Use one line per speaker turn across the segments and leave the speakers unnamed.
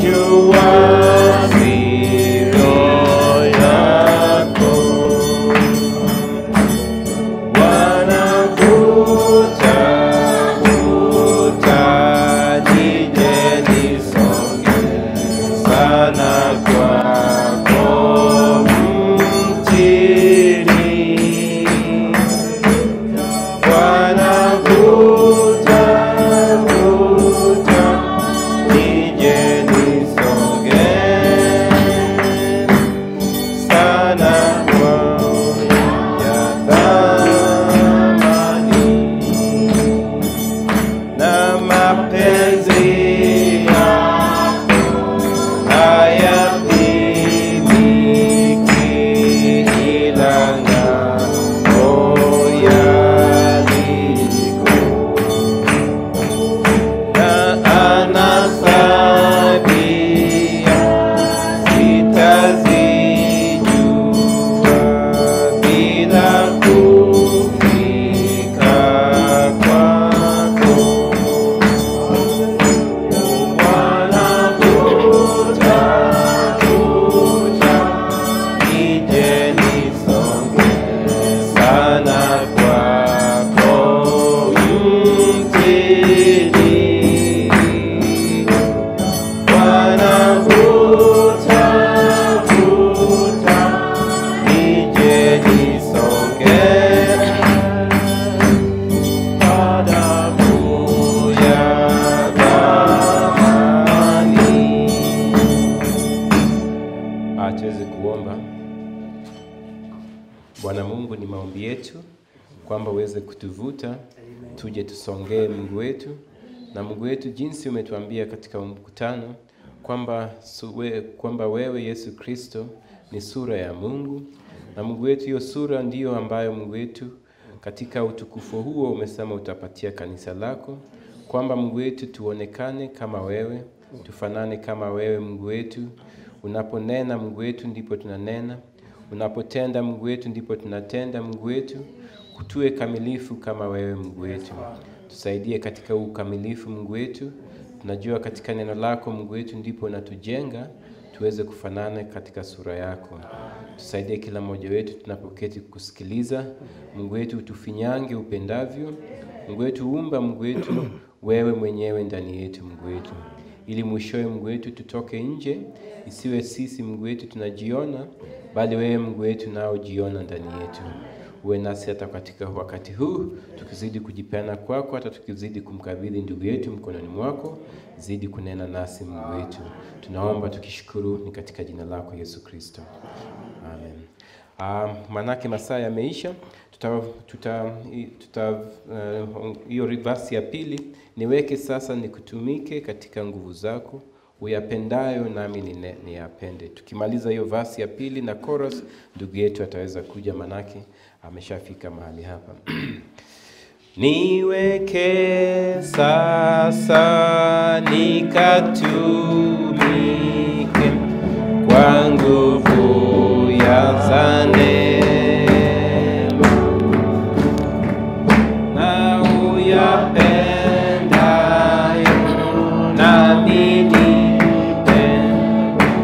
jua siro yako wanavuta vuta nije nisonge sana kwako mtini wanavuta vuta nije nisonge sana ya thamani na mapenzi yako hayapimiki ila ng'ambo yaliko na anasabia sitazijua bila kufika kwako wanavuta vuta nije nisonge sana kwako mtini wanavuta vuta nije nisonge damu ya thamani. Ah, tuweze kuomba. Bwana Mungu, ni maombi yetu kwamba uweze kutuvuta tuje tusongee Mungu wetu, na Mungu wetu, jinsi umetuambia katika mkutano kwamba su- we- kwamba wewe Yesu Kristo ni sura ya Mungu, na Mungu wetu, hiyo sura ndiyo ambayo Mungu wetu katika utukufu huo umesema utapatia kanisa lako, kwamba Mungu wetu tuonekane kama wewe, tufanane kama wewe Mungu wetu. Unaponena Mungu wetu ndipo tunanena, unapotenda Mungu wetu ndipo tunatenda Mungu wetu. Tuwe kamilifu kama wewe Mungu wetu, tusaidie katika ukamilifu Mungu wetu. Tunajua katika neno lako Mungu wetu ndipo unatujenga tuweze kufanana katika sura yako. Tusaidie kila mmoja wetu tunapoketi kusikiliza. Mungu wetu utufinyange upendavyo. Mungu wetu umba, Mungu wetu wewe mwenyewe ndani yetu, Mungu wetu, ili mwishowe Mungu wetu tutoke nje, isiwe sisi Mungu wetu tunajiona, bali wewe Mungu wetu nao jiona ndani yetu. Uwe nasi hata katika wakati huu, tukizidi kujipeana kwako, hata tukizidi kumkabidhi ndugu yetu mkononi mwako, zidi kunena nasi Mungu wetu. Tunaomba tukishukuru, ni katika jina lako Yesu Kristo, amen. Um, manake masaa yameisha, tuta tuta tuta uh, hiyo verse ya pili niweke sasa, nikutumike katika nguvu zako uyapendayo nami nine- niyapende. Tukimaliza hiyo verse ya pili na chorus, ndugu yetu ataweza kuja, manake ameshafika mahali hapa. Niweke sasa nikatumike kwa nguvu ya za neema na uyapendayo nami nipende,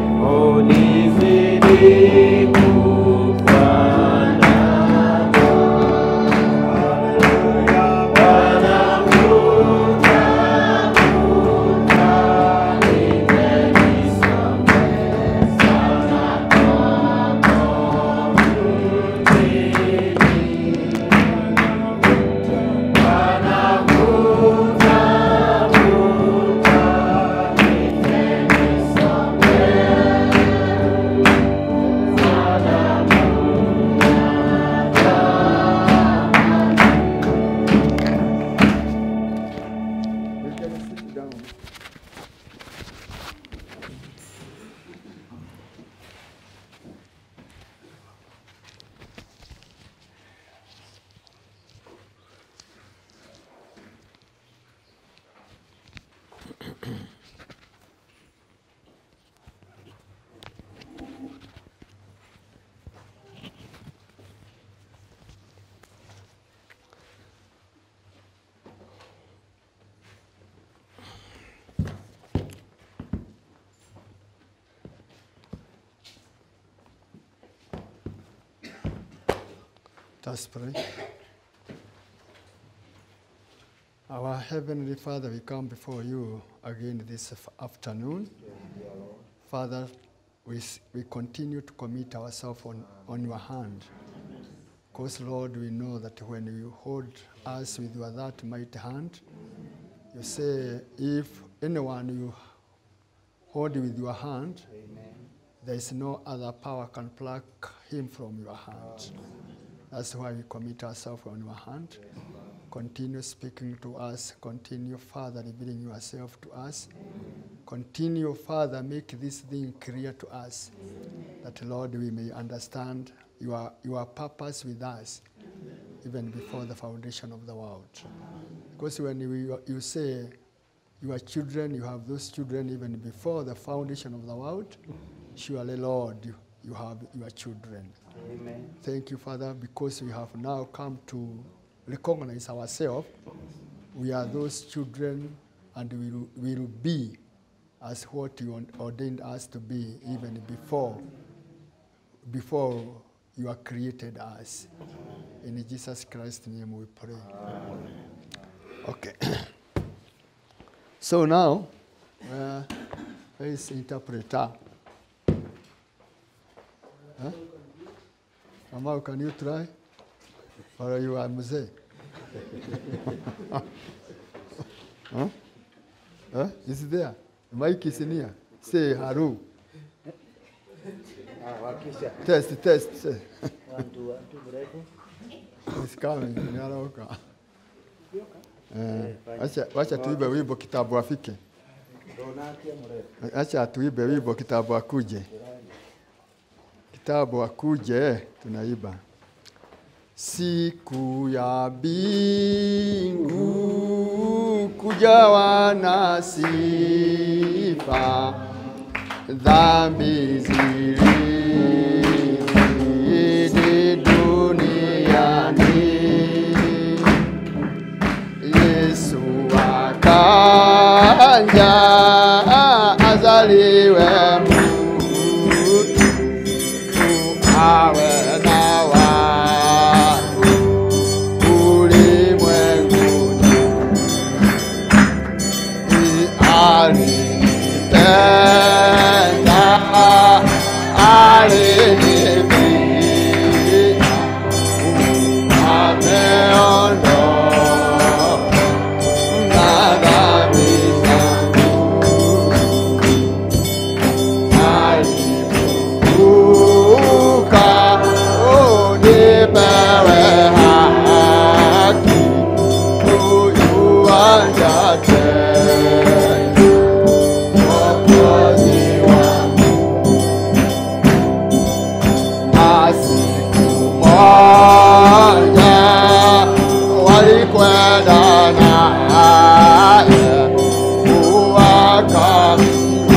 unizidi kufanana. Wanavuta, vuta, nimenisonge sana kwako
us pray. Our Heavenly Father, we come before you again this af- afternoon. Father, we, s- we continue to commit ourselves on, on your hand. Because, Lord, we know that when you hold us with your that mighty hand, you say, if anyone you hold with your hand, there is no other power can pluck him from your hand. That's why we commit ourselves on your hand. Continue speaking to us. Continue, Father, revealing yourself to us. Continue, Father, make this thing clear to us. That, Lord, we may understand your, your purpose with us, even before the foundation of the world. Because when we, you say you are children, you have those children even before the foundation of the world, surely, Lord, you, you have your children.
Amen.
Thank you, Father, because we have now come to recognize ourselves. We are those children and we will, we will be as what you ordained us to be even before, before you are created us. In Jesus Christ's name we pray. Okay. so now, uh, where is interpreter? Huh? Amau, can you try? Or you are mzee? huh? Huh? Is it there? Mike is in here. Say hello.
Ah, wakisha.
Test, test. say.
One, two, one, two, mrefu.
He's coming. Ninaroka. Eh,
Eh, fine.
acha wacha tuibe wimbo kitabu afike.
Donatia mrefu.
Acha tuibe wimbo kitabu akuje. Kitabu akuje tunaiba. Siku ya bingu kujawa na sifa, dhambi zilizidi duniani. Yesu akaja azaliwe mtu awe na watu ulimwenguni. Alinipenda, alinipenda, ameondoa na dhambi zangu. Alifufuka, oh, nipewe haki, huyu aja tena, Mwokozi wangu. Na siku moja walikwenda naye wakamlaza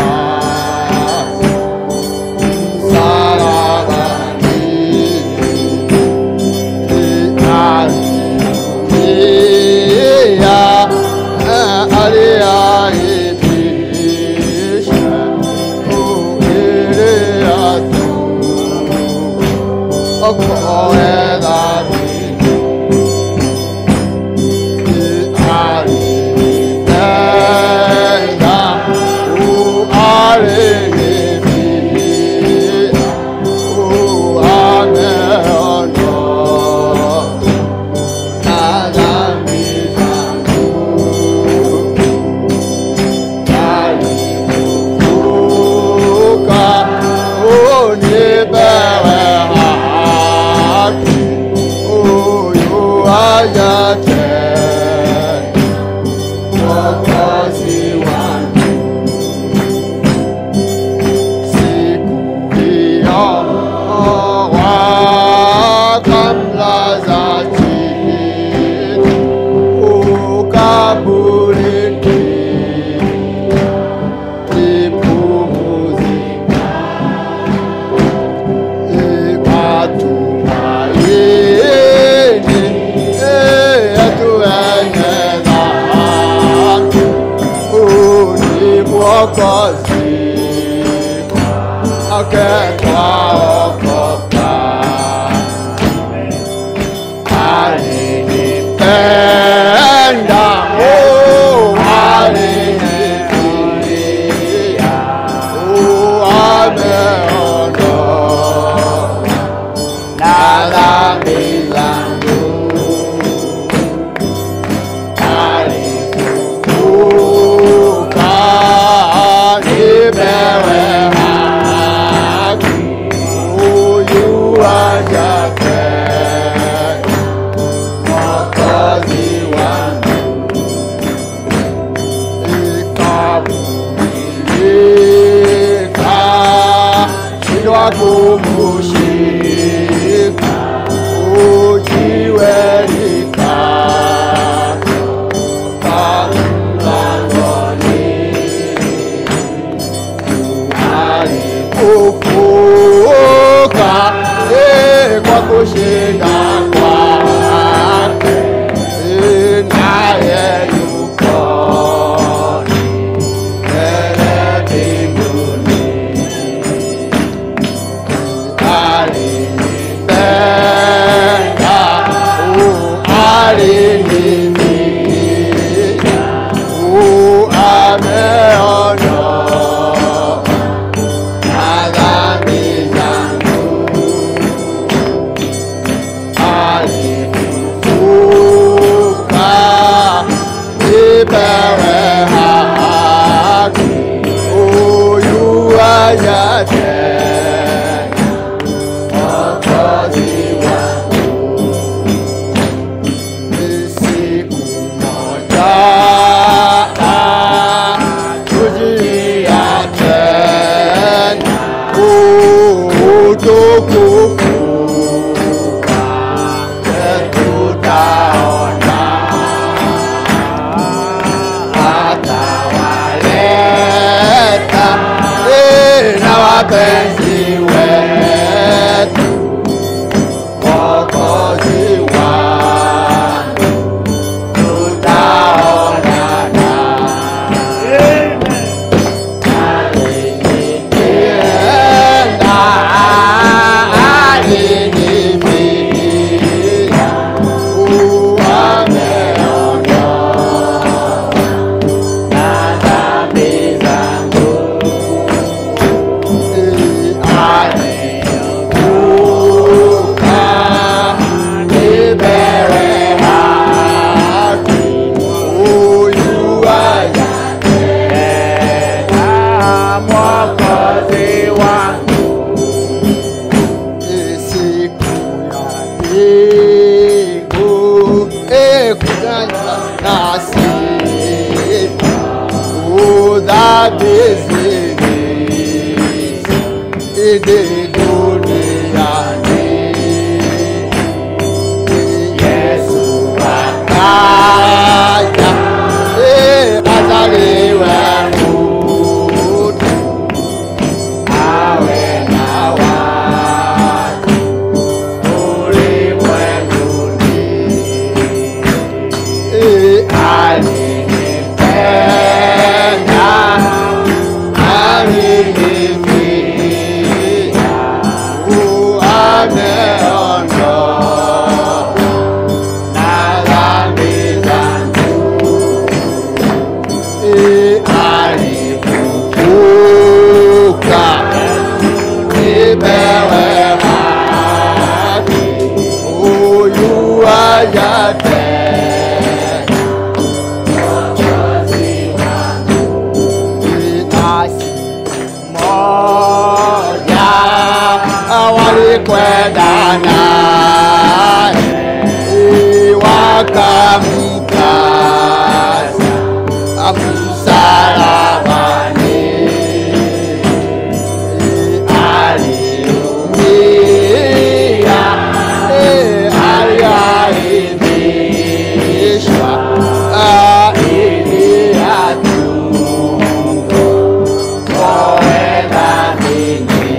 Mwokozi wangu siku hiyo wakamlaza chini ukaburini ipumzika matumaini yetu wenye dhambi ni Mwokozi wake twaokoka. kumushika ujiwe likatoka mlangoni alifufuka eh, kwa kushinda kwake eh, naye yuko mbele mbinguni alinipenda uh, alinifia uh, ameondoa na dhambi zangu alifufuka nipewe haki huyu aja tena Mwokozi wangu ni siku moja tujia tena utukufu wake tutaona atawaleta eh, na wapenzi wetu Mwokozi wangu tutaonana alinipenda alinifia uameondoa na dhambi zangu alifuka nipewe haki huyu aja tena Mwokozi wangu siku ya mbingu ekutana nasi udhambi zilizo idi duniani Yesu akaja eh, azaliwe mtu awe na watu ulimwenguni. Eh, alinipenda, alinifia, uh, ameondoa na dhambi zangu. Eh, alifufuka nipewe haki huyu aja tena Mwokozi wangu nasi moja walikwenda naye wakamkaza msalabani aliumia aliaibishwa ili atuokoe dhambini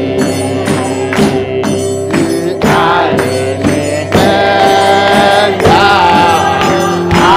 alinipenda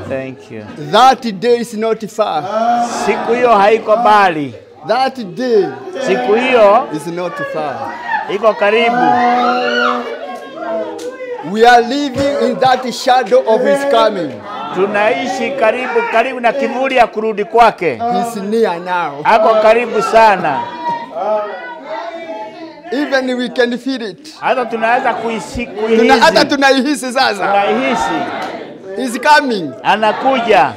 Thank you.
That day is not far.
Siku hiyo haiko mbali,
That day
siku hiyo
is not far.
iko karibu.
We are living in that shadow of his coming.
Tunaishi karibu karibu na kivuli ya kurudi kwake,
He's near now.
ako karibu sana,
Even we can feel it.
hata tunaweza kuisi-
Tuna, hata
kuihisi,
tunaihisi sasa.
tunaihisi
He's coming.
anakuja,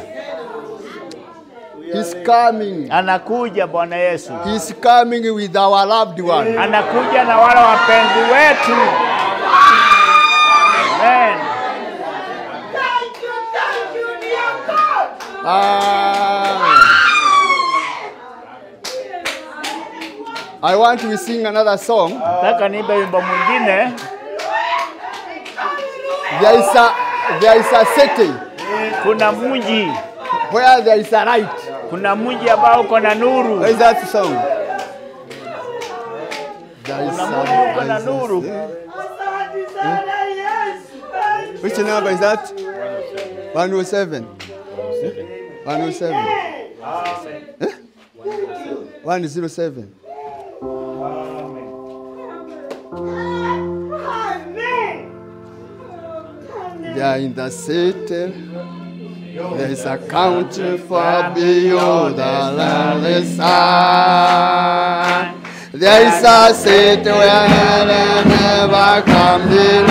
He's coming.
anakuja Bwana Yesu,
He's coming with our loved one.
anakuja na wale wapenzi wetu. Amen.
Ah. I want to sing another song.
Nataka niimbe wimbo mwingine.
There is a there is a city
Kuna mji,
where there is a light.
kuna mji ambao uko na nuru,
What is that song? There is
kuna mji uko na nuru.
Which number is that? 107. 107. Eh? 107. They are in the city. There is a country far beyond the lonely sun. There is a city where they never come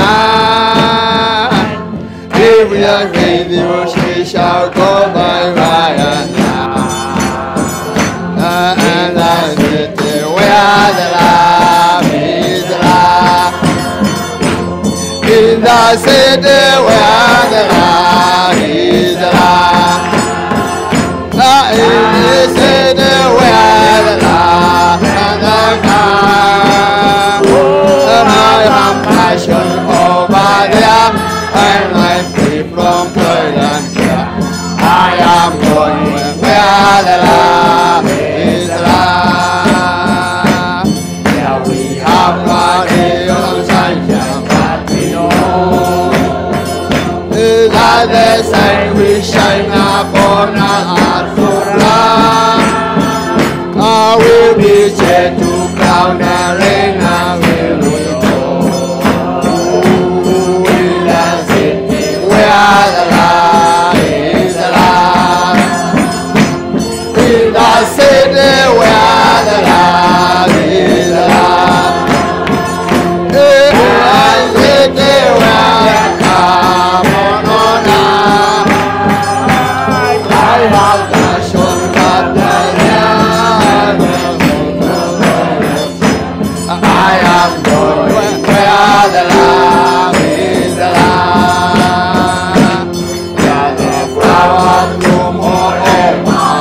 deny. If we are faithful, we shall go by fire now. And the city where the love is love. In the city where the love is love. Ah, In the city where the love and the God. And I am passion over there. And I'm free from toil and care. I am going where the love is love. Yeah, we have money on sunshine, but we know that the sun will shine upon our hearts so bright. I will be shed to cloud and rain and will we go in the city where the light is alive. In the city where the light is alive. In the city where the come on on I have the shown that the I am going where the love is alive. Where the flowers bloom all over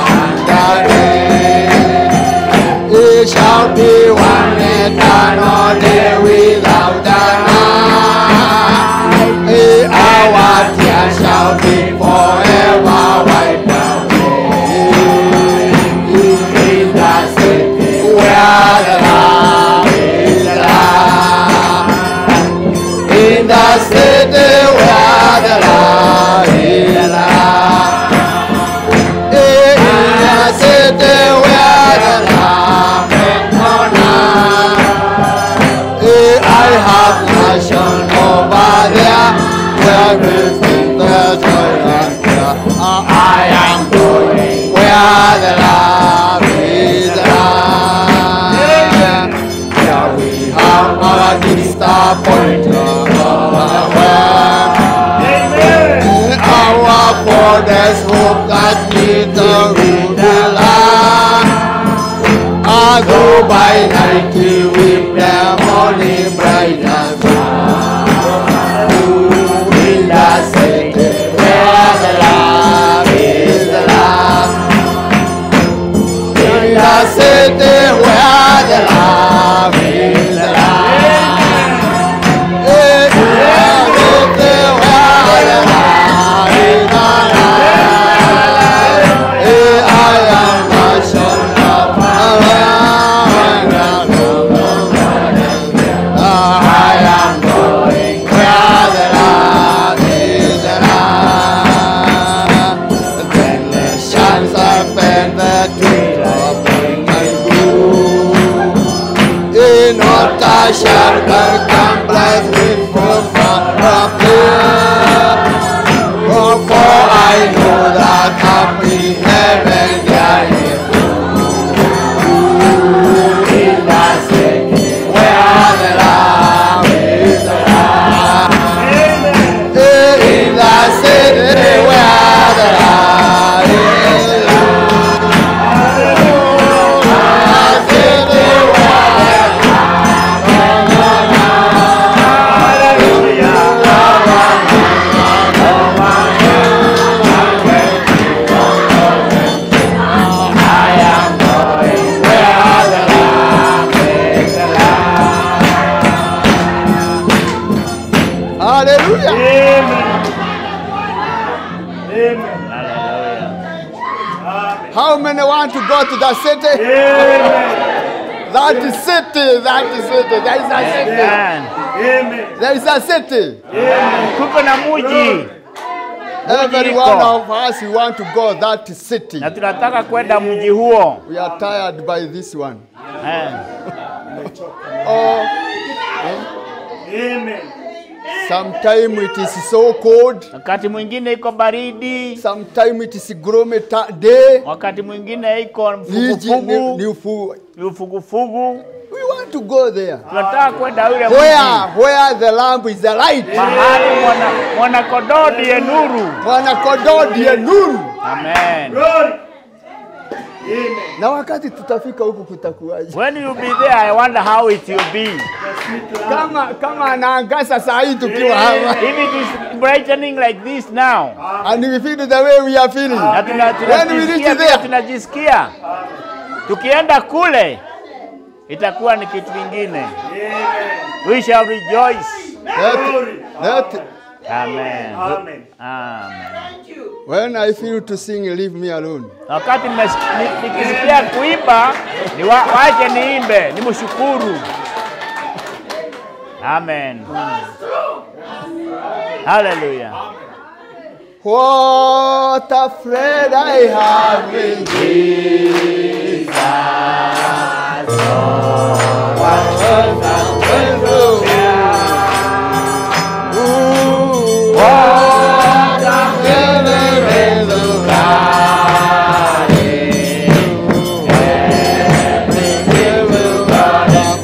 and It shall be one eternal day without a night. Our tears shall be forever wiped away. In the city where the love is alive. In the city where the love is alive. In the city where the love is alive. I have passion over there where we think the joy and care. I am going where the love is alive. Yeah, we have our disappointment overwhelmed. Our fathers hope that neither will be land. Although by night we weep their morning brightness. In the city where the love is alive. In the city where the love is alive. In the city where the love is alive. I am a son of I am going where the love is alive.
Hallelujah.
How many want to go to the city? That city, that city, there is a city.
Amen.
There is a city.
Kuko na muji
Every
iko.
one of us, we want to go that city.
na tunataka kwenda mji huo.
We are tired by this one.
Eh.
Oh, sometime it is so cold.
Wakati mwingine iko baridi,
Sometime it is gloomy ta- day.
wakati mwingine iko
Niji- ni-
mfugufugu,
ni ufu-
ni ufugufugu.
We want to go there.
Tunataka kwenda ule
Where,
mji
where the lamp is the light.
mahali mwana mwana kodoo ndiye nuru.
Bwana kondoo ndiye nuru.
Amen.
Na wakati tutafika huku kutakuwaje?
When you be there, I wonder how it will be.
Kama kama anaangaza saa hii tukiwa hapa.
If it is brightening like this now,
And we feel the way we are feeling.
na tuna-
When we reach
tunajisikia vile
there,
tunajisikia, tukienda kule itakuwa ni kitu kingine. We shall rejoice.
let, let,
Amen. Amen.
when I feel to sing, leave me alone.
Na Wakati nimes- ni- nikisikia kuimba, ni wa, wache niimbe, nimshukuru. Amen. Hallelujah.
What a friend I have in Jesus. Ooh, what a friend of God. Every will God of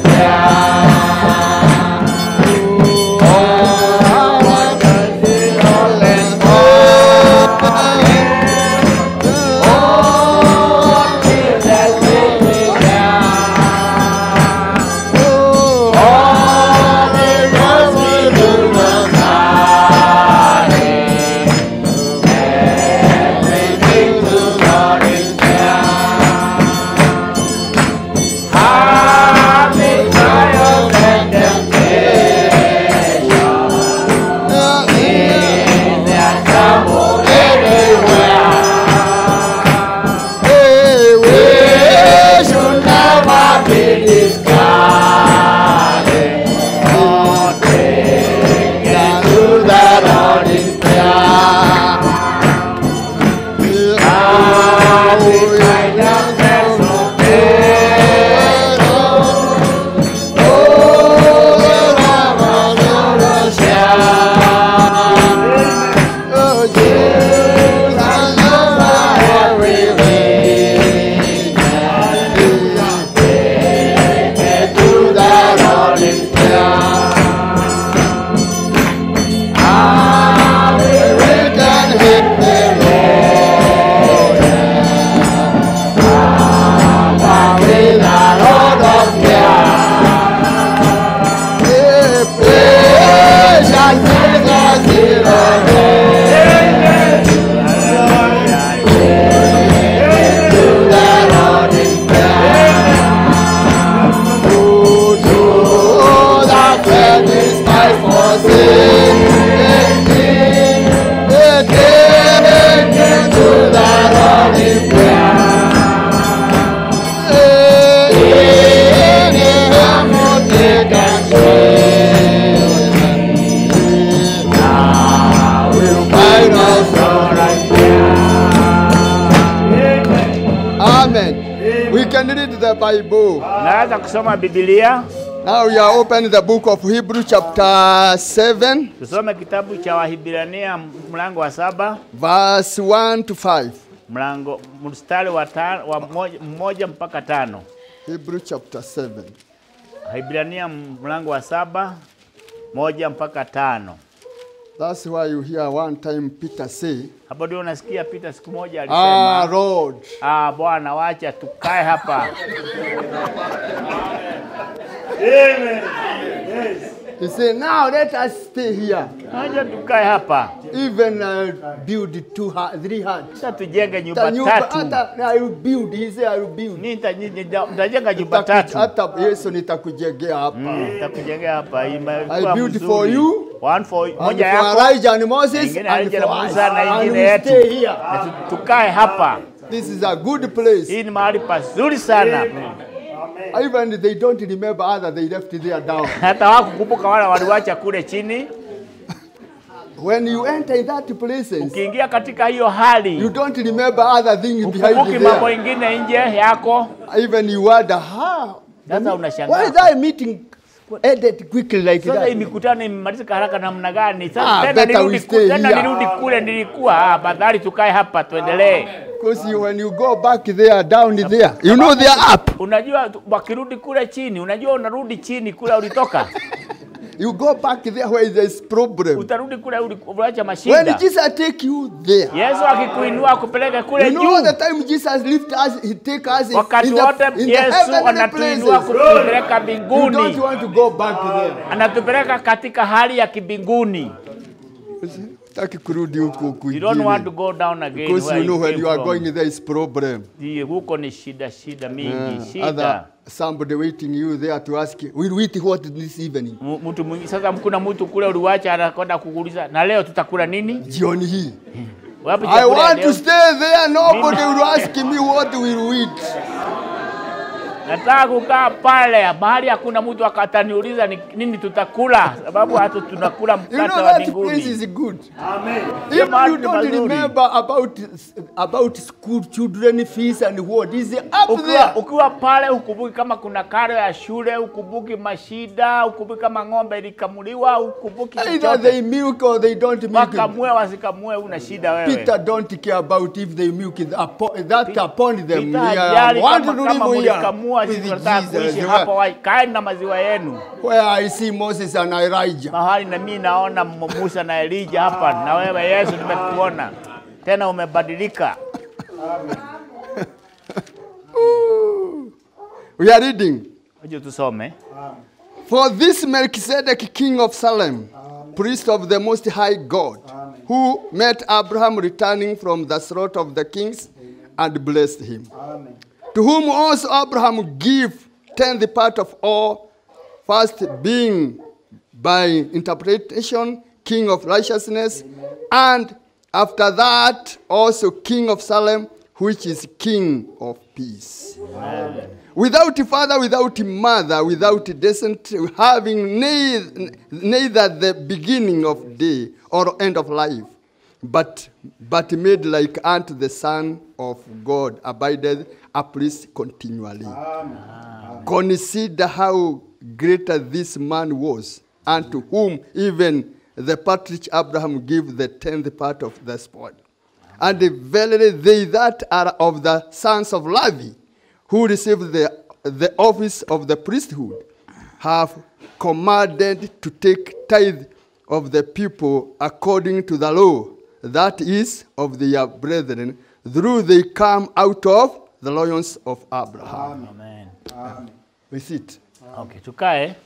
Hey, we should never be discarded. Not taken to the Lord in prayer. Now we find ourselves so fair. Oh, Lord, share. Oh, Jesus, I know every way. Take to the Lord in prayer. I will return hit the Lord. I'm with the Lord of care. Yeah, precious Jesus is Lord. Amen. We can read the Bible.
Naweza kusoma Biblia.
Now we are opening the book of Hebrew chapter 7,
Tusome kitabu cha Wahibrania mlango wa saba
verse 1 to 5.
mlango mstari wa, ta, wa moja, mmoja mpaka tano.
Hebrew chapter 7.
Wahibrania mlango wa saba moja mpaka tano.
That's why you hear one time Peter say,
Hapo ndio unasikia Peter siku moja
Ah,
alisema
Lord,
ah, Bwana wacha tukae hapa.
He said, now let us stay here.
Acha tukae hapa,
Even uh, build two, hu- three huts.
sasa tujenge
Hata
nyumba
nyumba,
tatu.
hata I will build. He said, I will build.
Ni nita- ni- nita- Nitajenga nyumba
Nitaku-
tatu.
Hata Yesu nitakujengea hapa.
Nitakujengea hapa.
I
Imekuwa
build
mzuri.
for you,
One for
And
moja
for
yako,
Elijah and Moses,
ingine
and
Elijah
for
na
us.
Musa na
And
ingine
we
yetu.
stay here.
Na tu- tukae hapa.
This is a good place.
Hii ni mahali pazuri sana.
Even they don't remember other, they left it there down.
Hata wakukumbuka wale waliwacha kule chini.
When you enter in that places,
Ukiingia katika hiyo
you
hali,
don't remember other things behind
ukumbuki
you
mambo
there.
ingine nje yako.
Even you wonder, how?
Sasa
Why
unashangaa.
is that meeting ended quickly like
Sasa hii
that?
mikutano imemalizika haraka namna gani?
Ah,
Sasa tena
better
nirudi
we
ku-
stay
tena
here.
nirudi kule nilikuwa. Ah, Badhari tukae hapa tuendelee.
Because you, when you go back there, down there, you know they are up.
Unajua tu- wakirudi kule chini, unajua unarudi chini kule ulitoka.
You go back there where there's problem.
Utarudi kule uli- uliacha
When
mashida.
Jesus take you there,
Yesu akikuinua akupeleke kule
you know the
juu.
time Jesus lift us, he take us in,
Wakati
in
wote
the, in the
Yesu
heavenly
anatuinua
places.
kutupeleka
You don't
mbinguni,
want to go back there.
anatupeleka katika hali ya kibinguni.
Taki kurudi huko
You don't want to
kwingine.
go down again
Because
where
you know
you
when
came
you are
from.
going there is problem.
Ndiye, huko ni shida shida mingi
Uh,
shida.
other somebody waiting you there to ask you, we'll eat what this evening?
M- Mtu mwingi sasa, kuna mtu kule uliwacha anakwenda kukuuliza na leo tutakula nini?
Jioni hii.
Wapi
I
chakula ya
want
leo?
to stay there. Nobody will ask me what will we eat.
Nataka kukaa pale mahali hakuna mtu akataniuliza ni nini tutakula, sababu hata tunakula
You
mkate
know
wa
that place
mbinguni.
is good.
Hiyo
If
mahali
you
ni
don't
pazuri.
remember about about school children fees and what is up
Ukiwa,
there.
ukiwa pale ukumbuki kama kuna karo ya shule, ukumbuki mashida, ukumbuki kama ng'ombe ilikamuliwa, ukumbuki
Either
chochote.
they milk or they don't milk.
Wakamue wasikamue, una shida wewe.
Peter don't care about if they milk it upon, that upon them.
Peter
Yeah,
hajali
want
kama,
to
kama
live here
mlikamua,
with
sisi tunataka kuishi
Jesus.
hapa, wa- kaeni na maziwa yenu.
Where I see Moses and Elijah.
mahali na mimi naona M- Musa na Elija hapa, na wewe Yesu nimekuona tena, umebadilika.
We are reading.
Waje tusome.
For this Melchizedek, king of Salem, priest of the Most High God, who met Abraham returning from the slaughter of the kings and blessed him. To whom also Abraham gave tenth part of all, first being by interpretation king of righteousness, and after that also king of Salem, which is king of peace. Without father, without mother, without descent, having neither, neither the beginning of day or end of life, but, but made like unto the Son of God, abideth a priest continually. Consider how greater this man was, unto whom even the patriarch Abraham gave the tenth part of the spoil. And verily they that are of the sons of Levi, who received the, the office of the priesthood, have commanded to take tithe of the people according to the law, that is, of their brethren, through they come out of the loins of Abraham.
Amen.
We see it.
Okay, tukae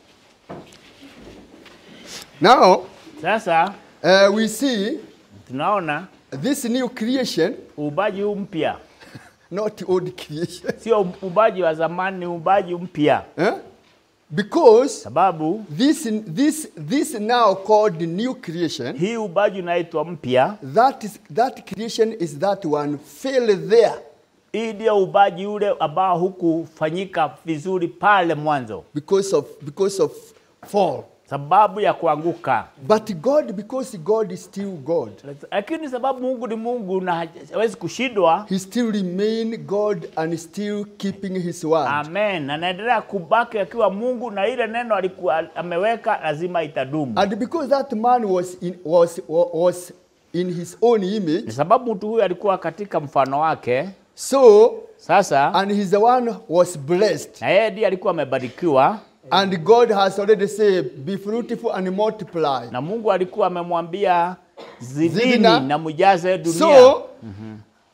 Now,
sasa.
uh, we see
Tunaona
this new creation,
uumbaji huu mpya,
not old creation.
sio uumbaji wa zamani, ni uumbaji mpya,
Eh? Because
sababu
this, this, this now called the new creation,
hii uumbaji unaitwa mpya.
that, is, that creation is that one fell there
Hii ndio uumbaji ule ambao hukufanyika vizuri pale mwanzo,
because of, because of fall.
sababu ya kuanguka.
But God, because God is still God,
Lakini sababu Mungu ni Mungu na hawezi kushindwa,
He still remain God and still keeping His word.
Amen. Anaendelea kubaki akiwa Mungu na ile neno alikuwa ameweka lazima itadumu.
And because that man was in, was, was in his own
Ni
image,
sababu mtu huyu alikuwa katika mfano wake.
so,
Sasa
and he's the one was blessed.
na yeye ndiye alikuwa amebarikiwa
And God has already said, be fruitful and multiply.
na Mungu alikuwa amemwambia zidini
Zidina.
na mujaze dunia.
So,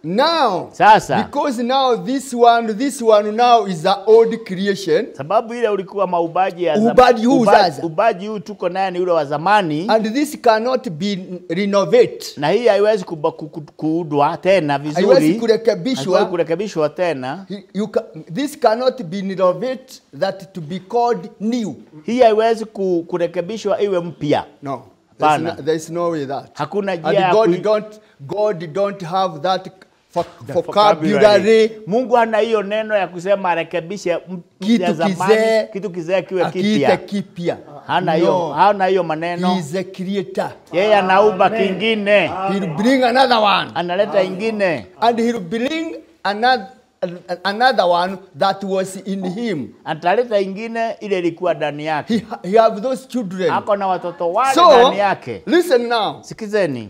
Now,
Sasa
because now this one, this one now is the old creation,
sababu ile ulikuwa maubaji ya
Ubaji huu
uba-
sasa.
ubaji huu tuko naye ni ule wa zamani
and this cannot be renovate.
na hii haiwezi kuba- ku- ku- kuudwa tena
Haiwezi
vizuri, haiwezi
kurekebishwa.
kurekebishwa tena.
You ca this cannot be renovate that to be called new.
Hii haiwezi ku- kurekebishwa iwe mpya.
No. There's
Pana.
no, there's no way that.
Hakuna njia
And
ya
God
kui-
don't God don't have that vo-
vocabulary.
vocabulary
Mungu hana hiyo neno ya kusema arekebishe m-
Kitu
ya zamani,
kizee,
kitu kizee kiwe
akiite
kipya.
kipya.
Hana hiyo
No.
hana hiyo
He
maneno.
is a creator.
Yeye anaumba kingine,
He'll bring another one.
analeta ingine,
And he'll bring another another one that was in him.
ataleta ingine ile ilikuwa ndani yake.
He, he have those children.
Ako na watoto wale
So
ndani yake.
listen now.
Sikizeni,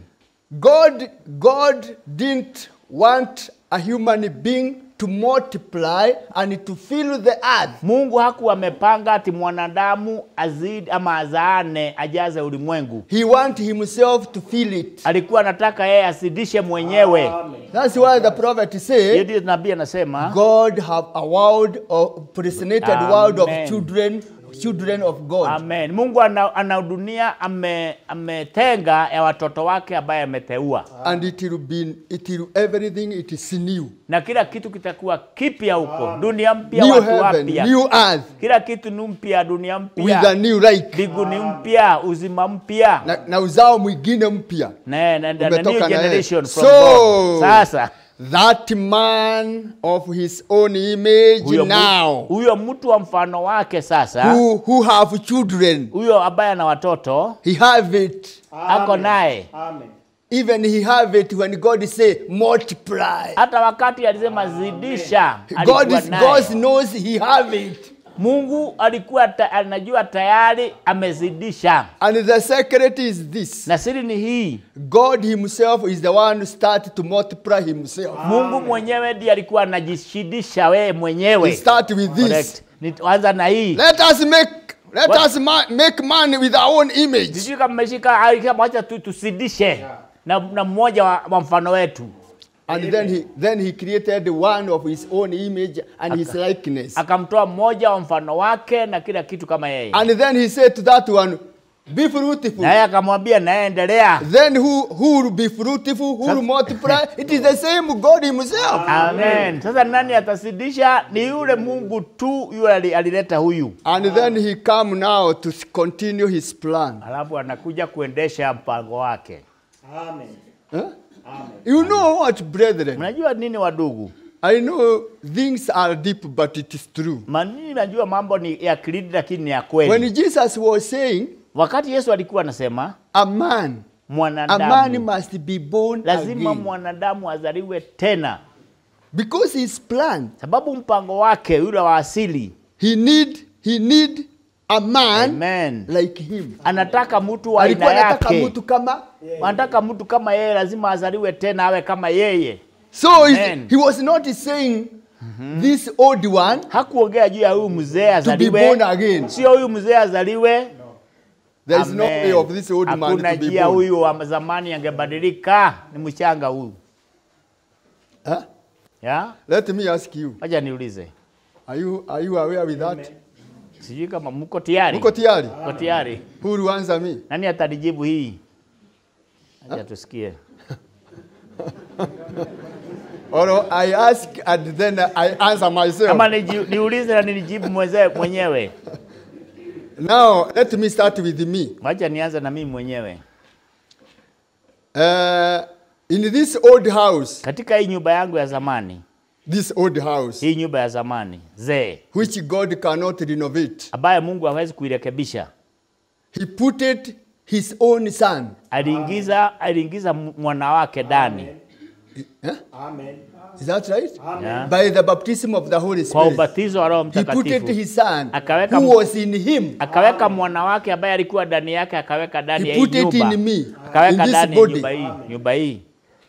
God God didn't want a human being to multiply and to fill the earth.
Mungu hakuwa amepanga ati mwanadamu azidi ama azaane ajaze ulimwengu.
He want himself to fill it.
Alikuwa anataka yeye asidishe mwenyewe.
That's why the prophet
Hiyo
say
ndio nabii anasema
God have a world of predestinated world of
Amen.
children children of God.
Amen. Mungu ana, ana dunia ame, ametenga ya watoto wake ambaye ameteua,
And it will be it will everything it is new.
na kila kitu kitakuwa kipya huko, dunia mpya,
New
watu
heaven,
wapya,
new earth
kila kitu ni mpya, dunia
with a
mpya,
new like.
mbinguni mpya, uzima mpya
Na, na uzao mwingine mpya.
na, na, na, na
Umetoka
new
na yeye.
generation from
So,
God. Sasa
That man of his own image
huyo, mu-
now,
huyo mtu wa mfano wake sasa,
who, who have children,
huyo ambaye ana watoto
he have it.
ako naye,
Amen.
Even he have it when God say multiply.
hata wakati alisema zidisha,
God,
alikuwa
is,
naye.
God knows he have it.
Mungu alikuwa ta, anajua tayari amezidisha,
And the secret is this.
na siri ni hii,
God himself is the one who started to multiply himself.
Mungu mwenyewe ndiye alikuwa anajishidisha wewe
He
mwenyewe.
start with this.
Correct. Nitaanza na hii.
Let us make let
What?
us ma make man with our own image.
Sijui kama mmeshika alisema wacha tu tusidishe na, na mmoja wa, wa mfano wetu.
And then he then he created one of his own image and his likeness.
Akamtoa mmoja wa mfano wake na kila kitu kama yeye.
And then he said to that one, Be fruitful.
Na yeye akamwambia naye endelea.
Then who who will be fruitful, who will multiply? It is the same God Himself.
Amen. Sasa nani atasidisha? Ni yule Mungu tu yule ali- alileta huyu.
And then he come now to continue his plan.
Alafu anakuja kuendesha mpango wake.
Amen.
Huh? You know what, brethren?
Mnajua nini wadugu?
I know things are deep, but it is true.
Mimi najua mambo ni ya kilidi lakini ni ya kweli.
When Jesus was saying,
Wakati Yesu alikuwa anasema
a man, a man
mwanadamu
must be born
lazima
again.
mwanadamu azaliwe tena,
Because his plan,
sababu mpango wake yule wa asili,
he need he need a man
amen,
like him.
anataka mtu wa aina
Alikuwa anataka
yake,
mtu kama
anataka mtu kama yeye, lazima azaliwe tena, awe kama yeye.
So he,
Amen.
he was not saying this old one
Hakuongea juu ya huyu mzee
to be
azaliwe,
born again.
sio huyu mzee azaliwe.
There is no
Amen.
way of this old man
Hakuna
to be
njia
born.
huyu wa zamani angebadilika, ni mchanga huyu.
Huh?
Ya?
Let me ask you.
Wacha niulize.
Are you are you aware with that?
Sijui kama mko tayari.
Mko tayari?
Mko tayari?
Who will answer me?
Nani atanijibu hii? Acha tusikie.
Or I ask and then I answer myself.
Kama niji- niulize na ninijibu mweze mwenyewe.
Now let me start with me.
Wacha nianze na mimi mwenyewe.
Uh, in this old house,
Katika hii nyumba yangu ya zamani,
this old house,
hii nyumba ya zamani zee,
which God cannot renovate,
ambaye Mungu hawezi kuirekebisha,
He put it His own Son.
aliingiza aliingiza m- mwana wake ndani
Huh?
Amen.
Is that right?
Yeah.
By the baptism of the Holy
kwa
Spirit,
ubatizo wa Roho
He put it
Mtakatifu,
His Son,
Akaweka
who
m-
was in Him.
akaweka mwana wake ambaye alikuwa ndani yake, akaweka ndani ya
He
hii
put it
nyumba,
in me, in
akaweka
this
ndani ya
body.
nyumba hii, nyumba hii.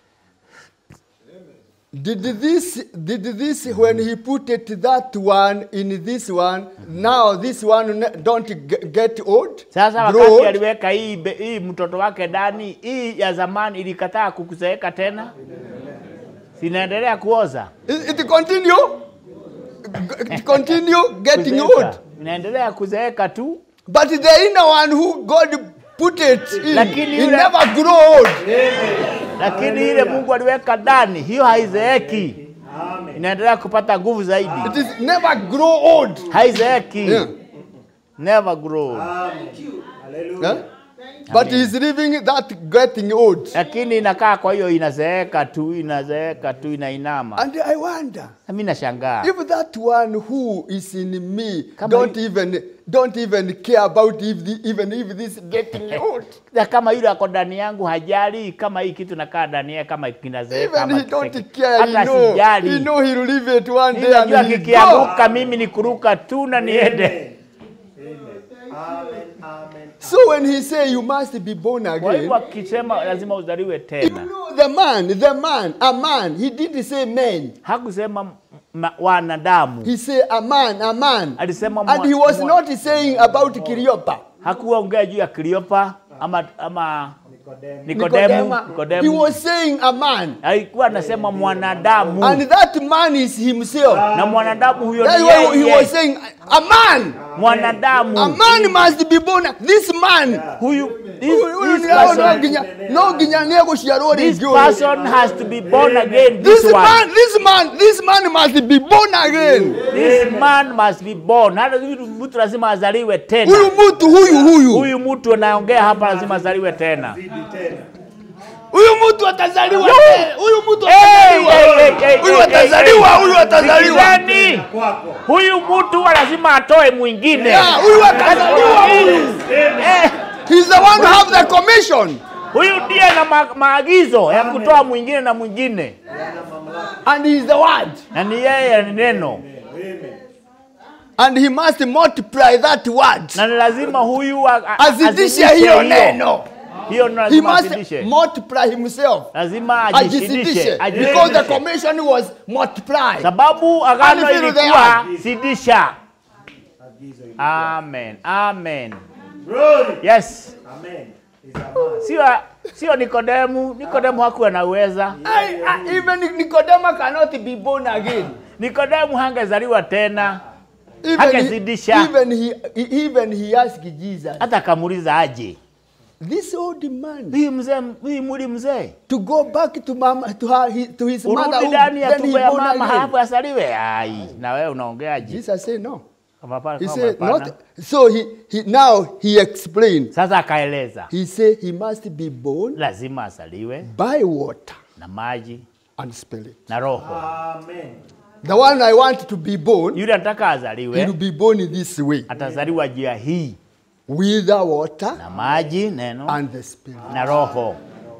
Did this, did this, when he put it that one in this one, now this one ne- don't ge- get old?
Sasa
grow
wakati
old?
aliweka hii, be- hii mtoto wake ndani, hii ya zamani ilikataa kukuzeeka tena. Sinaendelea kuoza.
It, it continue, it continue getting
Kuzeeka.
old.
Inaendelea kuzeeka tu.
But the inner one who God put it in,
Lakini
he
yule-
never grow old.
Lakini ile Mungu aliweka ndani, hiyo haizeeki. Inaendelea kupata nguvu zaidi.
It is never grow old.
Haizeeki.
Yeah.
Never grow.
Yeah? But he's living that getting old.
Lakini inakaa kwa hiyo inazeeka tu, inazeeka tu, inainama.
And I wonder
Na mimi nashangaa.
if that one who is in me
Kama
don't
yu-
even don't even care about if the, even if this getting old.
Na kama yule ako ndani yangu hajali kama hii kitu nakaa ndani yake kama kinazeeka
Even
ama
he don't
kiseki.
care. He
Hata
know, he
sijali.
know he'll leave it one day
Ninajua
and he'll go.
kikianguka mimi ni kuruka tu na niende.
So when he say you must be born
Kwa
again,
hivyo akisema lazima uzaliwe
you
tena,
know the man, the man, a man. He didn't say man.
hakusema ma- wanadamu,
He say a man, a man.
alisema
And
mwa-
he was
mwa-
not saying about Kiriopa.
hakuongea juu ya Kleopa ama ama Nikodemu.
Nicodemus. He
Nikodemu
was saying a man.
alikuwa anasema mwanadamu,
And that man is himself.
na mwanadamu huyo
That's
ni
why he was
yeye.
saying a man. A
Mwanadamu
man must be born. This man.
huyu, this,
Huyu- huyu
this
ni hao no
person,
ginya no ginya niego ciarwo
this
rĩngĩ ũyũ.
person has to be born again.
This
This one.
man, this man, this man must be born again.
This man must be born. Hata huyu mtu lazima azaliwe tena.
Huyu mtu huyu huyu.
Huyu mtu anaongea hapa lazima azaliwe tena.
Huyu mtu atazaliwa.
Yo!
tena. Huyu mtu
Hey,
atazaliwa.
hey, hey, hey,
Huyu
hey,
atazaliwa,
hey.
huyu atazaliwa.
Sikizeni, huyu mtu huwa lazima atoe mwingine.
Yeah, huyu atazaliwa huyu.
Eh,
He's the one who have the commission.
huyu ndiye na ma maagizo ya kutoa mwingine na mwingine,
And he's the word.
na ni yeye ni neno,
And he must multiply that word.
na ni lazima huyu a- a-
Azidishe
azidishe
hiyo neno.
hiyo ndio
He
lazima
must
azidishe,
multiply himself.
lazima ajishidishe,
Ajizidishe. Because the
ajishidishe,
commission was multiply.
sababu agano
Until they
ilikuwa
are.
zidisha. Amen, amen.
Glory.
Yes,
Amen. Is a man.
sio sio Nikodemu. Nikodemu hakuwa na uweza.
I, I, even Nicodemus cannot be born again.
Nikodemu hangezaliwa tena,
Even
Hakezidisha.
he, even he, he- even he asked Jesus,
hata akamuuliza aje
this old man,
huyu mzee, huyu mwili mzee
to go back to mama, to her, he- to his mother,
urudi
who-
ndani ya
then he
tumbo ya
born
mama
again.
halafu asaliwe? Ai, na wewe unaongeaje?
Jesus said no.
Kama hapana,
He
kama
said
hapana.
not. So he, he now he explained.
Sasa akaeleza
He said he must be born
lazima asaliwe
by water
na maji
and spirit.
na roho.
Amen.
The one I want to be born,
Yule anataka
he
azaliwe
will be born in this way,
atazaliwa njia hii
with the water
na maji, neno
and the spirit,
na roho,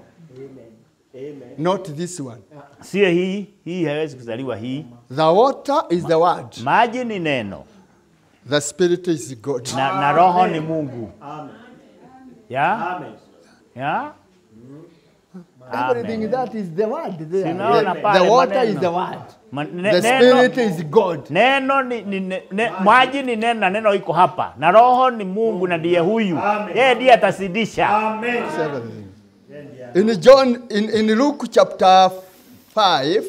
not this one.
sio hii. Hii haiwezi kuzaliwa hii.
The water is the word.
Maji ni neno
The spirit is God.
na, na roho ni Mungu.
Amen.
Ya?
Amen.
Ya?
Everything that is the word there.
Sinaona
The,
pale
the water
maneno.
is the word.
Ma- ne-
The
neno-
spirit is God.
Neno ni, ni ne, ne, maji ni neno na neno iko hapa, na roho ni Mungu na ndiye huyu,
Amen.
yeye ndiye atasidisha.
Amen.
It's everything. In John, in, in Luke chapter 5,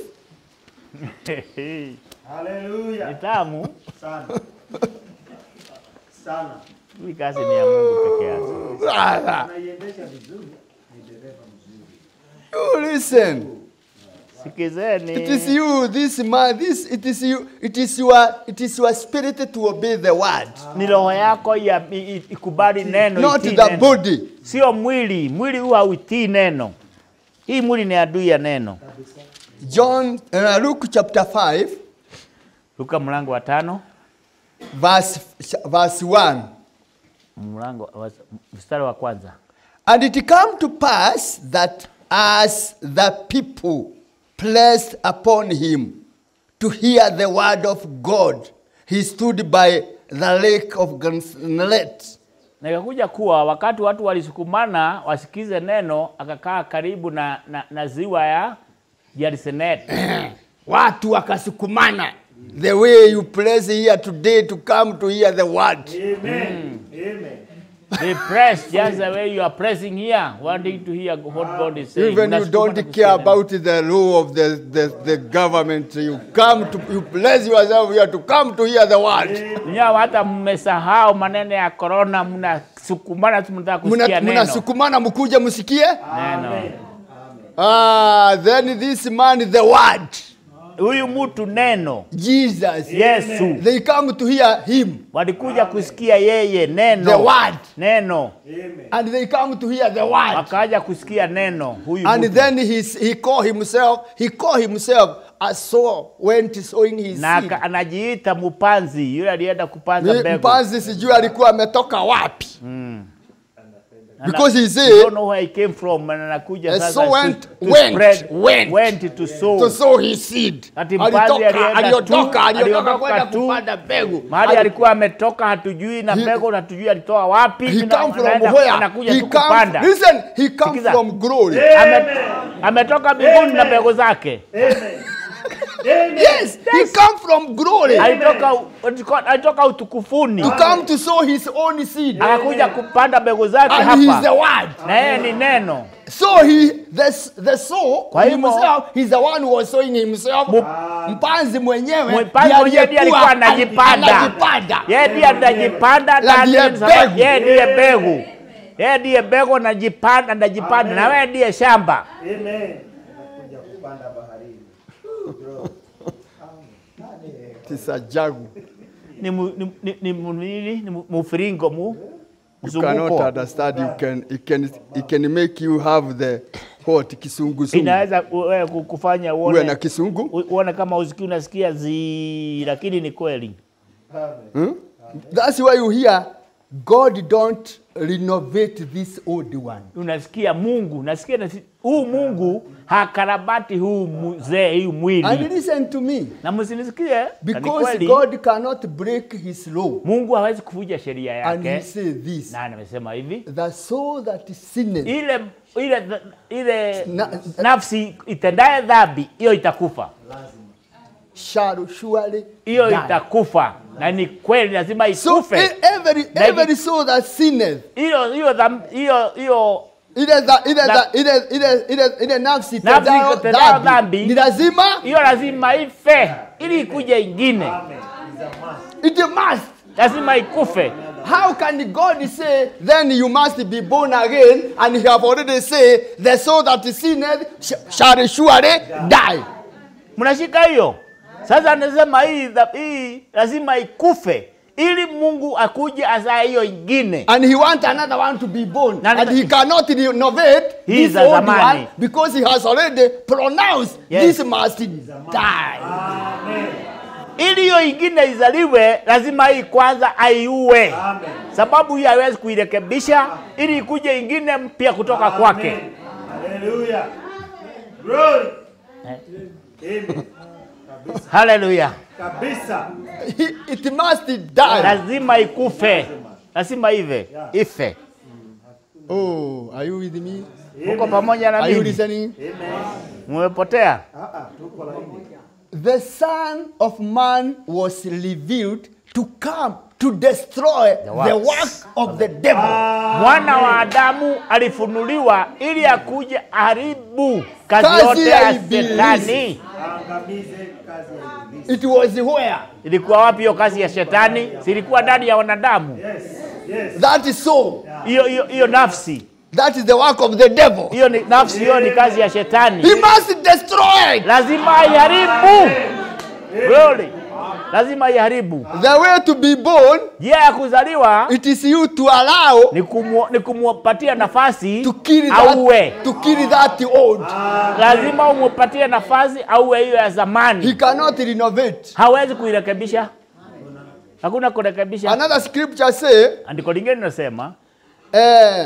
Ni
Hallelujah.
tamu,
Sana. Sana.
hii kazi ni ya Mungu peke yake.
Naiendesha vizuri. Ni dereva mzuri.
you listen.
Sikizeni,
It is you, this man, this, it is you, it is your, it is your spirit to obey the word,
ni roho yako ya i- i- ikubali neno,
not
itii
the
neno.
body.
sio mwili. Mwili huwa hauitii neno. Hii mwili ni adui ya neno.
John, uh, Luke chapter 5,
Luka mlango wa tano
verse, verse 1.
mlango wa- mstari wa kwanza.
And it came to pass that as the people pressed upon him to hear the word of God, he stood by the lake of Gennesaret.
Na ikakuja kuwa wakati watu walisukumana wasikize neno, akakaa karibu na, na, na ziwa ya Gennesaret.
Watu wakasukumana. The way you press here today to come to hear the word.
Amen. Amen.
They press just the way you are pressing here, wanting to hear what God is saying.
Even you
Unasukuma
don't
na
care
kusikia neno.
about the law of the, the, the government. You come to, you place yourself here to come to hear the word.
Nyawa hata mmesahau maneno ya corona, mnasukumana tu mnataka kusikia
Muna-
neno.
Mnasukumana mkuje msikie.
Neno.
Ah, then this man, the word,
Huyu mtu neno
Jesus,
Yesu
they come to hear him,
walikuja kusikia yeye neno
the word,
neno,
and they come to hear the word.
wakaja kusikia neno huyu
And
mtu.
then he, he called himself, he called himself a sower, went sowing his
na
seed.
aka- anajiita mpanzi, yule alienda kupanza
Ni-
mbegu.
Mpanzi sijui alikuwa ametoka wapi.
Ana-
Because he
you
said,
don't know where he came from, na anakuja
Eh,
sasa
so
to-
went-
to
went,
spread-
went.
went to sow.
to sow his seed.
Ati mpanzi
Alitoka,
alienda tu,
aliotoka, aliotoka
aliondoka
kwenda
tu.
kupanda mbegu.
mahali
Ali-
alikuwa ametoka hatujui na
He-
mbegu hatujui alitoa wapi
He
na-
come from
anaenda-
where?
anakuja
He
tu
come,
kupanda
listen, he come
Sikiza.
from glory.
Ame, ametoka mbinguni na mbegu zake
Yes, he come from glory
alitoka alitoka utukufuni
to come to sow his own seed.
akakuja kupanda mbegu zake
And he is the
hapa
word.
na yeye ni neno
So he, the, the sow
Kwa hivyo-
himself, he's the one who was sowing himself.
Mu-
Mpanzi mwenyewe
mpanzi mwenyewe ndiye alikuwa anajipanda
anajipanda.
yeye ndiye anajipanda
Na
na
ndiye
ndiye sababu-
mbegu.
yeye ndiye mbegu yeye ndiye mbegu anajipanda anajipanda na wewe ndiye shamba
Amen. Anakuja kupanda baharini.
Tisa jagu.
ni mu- ni ni ni mu- nini? ni mu- mufiringo mu
You cannot
mzunguko
understand. You can, it can, it can make you have the what kisungusungu.
inaweza wewe ku- kufanya
Uwe na
uone
kisungu.
u- uone kama usikii unasikia zi lakini ni kweli
Hmm? That's why you hear God don't renovate this old one.
unasikia Mungu nasikia nasi, huu Mungu hakarabati huu mzee huu
And
mwili
listen to me,
na msinisikie na ni
because
kweli
God cannot break his law.
Mungu hawezi kuvunja sheria
And he
yake
said this,
na amesema hivi
the soul that sinneth
ile ile ile
Na-
nafsi itendaye dhambi hiyo itakufa
shall surely
hiyo
die.
itakufa na ni kweli lazima
So
ikufe
e- every,
Na
every soul that sinneth,
hiyo hiyo dham- hiyo hiyo
ile za- ile
Na-
za- ile- ile- ile- ile nafsi
Nafsi
itendayo
itendayo
dhambi,
dhambi.
ni lazima
hiyo lazima ife ili ikuje ingine
it must
lazima ikufe
How can God say, then you must be born again, and he have already said, the soul that is sinned sh- shall surely die.
mnashika hiyo sasa anasema hii dha- hii lazima ikufe ili mungu akuje azae hiyo ingine
And he wants another one to be born.
Na-
and he cannot renovate
He
this
is a
old
zamani.
one because he has already pronounced
Yes.
this must die.
ili hiyo ingine izaliwe lazima hii kwanza aiue sababu hii haiwezi kuirekebisha ili ikuje ingine mpya kutoka kwake
Hallelujah. Glory.
Eh.
Amen.
haleluya
Kabisa. He- It must die.
lazima ikufe lazima ive ife
Oh, are you with me?
uko pamoja na
Are you
mimi
listening?
mmepotea
The Son of Man was revealed to come to destroy the,
works
work of the devil.
mwana wa Adamu alifunuliwa ili akuje haribu kazi
Kazi
yote
ya
ya
ibilisi.
shetani.
Angamize kazi ya ibilisi.
It was where?
Ilikuwa wapi hiyo kazi ya shetani? Zilikuwa ndani ya wanadamu.
Yes. Yes.
That is so.
Hiyo hiyo hiyo nafsi
That is the work of the devil.
hiyo ni nafsi, hiyo ni kazi ya shetani,
He must destroy it.
lazima aiharibu. Glory, lazima aiharibu.
The way to be born,
Njia ya kuzaliwa
it is you to allow
ni kumu, ni kumupatia nafasi
to kill
auwe.
that, to kill that old.
Lazima umupatie nafasi auwe hiyo ya
He
zamani.
cannot renovate.
Hawezi kuirekebisha, hakuna kurekebisha.
Another scripture say,
Andiko lingine linasema
eh,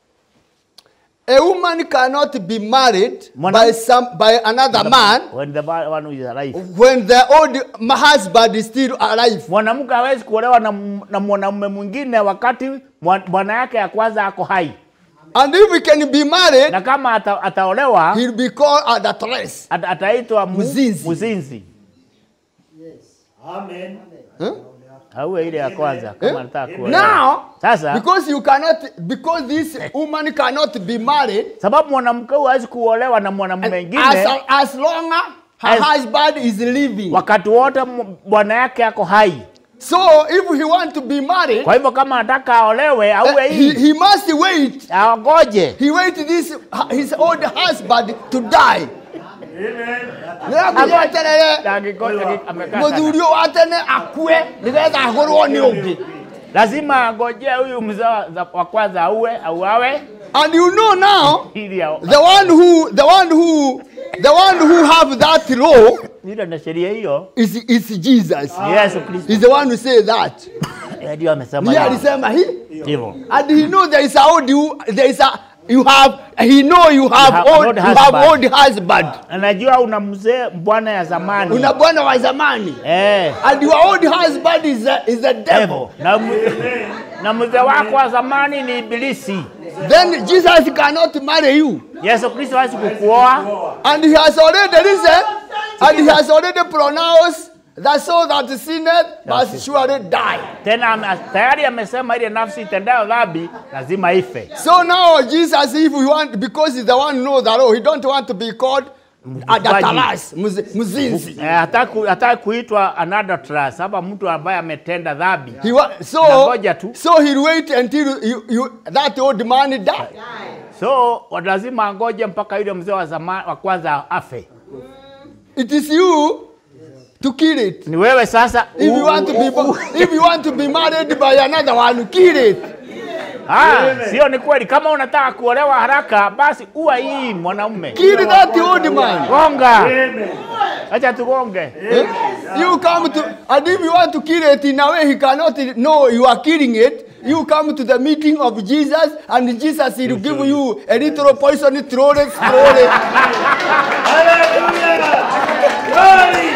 a woman cannot be married
Mwana-
by some by another man
when the man- one who is alive.
when the old husband is still alive.
Mwanamke hawezi kuolewa na, na mwanamume mwingine wakati mwa- bwana yake ya kwanza ako hai,
And if he can be married,
na kama ata, ataolewa
he'll be called adulteress.
at, ataitwa mu-
Mzinzi.
mzinzi.
Amen.
Huh?
Auwe ile ya kwanza kama
Eh?
anataka kuolewa.
Now,
Sasa
because you cannot, because this woman cannot be married
sababu mwanamke huyu hawezi kuolewa na mwanamume
as,
mwingine
as long her
As-
husband is living.
wakati wote m- bwana yake ako hai.
So if he want to be married,
Kwa hivyo kama anataka aolewe
uh,
auwe
he,
hii
he must wait.
aogoje.
He wait this his old husband to die.
Amen.
nĩakũgweterere
Angĩko- amekaa sana.
mũthuri wa tene akue nĩgetha agũrwo nĩ ũngĩ
Lazima agojee huyu mzee wa za- wa kwanza auwe auawe
and you know now
ili ao-
the one who the one who the one who have that law
ile na sheria hiyo
is, is Jesus.
Yesu Kristo
He's the one who say that.
Yeye ndio amesema
Yeye
hivyo.
alisema hii
hivyo.
and he know there is a old you there is a you have he know you have
have
old
old
you have
husband.
old husband.
Anajua una mzee bwana ya zamani
Una bwana wa zamani.
eh,
And your old husband is a, is a devil.
hivyo. na, mu- na mzee wako wa zamani ni ibilisi.
Then Jesus cannot marry you.
Yesu Kristo hawezi kukuoa
And he has already risen, and he has already pronounced that so that sinneth must surely die.
tena, ame- tayari amesema ile nafsi itendayo dhambi lazima ife.
So now Jesus, if you want, because he's the one who knows that, oh, he don't want to be called adataras, mzinzi.
Eh, hataki ku- hataki kuitwa anadulterous hapa mtu ambaye ametenda dhambi.
He wa- so,
Nangoja tu.
so he'll wait until you, you, that old man die.
So wa- lazima angoje mpaka yule mzee wa zamani wa kwanza afe.
It is you to kill it.
Ni wewe sasa
If you want to be, if you want to be married by another one, kill it.
Ah, sio ni kweli. Kama unataka kuolewa haraka, basi uwa hii mwanaume.
Kill that old man.
Gonga,
Amen.
acha tugonge.
Eh? You come to, and if you want to kill it in a way he cannot know you are killing it, you come to the meeting of Jesus, and Jesus will give you a little poison, throw it, throw it.
Hallelujah. Glory.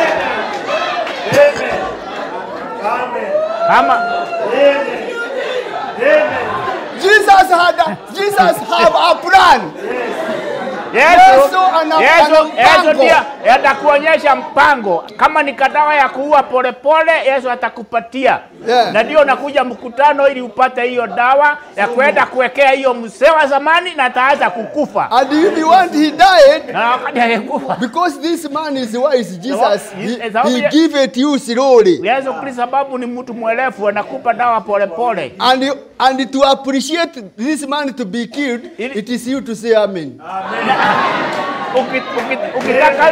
Amen. Amen.
Kama
Amen. Amen.
Jesus had, a, Jesus have a plan.
Yesu,
Yesu ana-
Yesu,
ana
Yesu
mpango.
ndio atakuonyesha mpango. Kama ni kadawa ya kuua polepole, Yesu atakupatia
Yeah.
na ndio nakuja mkutano ili upate hiyo dawa ya kwenda kuwekea hiyo mzee wa zamani na ataanza kukufa
And if you want, he died.
na wakati alikufa
Because this man is wise, Jesus, he, he give it you slowly.
Yesu Kristo sababu ni mtu mwelefu, anakupa dawa polepole.
And, you, and to appreciate this man to be killed,
Ili-
it is you to say amen.
Uki- uki- Ukitaka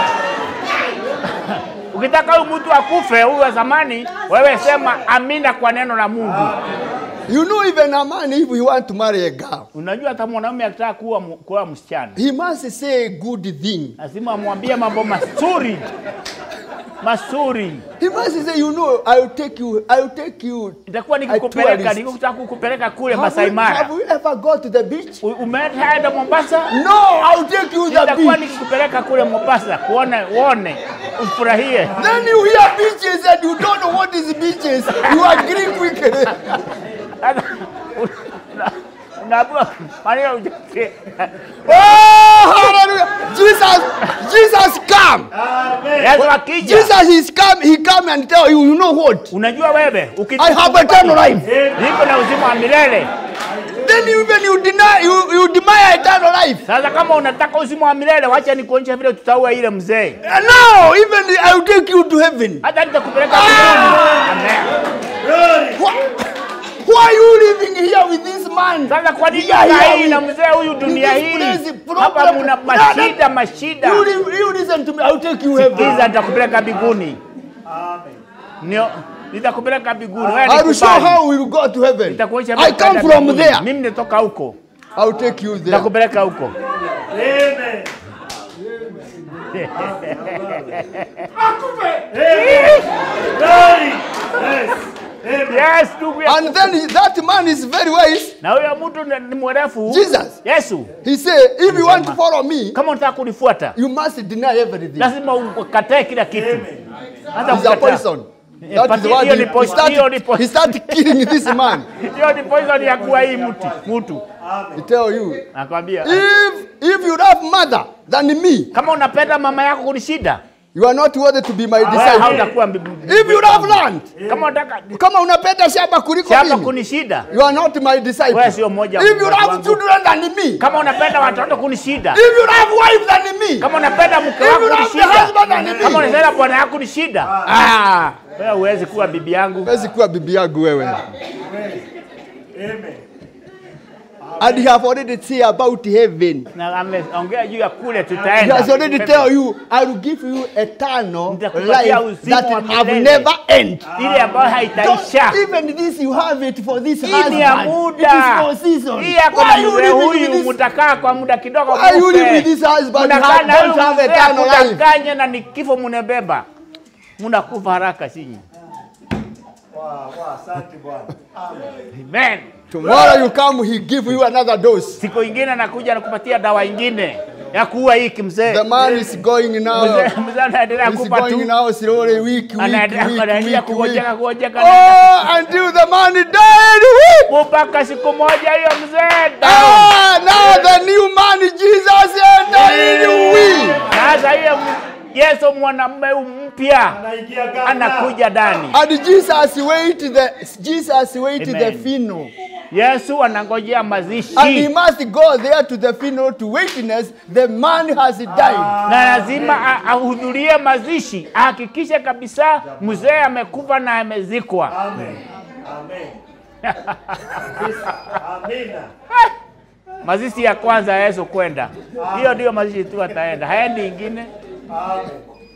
ukitaka huyu mtu akufe huyu wa zamani, wewe sema amina kwa neno la Mungu.
You know, even a man, if he want to marry a girl,
Unajua hata mwanaume akitaka kuwa mu- kuwa msichana
he must say a good thing.
lazima amwambie mambo mazuri mazuri.
He must say, you know, I will take you, I will take you.
Itakuwa
a
nikikupeleka
tourist.
nikikutaka kukupeleka kule
Have
Masai
you,
Mara,
have you ever go to the beach?
U- umeenda Mombasa,
No, I will take you to the
itakuwa
beach.
nikikupeleka kule Mombasa kuone uone ufurahie.
Then you hear beaches and you don't know what is beaches. You agree quickly.
Sasa, una- unaambiwa maneno hujasikia.
Oh, hallelujah. Jesus, Jesus come.
Amen.
Yesu akija,
Jesus is come, he come and tell you, you know what?
unajua wewe uki-
I have eternal life.
niko na uzima wa milele.
Then even you deny, you, you deny eternal life.
Sasa kama unataka uzima wa milele, wacha nikuonyeshe vile tutaua ile mzee,
And now, even I will take you to heaven.
hata nitakupeleka mbinguni. Amen.
Glory.
Why, why are you living here with this man?
Sasa kwa nini
Yeah, yeah,
ukai
we-
na mzee huyu dunia
this
hii?
place, problem-
Hapa muna
No, no.
mashida mashida.
You, li- you listen to me, I will take you heaven.
Giza nitakupeleka mbinguni.
Amen.
Nio nitakupeleka mbinguni. Wewe
I will show
nikubali.
how we will go to heaven.
Nitakuonyesha
I
vile
come
utaenda
from
mbinguni.
there.
Mimi nitoka huko.
I will take you there.
Nitakupeleka huko.
Amen. Amen. Glory. Yes. Amen.
Yes, ndugu yangu.
And then he- that man is very wise.
Na huyo mtu ni ni mwerefu.
Jesus.
Yesu,
He said, if you want to follow me,
kama unataka kunifuata,
you must deny everything.
lazima ukatae kila kitu. Hata
He's a
kukataa.
poison.
Eh,
That is
pati-
what
hiyo
he,
ni
he,
poison, hiyo ni
started,
poison.
he started killing this man.
Hiyo ni poison ya kuwa hii mtu mtu.
He tell you,
Nakwambia
if if you love mother than me,
kama unapenda mama yako kunishida,
You are not worthy to be my
Wewe
disciple.
hautakuwa mbi-
If you have learned,
kama unataka
kama unapenda shamba kuliko
shamba
mimi,
kunishida,
you are not my disciple.
Wewe sio mmoja wa
If you
watu
have
wangu.
children than me,
kama unapenda watoto kunishida,
if you have wife than me,
kama unapenda mke
If
wako
you love
kunishida,
the husband and me.
kama unapenda bwana yako kunishida, ah, wewe huwezi kuwa bibi yangu.
huwezi kuwa bibi yangu wewe.
Amen.
And he have already say about heaven.
Na ameongea juu ya kule
He has
tutaenda.
already tell you, I will give you eternal
Nitakupatia
life
uzima
that
wa
have
milele.
never end.
ile ambayo
Don't,
haitaisha.
even this you have it for this
Hii ni ya
husband. It
muda.
is for season.
Hii yako
Why
na
you
mzee
living with
huyu
this?
mutakaa kwa muda kidogo
Why you
mufe.
live with this husband? You
Munakaa
have,
na
don't
huyu
have
mzee
eternal life.
akudanganye na ni kifo munebeba. Munakufa haraka sinyi.
Wow, wow, asante Bwana.
Amen.
Tomorrow you come, he give you another dose.
Siku ingine anakuja anakupatia dawa ingine ya kuua hiki mzee.
The man is going now.
Mzee mzee anaendelea
He's
kufa
going
tu.
now slowly, week, week,
Anaendelea
week,
anaendelea
week, week.
kugojeka kugojeka.
Oh, until the man died. Week.
Mpaka siku moja hiyo mzee down.
Ah, now the new man, Jesus, entered in we.
Sasa hiyo Yesu mwanamume huyu mpya
Anaingia ghafla.
anakuja ndani.
And Jesus wait the Jesus wait the
Amen.
funeral.
Yesu anangojea
And he
mazishi
must go there to the funeral to witness the man has died.
na lazima a- ahudhurie mazishi, ahakikishe kabisa mzee amekufa na amezikwa.
Amen. Amen. Amina.
Mazishi ya kwanza ya Yesu kwenda, hiyo ndio mazishi tu ataenda, haendi ingine.
Amen.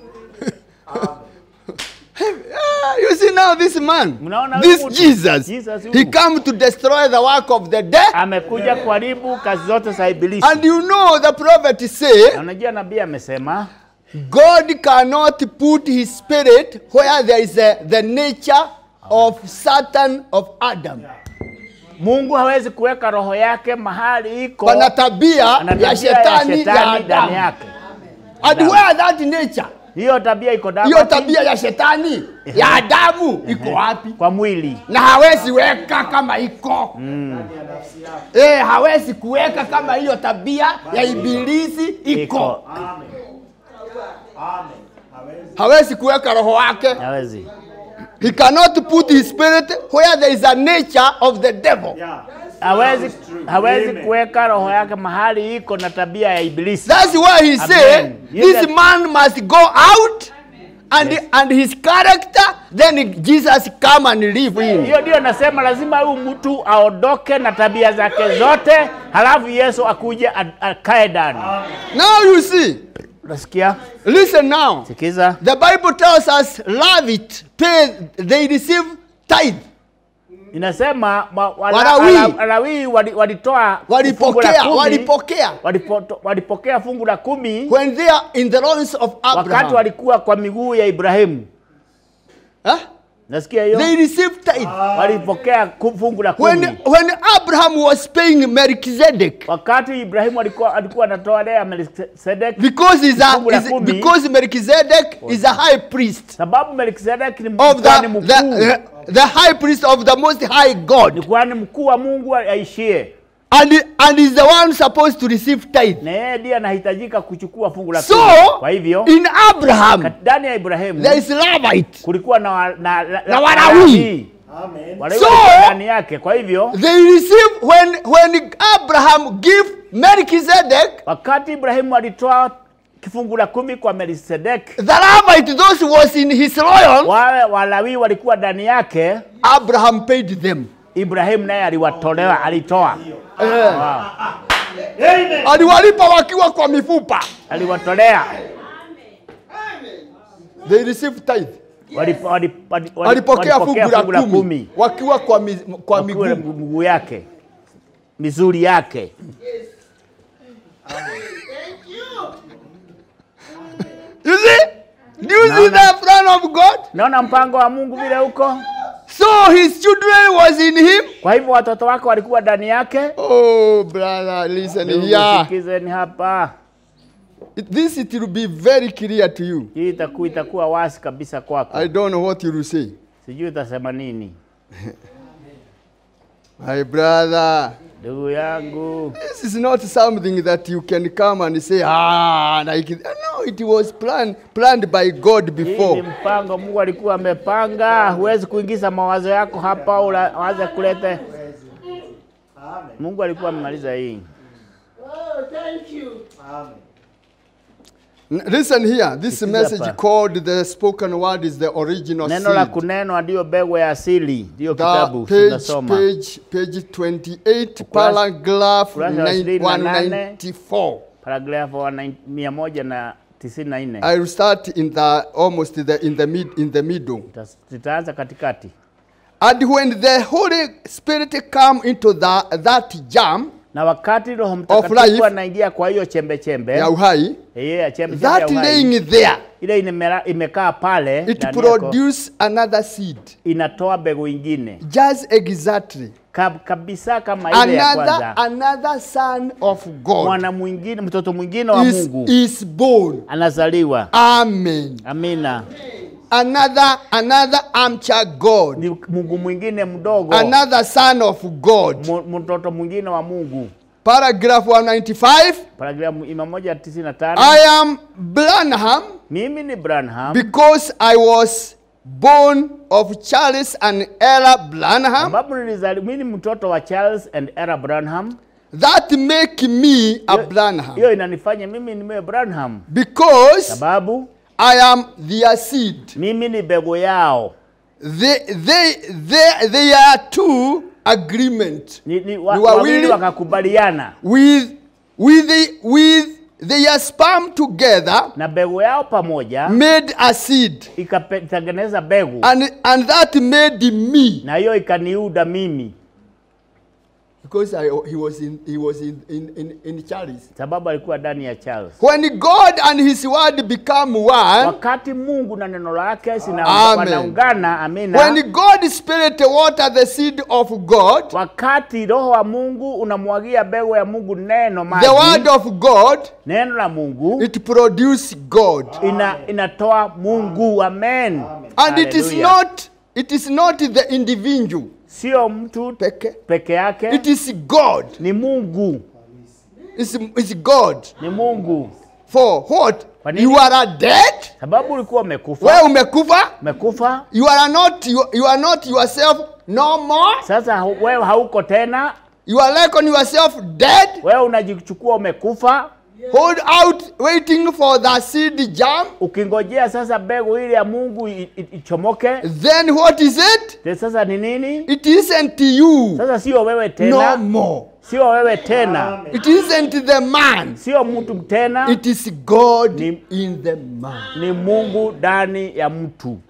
Ah, you see now this man,
Mnaona
this
huyu mtu?
Jesus,
Jesus huyu.
he come to destroy the work of the dead.
Amekuja kuharibu kazi zote za Ibilisi.
And you know the prophet say,
Na Unajua nabii amesema
God cannot put his spirit where there is a, the nature of Satan of Adam.
Mungu hawezi kuweka roho yake mahali iko
Pana tabia
ana tabia
ya shetani ya
ndani
Adamu.
yake.
And where that nature,
Hiyo tabia iko ndani
hiyo tabia ya shetani ya Adamu iko wapi?
kwa mwili.
na hawezi weka kama iko eh, hawezi kuweka kama hiyo tabia ya ibilisi iko,
Iko.
Amen. Amen. Hawezi.
hawezi kuweka roho wake.
Hawezi.
He cannot put his spirit where there is a nature of the devil.
Yeah.
hawezi hawezi
Amen.
kuweka roho yake mahali iko na tabia ya ibilisi.
That's why he said
Amen.
this
Yes.
man must go out and and his character then Jesus come and live in.
Hiyo ndio nasema lazima huyu mtu aondoke na tabia zake zote, halafu Yesu akuje a- akae ndani.
Now you see,
Unasikia?
listen now.
Sikiza.
The Bible tells us love it, pay, they receive tithe.
Inasema ma- wala-
Walawi.
ala- Walawi wali- walitoa fungu la
Walipokea,
kumi,
walipokea.
walipoto- walipokea fungu la kumi
when they are in the loins of
wakati
Abraham.
walikuwa kwa miguu ya Ibrahimu.
Huh?
Nasikia hiyo?
They received tithe.
Walipokea ku- fungu la
When,
kumi.
when Abraham was paying Melchizedek,
Wakati Ibrahimu alikuwa alikuwa anatoa lea Melkisedeki
because, he's a,
Fungu la
is,
kumi.
because Melchizedek is a high priest
sababu Melkisedeki ni
of
kuhani
the,
mkuu,
the, the high priest of the most high
ni
God,
kuhani mkuu wa Mungu aishie,
and, and is the one supposed to receive tithe.
na yeye ndiye anahitajika kuchukua fungu la
So,
kumi. Kwa hivyo
in Abraham,
kat- ndani ya Ibrahimu
there is Levite.
kulikuwa na, wa- na, na,
Na Walawi.
Amen.
Walawi
So-
walikuwa ndani yake. Kwa hivyo
They receive when, when Abraham give Melchizedek,
wakati Ibrahimu alitoa kifungu la kumi kwa Melkisedeki,
the Levite, those who was in his royal,
wale Walawi walikuwa ndani yake,
Abraham paid them.
Ibrahimu naye aliwatolewa, alitoa
Eh.
wow.
Amen.
aliwalipa wakiwa kwa mifupa
aliwatolea
they received tithe
Walipo- wali- wali- wali-
walipokea fungu
walipokea
la kumi wakiwa kwa, mi, kwa
Wakiwa
miguu
miguu yake mizuri yake
you see do you see
Naona.
the plan of god
naona mpango wa mungu vile huko
so his children was in him
kwa hivyo watoto wake walikuwa ndani yake
oh brother listen here
sikizeni hapa
It- this it will be very clear to you
hii itakuwa itakuwa wasi kabisa kwako
i don't know what you will say
sijui utasema nini
My brother,
ndugu yangu
this is not something that you can come and say, ah, like, no, it was planned, planned by God
hii ni
before.
mpango mungu alikuwa amepanga huwezi kuingiza mawazo yako hapa ula- waze kulete
Amen.
mungu alikuwa amemaliza hii
Amen.
N- Listen here, this
Sikiza
message
hapa.
called the spoken word is the original
neno la
seed.
kunenwa ndiyo mbegu ya asili ndiyo
The
kitabu
page,
tunasoma
page, page 28,
Ukurasa-
paragraph
ukurasa wa
9
ishirini na nane.
194.
paragrafu wa nine- mia moja na tisini na nne
I will start in the almost the, in the mid in the middle.
Tuta- tutaanza katikati
And when the Holy Spirit come into the, that jam
na wakati roho
life,
mtakatifu anaingia kwa hiyo chembe chembe
ya uhai,
yeah, chembe chembe ya
that
uhai,
laying there,
ile imemera- imekaa pale
it
ndani yako,
produce another seed.
inatoa mbegu ingine
Just exactly.
Kab, kabisa kama ile ya
Another,
kwanza
another son of God
mwana mwingine mtoto mwingine wa
is,
Mungu
is born.
anazaliwa
Amen.
amina
Another, another armchair God.
ni Mungu mwingine mdogo
Another son of God.
mu- mtoto mwingine wa Mungu
Paragraph 195.
paragrafu mia moja tisini na tano
I am Branham
mimi ni Branham
because I was born of Charles and Ella Branham.
ambapo nilizali mimi ni mtoto wa Charles and Era Branham
That make me a Branham
hiyo inanifanya mimi niwe Branham
because
sababu
I am their seed.
mimi ni mbegu yao
They, they, they, they are two agreement
ni, ni, wa,
Ni
wawili
wawili.
wakakubaliana
with, with, the, with their sperm together
na mbegu yao pamoja
made a seed.
ikatengeneza mbegu
And, and that made me
na hiyo ikaniuda mimi
because I, he was in, he was in, in, in, in Charles.
sababu alikuwa ndani ya Charles
When God and his word become one,
wakati Mungu na neno lake sina-
Amen.
wanaungana amina
when God Spirit water the seed of God,
wakati roho wa Mungu unamwagia mbegu ya Mungu neno
the
maji
word of God,
neno la Mungu
it produce God.
ina, inatoa Mungu amen
And it is
Hallelujah.
not, it is not the individual
sio mtu
peke.
peke yake
It is God.
ni Mungu
It's, it's God.
ni Mungu
For what?
Kwa nini?
You are dead.
sababu ulikuwa
Wewe
umekufa
umekufa.
umekufa
You are not you, you are not yourself no more.
sasa hu- wewe hauko tena
You are like on yourself dead.
wewe unajichukua umekufa
Hold out waiting for the seed jam.
ukingojea sasa mbegu ile ya Mungu i- i- ichomoke
Then what is it?
Te sasa ni nini
It isn't you
sasa sio wewe
no
tena
more.
sio wewe tena
It isn't the man.
sio mtu tena
It is God
Ni-
in the man.
ni Mungu ndani ya mtu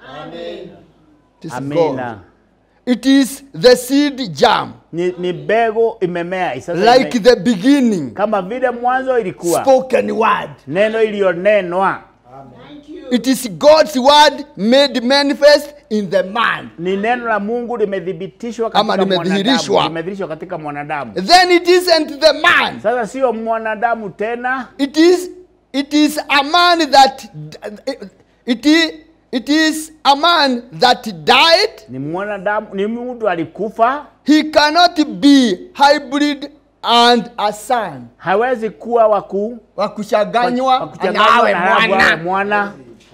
It is
amina
God. It is the seed jam.
ni, ni mbegu imemea sasa
Like
ime,
the beginning.
kama vile mwanzo ilikuwa
Spoken word.
neno iliyonenwa
It is God's word made manifest in the man.
ni neno la Mungu limethibitishwa
Ama
katika
limedhihirishwa.
mwanadamu limedhihirishwa katika mwanadamu
Then it isn't the man.
sasa sio mwanadamu tena
It is it is a man that it is it is a man that died.
ni mwanadamu ni mtu alikufa
He cannot be hybrid and a son.
hawezi kuwa waku
Wa kuchanganywa
wakuchanganywa
anawe
na awe
mwana.
mwana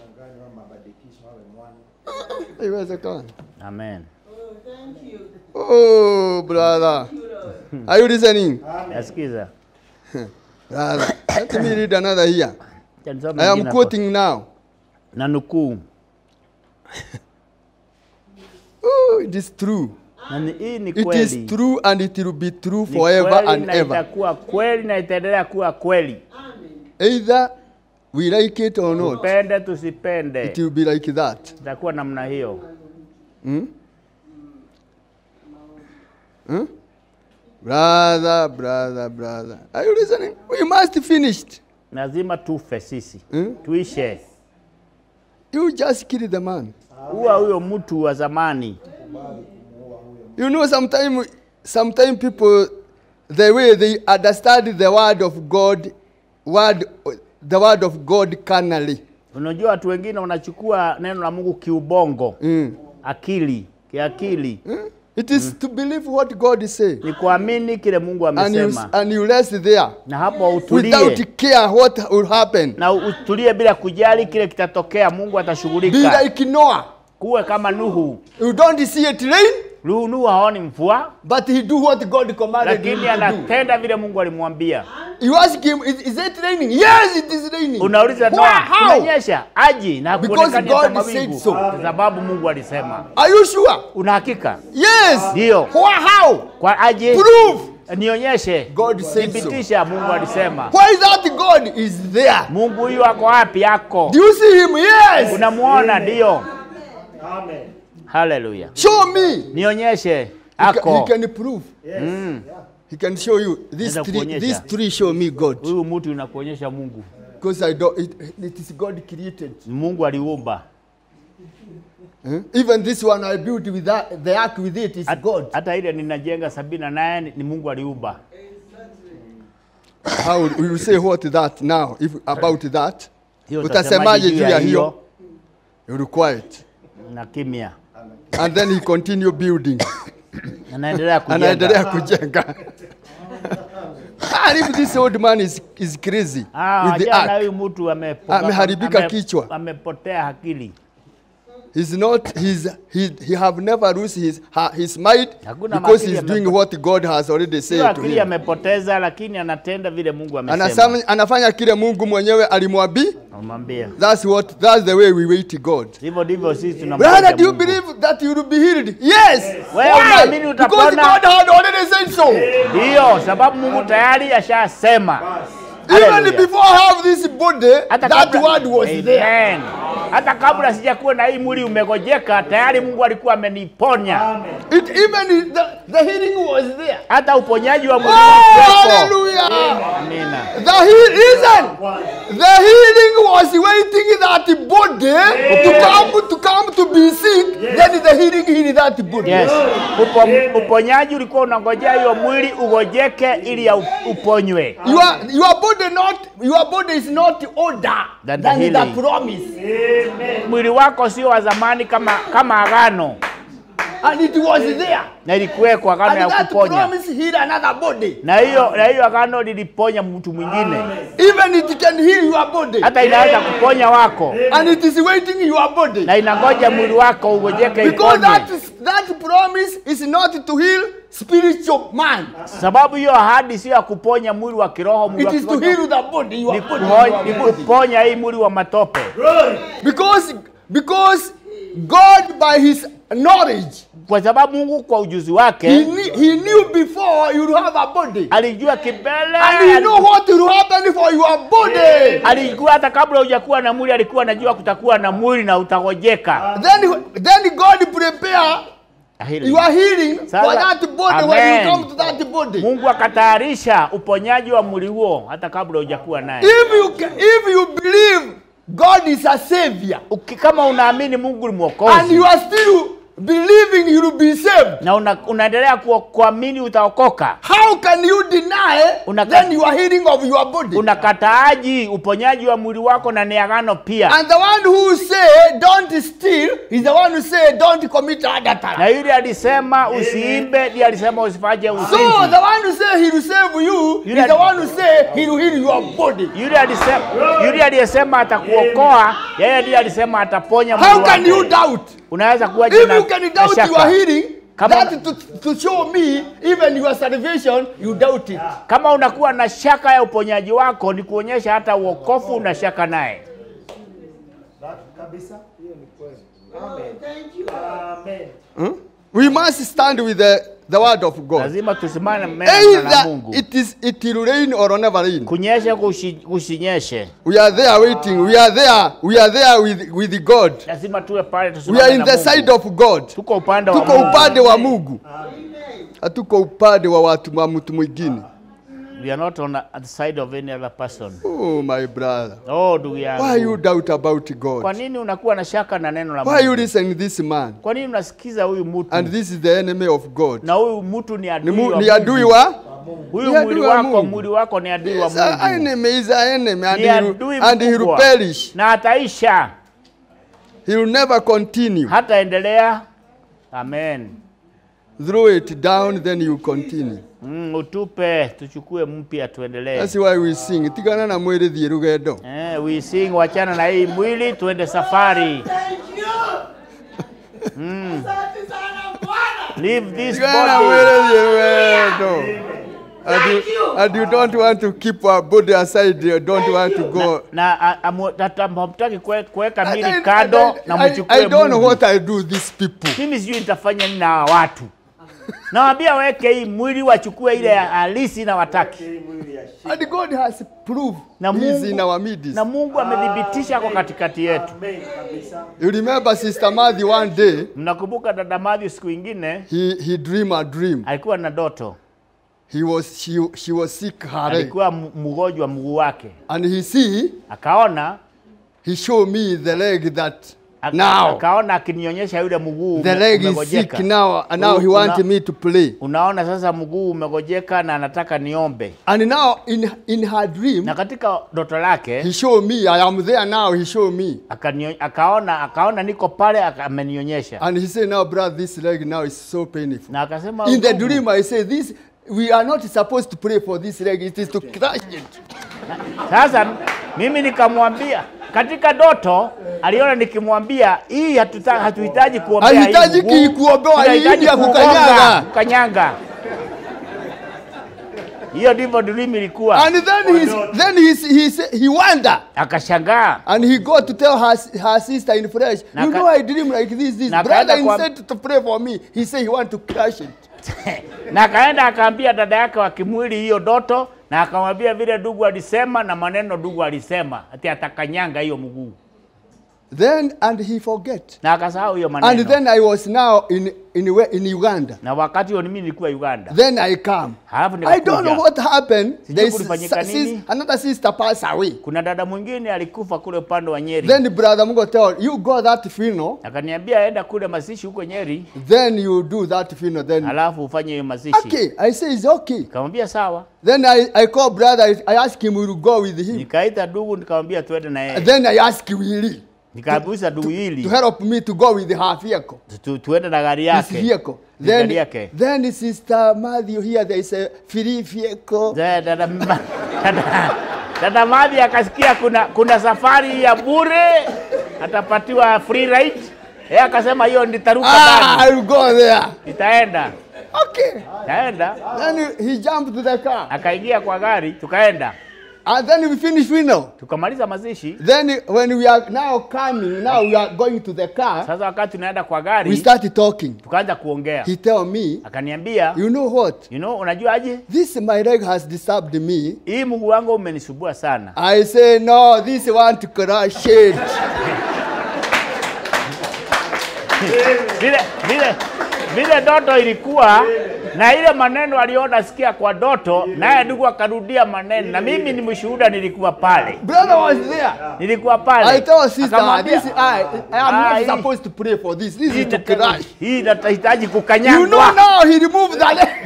Haiwezekani.
amen
Oh, brother. Are you listening?
yasikiza
Brother, let me read another here.
Acha nisome
I am
ingine hapo.
quoting now.
na nukuu
Oh, it is true.
na ni- hii ni
It is
kweli
true and it will be true
Ni
forever
kweli
and
na
ever.
itakuwa kweli na itaendelea kuwa kweli
Either we like it or not,
tupende tusipende
it will be like that.
itakuwa namna hiyo
Brother, brother, brother. Are you listening? We must finish.
lazima tufe sisi
Hmm?
tuishe
You just kill the man.
huwa huyo mtu wa zamani
You know, sometimes sometime people, the way they understand the word of God, word, the word of God carnally.
unajua watu wengine wanachukua neno la mungu kiubongo
Mm.
akili kiakili
It is to believe what God is saying.
ni kuamini kile Mungu
And you,
amesema,
and you rest there
na hapo utulie
without care what will happen.
na utulie bila kujali kile kitatokea. Mungu
Be
atashughulika.
like Noah.
Kuwe kama Nuhu.
You don't see it rain,
Nuhu Nuhu haoni mvua,
but he do what God commanded him
lakini
to do.
anatenda vile Mungu alimwambia.
You ask him, is, is it raining? Yes, it is raining.
Unauliza
Why?
Noa,
How?
kunanyesha? Aji na
Because
kuonekana hata
God said
mawingu,
so.
kwa sababu Mungu alisema.
Are you sure?
Una hakika?
Yes.
Ndio.
Why? How?
Kwa aje?
Prove.
Nionyeshe.
God said so.
Thibitisha Mungu alisema.
Why is that God is there?
Mungu huyu ako wapi? Ako.
Do you see him? Yes.
Unamuona? Ndio.
Amen.
Haleluya.
Show me.
Nionyeshe.
He ca- He
Ako.
can prove.
Yes.
Mm.
He can show you. These
Naweza
three,
kuonyesha.
these three show me God.
Huyu mtu inakuonyesha Mungu.
Because I don't. It, it is God created.
Mungu aliumba.
Eh? Even this one I built with that, the ark with it is
Hat-
God.
Hata ile ninajenga sabini na nane ni Mungu aliumba.
How will you say what that now? If about that,
Hiyo
utasemaje juu ya hiyo?
hiyo
You will quiet.
na kimya.
And then he continue building.
Anaendelea kujenga.
Anaendelea kujenga. And if this old man is, is crazy
Ah,
with the
jana
ark,
huyu mtu amepo-
Ameharibika
ame-
kichwa.
Amepotea akili.
he's not he's he he have never lose his ha- his mind
Hakuna
because
makili
he's doing
amepo-
what God has already
Sio
said to
akili
him.
amepoteza, lakini anatenda vile Mungu amesema.
Anasema, anafanya kile Mungu mwenyewe alimwambia.
Namwambia
That's what that's the way we wait God.
hivyo ndivyo sisi tunamwambia
Brother, do you
Mungu.
believe that you will be healed? Yes.
Wewe
Why?
unaamini
Because
utapona?
God had already said so.
Ndiyo, sababu Mungu tayari ashasema.
Even
Hallelujah.
before I have this body,
Hata
that
kabla-
word was there.
Amen. Hata kabla sijakuwa na hii mwili umegojeka, tayari Mungu alikuwa ameniponya.
Amen.
It even the, the healing was there.
Hata uponyaji wa mwili
Oh,
ulikuwepo.
hallelujah.
Amina.
The heal, listen. The healing was waiting that body to come to come to be sick. Then the healing healed that body.
Yes. Upo, uponyaji ulikuwa unangojea hiyo mwili ugojeke ili ya uponywe.
Your your body not your body is not older
Than
than,
the
the,
healing.
promise,
Mwili wako sio wa zamani kama kama agano,
and it was there.
na ilikuwekwa agano
And
ya
that
kuponya,
promise healed another body.
na hiyo na hiyo agano liliponya mtu mwingine,
Even it can heal your body,
hata inaweza kuponya wako,
and it is waiting your body.
na inangoja mwili wako ugojeke
Because
iponywe,
that is, that promise is not to heal spiritual man.
sababu hiyo ahadi sio ya kuponya mwili wa kiroho. Mwili
It
wa
is to
kiroho
heal the body. Your
ni
body.
kuho-
your
ni
body.
kuponya hii mwili wa matope,
Glory.
Because because God by His knowledge,
kwa sababu Mungu kwa ujuzi
He,
wake
knew, he knew before you will have a body,
alijua kibele,
and He know what will happen for your body.
alijua hata kabla hujakuwa na mwili, alikuwa anajua kutakuwa na mwili na utagojeka.
Then then God prepare
Hili.
your healing for
Sasa-
that body when
Amen.
you come to that body.
Mungu akatayarisha uponyaji wa mwili huo hata kabla hujakuwa naye.
If you ca- if you believe God is a savior
Uki- Kama unaamini Mungu ni
and
mwokozi
you are still believing you will be saved,
na una, unaendelea ku, kuamini utaokoka,
how can you deny
Unaka-
then you are healing of your body?
unakataaji uponyaji wa mwili wako na ni agano pia.
And the one who say don't steal is the one who say don't commit
Na
adultery.
yule alisema usiimbe, ndiye alisema usifanye
So
uzinzi.
the one who say he will save you
Yule
is the
ali-
one who say he will heal your body.
Yule alisema, yule aliyesema atakuokoa, yeye ndiye alisema ataponya
How
mwili
can you
wako.
doubt?
Unaweza kuwa
If
na,
you can
na
doubt your
shaka.
healing,
Kama-
that to, to show me even your salvation, you doubt it.
Kama unakuwa na shaka ya uponyaji wako, ni kuonyesha hata uokofu una shaka naye.
That kabisa. Hiyo ni kweli. Amen. Amen.
We must stand with the, the word of God.
Lazima tusimame mbele na
Either
Mungu.
it is it will rain or never rain.
Kunyeshe kushi, kusinyeshe,
We are there waiting. We are there. We are there with, with God.
lazima tuwe pale
We
tusimame
are in
na
the
Mungu.
side of God.
Tuko upande wa
Tuko
Mungu.
upande wa Mungu. Hatuko upande wa watu wa mtu mwingine.
We are not on the side of any other person.
Oh my brother.
Oh, ndugu
Why you
yangu.
doubt about
Kwa
God?
nini unakuwa na shaka na neno la
Why you
Mungu?
listen this man?
Kwa nini unasikiza huyu mtu?
And this is the enemy of God.
Na huyu mtu ni
Ni,
adui
mu,
wa
ni adui
Mungu.
wa
Huyu
ni adui
mwili
wa
wako,
Mungu.
mwili wako ni adui wa
Yes, a
Mungu.
enemy is an enemy and
Ni
he will,
adui
and he will
mkubwa.
perish.
Na ataisha,
He will never continue.
hataendelea. Amen.
throw it down, then you continue.
Mm, utupe tuchukue mpya tuendelee.
That's why we sing. Tigana na mwiri thie rugendo.
Eh, we sing wachana na hii mwili tuende safari.
Thank you. Asante sana Bwana.
Leave this
Tigana na
body.
mwiri thie rugendo. And you, and you don't want to keep our body aside, you don't want to go.
Na a- amu- tata- hamtaki kue- kuweka
I,
mili
I,
kando na
I, I
mchukue
don't know
Mungu.
what I do these people.
Mimi sijui nitafanya nini na hawa watu. Nawambia weke hii mwili wachukue ile ya halisi na wataki.
And God has proved
Na
He's in
Mungu,
our midst.
na Mungu amedhibitisha kwa katikati yetu.
Amen kabisa.
You remember Sister Madhi one day,
Mnakumbuka dada Matthew siku ingine
he, he dreamed a dream.
alikuwa na doto,
He was, she, she was sick her leg.
alikuwa m- mgonjwa mguu wake,
And he see,
akaona
he showed me the leg that
aka-
now,
akaona akinionyesha yule mguu
the
ume-
leg is sick
umegojeka.
now, and now he
Una-
wanted me to play.
Unaona sasa mguu umegojeka na anataka niombe,
And now in, in her dream,
na katika doto lake
he showed me, I am there now, he showed me.
akanio, akaona akaona niko pale aka- amenionyesha
And he said, now brother, this leg now is so painful.
na akasema
In the
"Ndugu,
dream, I say, this, we are not supposed to pray for this leg, it is to crush it.
Sasa mimi nikamwambia katika doto aliona nikimwambia hii hatuta- hatuhitaji kuombea hii
Hahitaji
mguu,
ki- kuombewa,
tunahitaji
hii ya
kugonga,
kukanyaga.
kukanyaga. Hiyo ndivyo dream ilikuwa.
And then, he's, then he's, he, say- he wonder.
Akashangaa
And he got to tell her, her sister in French,
Na
you
ka-
know I dream like this, this.
Na
Brother
kaenda kwa-
instead to pray for me, he said he want to crush it.
na akaenda akaambia dada yake wa kimwili hiyo doto, na akamwambia vile ndugu alisema na maneno ndugu alisema, ati atakanyanga hiyo mguu,
Then, and he forget.
na akasahau hiyo
And
maneno.
then I was now in, in, we- in Uganda.
na wakati huo mimi nilikuwa Uganda.
Then I come.
Halafu
I don't know
nikakuja.
what happened.
Sijui
There is
kulifanyika
s- sis-
nini.
another sister passed away.
Kuna dada mwingine alikufa kule upande wa Nyeri.
Then the brother Mungo tell you go that funeral,
akaniambia enda kule mazishi huko Nyeri,
then you do that funeral. Then
alafu ufanye hiyo mazishi.
okay, I say it's okay.
Nikamwambia sawa,
Then I, I call brother. I, I ask him will go with him.
nikaita ndugu nikamwambia tuende na yeye,
Then I ask Willie
nikabusa ndugu
to
hili
help me to go with her vehicle.
tu, tuende na gari
His
yake
vehicle.
Ni gari
Then,
yake.
then Sister Matthew here, there is a free vehicle.
Dada, dada, ma- dada, dada Madhi akasikia kuna, kuna safari ya bure atapatiwa free ride. Yeye akasema hiyo nitaruka
Ah,
ndani,
I will go there.
nitaenda
Okay.
nitaenda.
Then he jumped to the car.
Akaingia kwa gari tukaenda,
And then we finish funeral.
tukamaliza mazishi.
Then when we are now coming, now we are going to the car,
Sasa wakati tunaenda kwa
we
gari
started talking.
tukaanza kuongea,
He tell me,
akaniambia
you know what?
you know, unajuaje
This my leg has disturbed me.
hii mguu wangu umenisumbua sana.
I say, no, this want to crush it.
Vile vile vile doto ilikuwa na ile maneno aliona sikia kwa doto, naye ndugu akarudia maneno, na mimi ni mshuhuda, nilikuwa pale,
Brother was there.
nilikuwa pale.
I told sister,
Akamwambia,
this I, I am
Ah,
not
hii-
supposed to pray for this. This
hii
is to
inata-
crush.
hii inahitaji
You know
kukanyangwa.
now he removed the leg.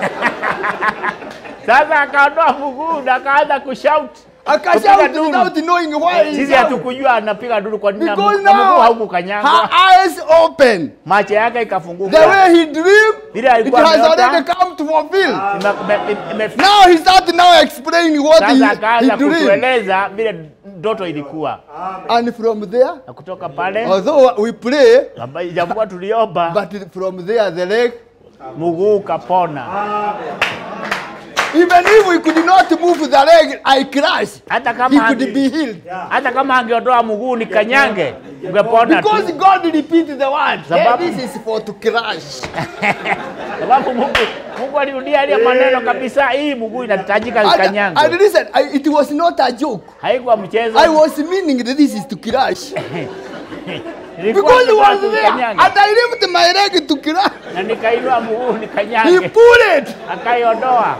Sasa akaondoa mguu na akaanza kushout.
Akashout
Kupiga duru.
without knowing why he
Sisi
shout.
hatukujua anapiga duru kwa nini, na
Because
mguu na mguu
now
haukukanyangwa.
her eyes open.
Macho yake
The
ikafunguka.
way he dreamed,
Vile
it
alikuwa
has
ameota.
already come to fulfill.
Ime- ime- ime-
Now he started now explaining what he,
Sasa
he
akaanza
dreamed.
kutueleza vile ndoto ilikuwa,
And from there,
na kutoka pale
although we pray,
amba- ijapokuwa tuliomba,
but from there the leg,
mguu ukapona.
even if we could not move the leg, I crash.
Hata
He
kama
could
ange-
be healed.
hata kama angeondoa mguu nikanyange, ungepona tu,
Because God repeated the word.
Sababu-
Hey, this is for to crash.
sababu Mungu Mungu alirudia ile maneno kabisa, hii mguu inahitajika
And,
ikanyangwe.
and listen, I, it was not a joke.
Haikuwa mchezo,
I was meaning that this is to crash.
Ilikuwa
Because he
nataka
was there.
kuikanyaga.
And I lifted my leg to crash.
na nikainua mguu
He
nikanyange,
pulled it.
akaiondoa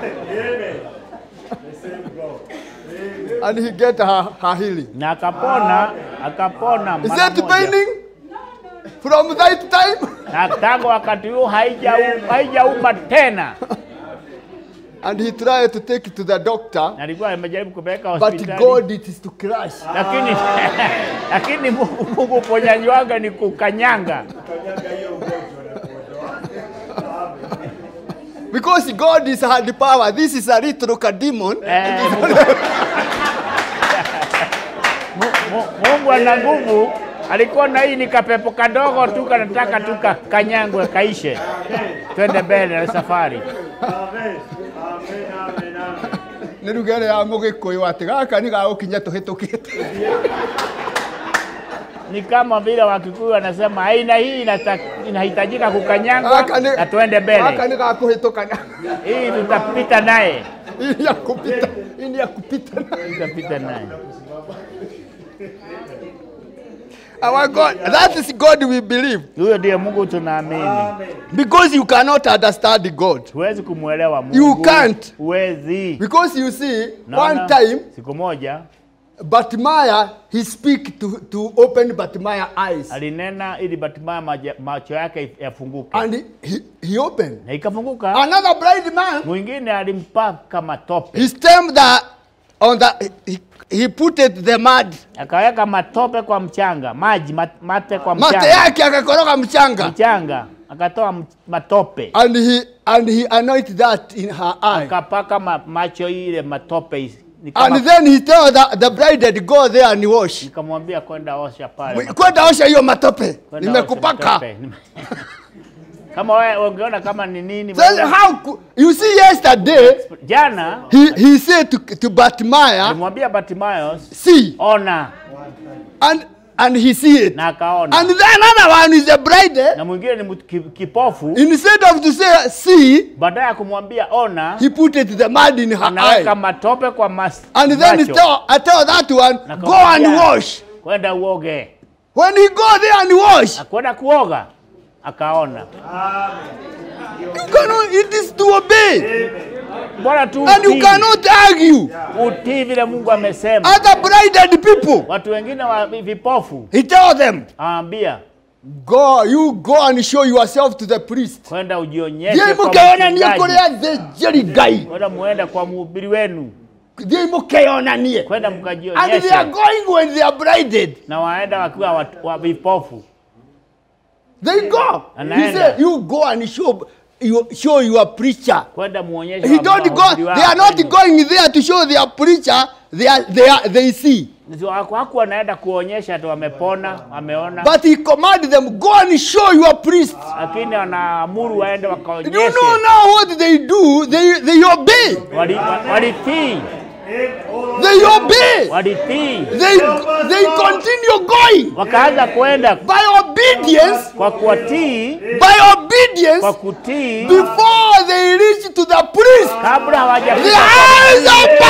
And he get her, her healing.
na akapona, akapona
Is
mara
that
moja.
paining? From that time?
na tangu wakati huo haijau- haijauma tena.
And he tried to take it to the doctor.
Na alikuwa amejaribu kupeleka
But
hospitali
God, it is to crash.
lakini lakini Mungu, Mungu uponyaji wake ni kukanyanga.
because God is had power, this is a little demon.
Eh, Mungu- Mu- mu- Mungu ana nguvu. Alikuwa na hii ni kapepo kadogo tu kanataka tu ka- kanyangwe kaishe, twende mbele na safari.
Amen. Amen. Amen. Amen.
nä rugere ya må gä kå yå atä gaka nä gagå kinya tå hä tå kä te
Ni kama vile Wakikuyu wanasema aina hii inata- inahitajika kukanyangwa na twende mbele,
nä gakå hä tå kana
hii tutapita naye,
ini ya kå pita ini ya kå pita
tutapita naye.
our God that is God we believe
Huyo ndiye Mungu tunaamini.
because you cannot understand God
Huwezi kumwelewa Mungu,
You can't.
huwezi.
because you see
Naona
one time
siku moja
Batmaya he speak to to open Batmaya eyes
alinena ili Bartimayo maja- macho yake yafunguke,
and he, he opened
na ikafunguka.
another blind man
Mwingine alimpaka matope,
he stamped the on the he, he put it the mud
akaweka matope kwa mchanga, maji mat- mate kwa
mate
mchanga,
yake akakoroga mchanga
mchanga akatoa m- matope
and he and he anointed that in her eye
akapaka ma, macho ile matope is- ni kama-
and then he told the, the bride go there and wash
nikamwambia kwenda osha pale
kwenda osha hiyo matope
Kwenda
nimekupaka
osha matope. Nime- kama wewe ungeona kama ni nini
then
wewe-
how cou- you see yesterday
jana
he he said to to Batmaya
alimwambia Bartimayo
see
ona
and and he see it
na akaona
and then another one is the bride
na mwingine ni mtu ki- kipofu
instead of to say see
baadaye ya kumwambia ona
he put it the mud in her
anaweka
eye
matope kwa mas
and then he
macho.
tell, I tell that one
Na
go and
akamwambia,
wash
kwenda uoge
when he go there and wash
akwenda kuoga akaona
you cannot it is to obey
bora tu
and you
utii.
cannot argue
utii vile Mungu amesema
other blinded people
watu wengine wa vipofu
he tell them
aambia
go you go and show yourself to the priest
kwenda ujionyeshe
thiä
kwa
må keyonanie kå
mchungaji.
rä a thä njeri ngai
kwenda muende kwa mhubiri wenu
thiä må keyonanie
kwenda
and they are
mkajionyeshe
going when they are blinded
na waenda wakiwa watu- wa vipofu
they go he
Anaenda.
say you go and show you show your preacher
kwenda muonyeshe
he
wa-
don't go
wahubiri
they are not
wenu.
going there to show their preacher they are, they are, they see
Ndio haku- hakuwa anaenda kuonyesha tu wamepona wameona
but he command them go and show your priest
lakini wanaamuru waende
you
wakaonyeshe
know now what they do they they obey
Wali- wa- walitii
they obey
walitii
they they continue going
wakaanza kwenda
by obedience
kwa kuwatii
by obedience
kwa kutii
before they reach to the priest
kabla
the
hawajafika
eyes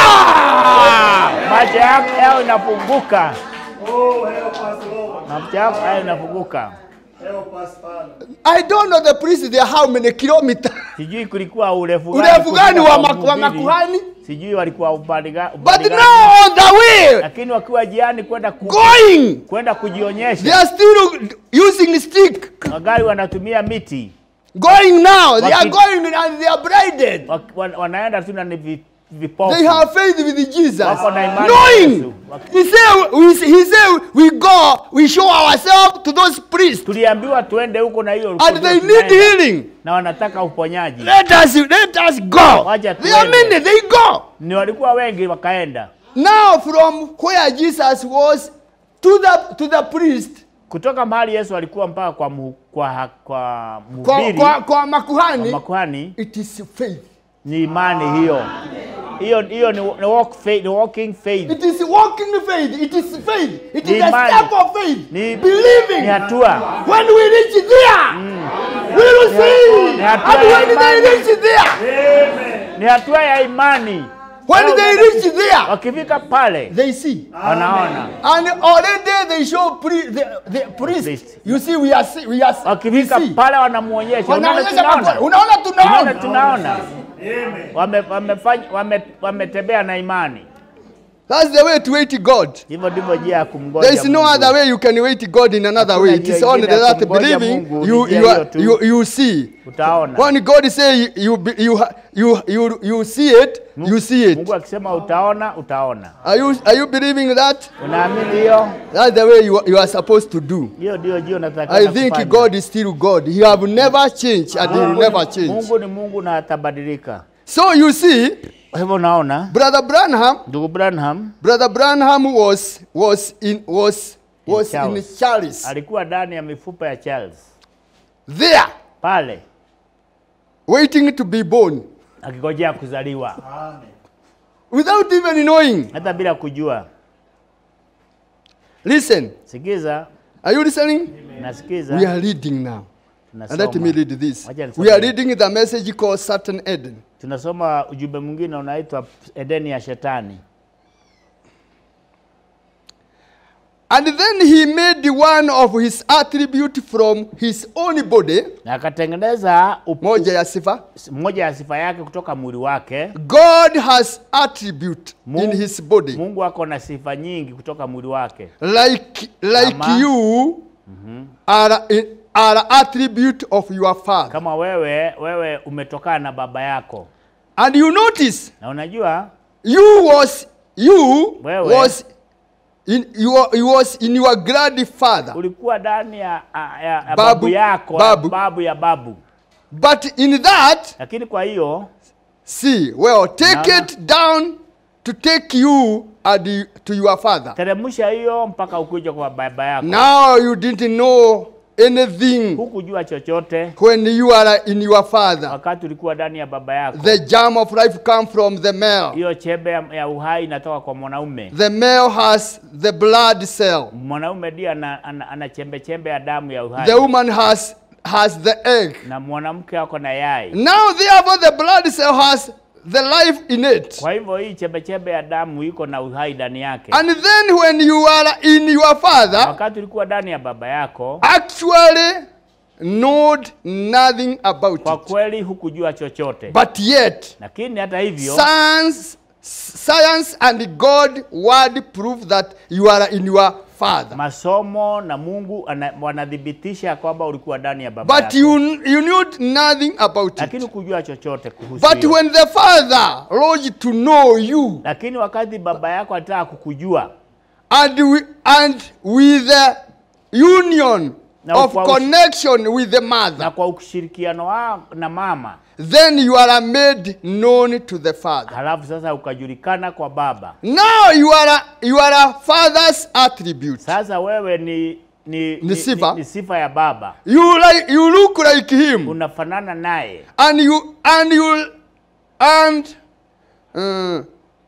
open
macho yako yao inafunguka
Oh, help us, Lord.
macho yako yao inafunguka
Help us, Father.
I don't know the priest there how many kilometers
sijui kulikuwa urefu gani
urefu gani
kufika
wa
kwa
maku- wa
mhubiri.
makuhani
sijui walikuwa upande ga-
but
upande gani.
now on the way
lakini wakiwa jiani kwenda ku,
going
kwenda
they
kujionyesha
are still using stick
magari wanatumia miti
going now they are
Waki-
going and they are blinded
Wak- wan- wanaenda tu na ni vi- vipofu
they have faith with Jesus
Wako na imani na
knowing
Yesu. Waki-
he said we, he said we go we show ourselves to those priests
tuliambiwa tuende huko na hiyo
and
ndio
they need
tunaenda.
healing
na wanataka uponyaji
let us let us go
Wacha
they are
tuende.
many they go
ni walikuwa wengi wakaenda
now from where Jesus was to the to the priest
kutoka mahali Yesu alikuwa mpaka kwa mu, kwa, kwa
kwa,
mhubiri
kwa, kwa
kwa
makuhani
makuhani
it is faith
ni imani hiyo hiyo hiyo ni, ni, walk faith, ni walking faith
it is walking faith it is faith it
Ni
is a
imani.
step of faith
ni,
believing
ni hatua
when we reach there we will see
Ni hatua
and
ya
when they
imani.
reach there
ni hatua ya imani
when
Leo
they
unaenda
reach
ku-
there
wakifika pale
they see
wanaona
and already they show pri the, the priest
Priest.
you see we are see, we are we
wakifika
see
pale wanamuonyesha unaona
wanaonyesha
tunaona
makosa. unaona
tunaona
tunaona
tunaona wame wamefanya wame wametembea na imani
That's the way to wait God.
Hivyo ndivyo njia ya kumngoja
There is no
Mungu.
other way you can wait God in another
Hakuna
way. It
njia
is only
ingine ya
that
kumngoja
believing
Mungu,
you,
ni njia
you,
hiyo
are,
tu.
you, you see.
Utaona.
When God say you, be- you, ha- you, you, you see it, you see it.
Mungu akisema utaona, utaona.
Are you, are you believing that?
Unaamini hiyo?
That's the way you, you are supposed to do.
Hiyo ndio ndio nataka
I think God is still God. He have never changed and he will never change.
Mungu ni Mungu na atabadilika.
So you see,
Kwa hivyo unaona
Brother Branham,
ndugu Branham
Brother Branham was was in was was in
Charles.
Charles.
alikuwa ndani ya mifupa ya Charles
There,
pale
waiting to be born
akigojea kuzaliwa
without even knowing.
hata bila kujua.
Listen,
Sikiza,
are you listening?
nasikiza.
We are reading now. And let
tunasoma.
me read this.
Wacha nisome.
We are reading the message called Certain Eden.
Tunasoma ujumbe mwingine unaitwa Edeni ya Shetani.
And then he made one of his attribute from his own body,
na akatengeneza up-
moja ya sifa.
moja ya sifa yake kutoka mwili wake.
God has attribute in
Mungu-
his body.
Mungu ako na sifa nyingi kutoka mwili wake,
Like like
Kama-
you are are attribute of your father.
kama wewe wewe umetokana na baba yako,
And you notice
na unajua
you was you
Wewe.
was in you, you was in your grandfather.
ulikuwa ndani ya, ya, ya babu,
Babu-
yako
babu.
babu ya babu,
But in that
lakini kwa hiyo
See, well, take
Naona.
it down to take you and you- to your father.
teremsha hiyo mpaka ukuja kwa baba yako.
Now you didn't know anything
Hukujua chochote
when you are in your father.
wakati ulikuwa ndani ya baba yako.
The germ of life come from the male.
Hiyo chembe ya, ya uhai inatoka kwa mwanaume.
The male has the blood cell.
Mwanaume ndiye ana, ana, ana chembe chembe ya damu ya uhai
The woman has has the egg.
na mwanamke ako na yai.
Now therefore the blood cell has the life in it.
Kwa hivyo hii chembe chembe ya damu iko na uhai ndani yake.
And then when you are in your father,
Wakati ulikuwa ndani ya baba yako,
actually knowed nothing about
kwa
it.
kweli hukujua chochote,
But yet
lakini hata hivyo
Science, science and God word prove that you are in your father.
masomo na Mungu ana- wanathibitisha kwamba ulikuwa ndani ya baba
But
yako,
you you knew nothing about
lakini
it.
hukujua chochote kuhusu
But
hiyo.
when the father longed to know you
Lakini wakati baba yako alitaka kukujua
and we, and with the union
Na
of
kwa ush-
connection with the
na
mother,
kwa ushirikiano wao na mama,
then you are made known to the father.
halafu sasa ukajulikana kwa baba.
Now you are you are a father's attribute.
Sasa wewe ni ni, ni,
sifa.
ni, ni sifa ya baba,
You like you look like him.
unafanana naye
and you and you and uh,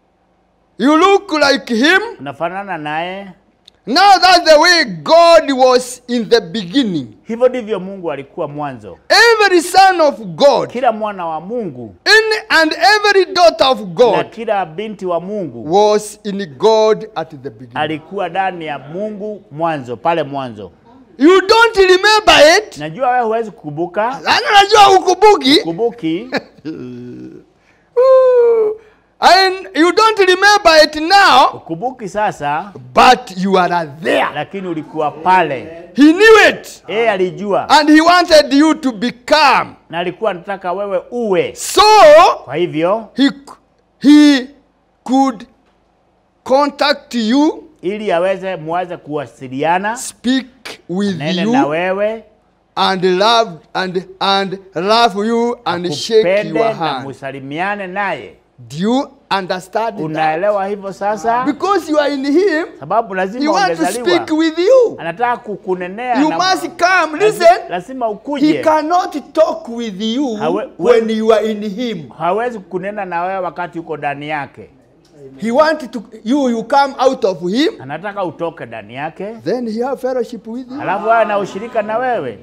you look like him
unafanana naye.
now that's the way god was in the beginning
Hivyo ndivyo Mungu alikuwa mwanzo.
every son of god
Kila mwana wa Mungu
in, and every daughter of
na
god
kila binti wa Mungu
was in god at the beginning
alikuwa ndani ya Mungu mwanzo, pale mwanzo.
you don't remember it
Najua wewe huwezi kukumbuka,
Yaani unajua ukubuki
kumbuki,
and you don't remember it now
kumbuki sasa,
but you are there
lakini ulikuwa pale.
he knew it
Yeye alijua
and he wanted you to become
na alikuwa anataka wewe uwe.
so
Kwa hivyo
he he could contact you
ili aweze muweze kuwasiliana
speak with
nene na
you
wewe
and love and and love you and shake
kupende
your
na
hand
musalimiane naye.
do you understand that?
Unaelewa hivyo sasa?
because you are in him
Sababu
he
lazima
wants to
ungezaliwa,
speak with you
anataka kukunenea
you
na-
must come
lazi-
listen
lazima
he
ukuje.
cannot talk with you
Hawe-
when you are in him
Hawezi kunena na wewe wakati uko ndani yake,
he want to you you come out of him
anataka utoke ndani yake,
then he have fellowship with you
alafu awe na ushirika na wewe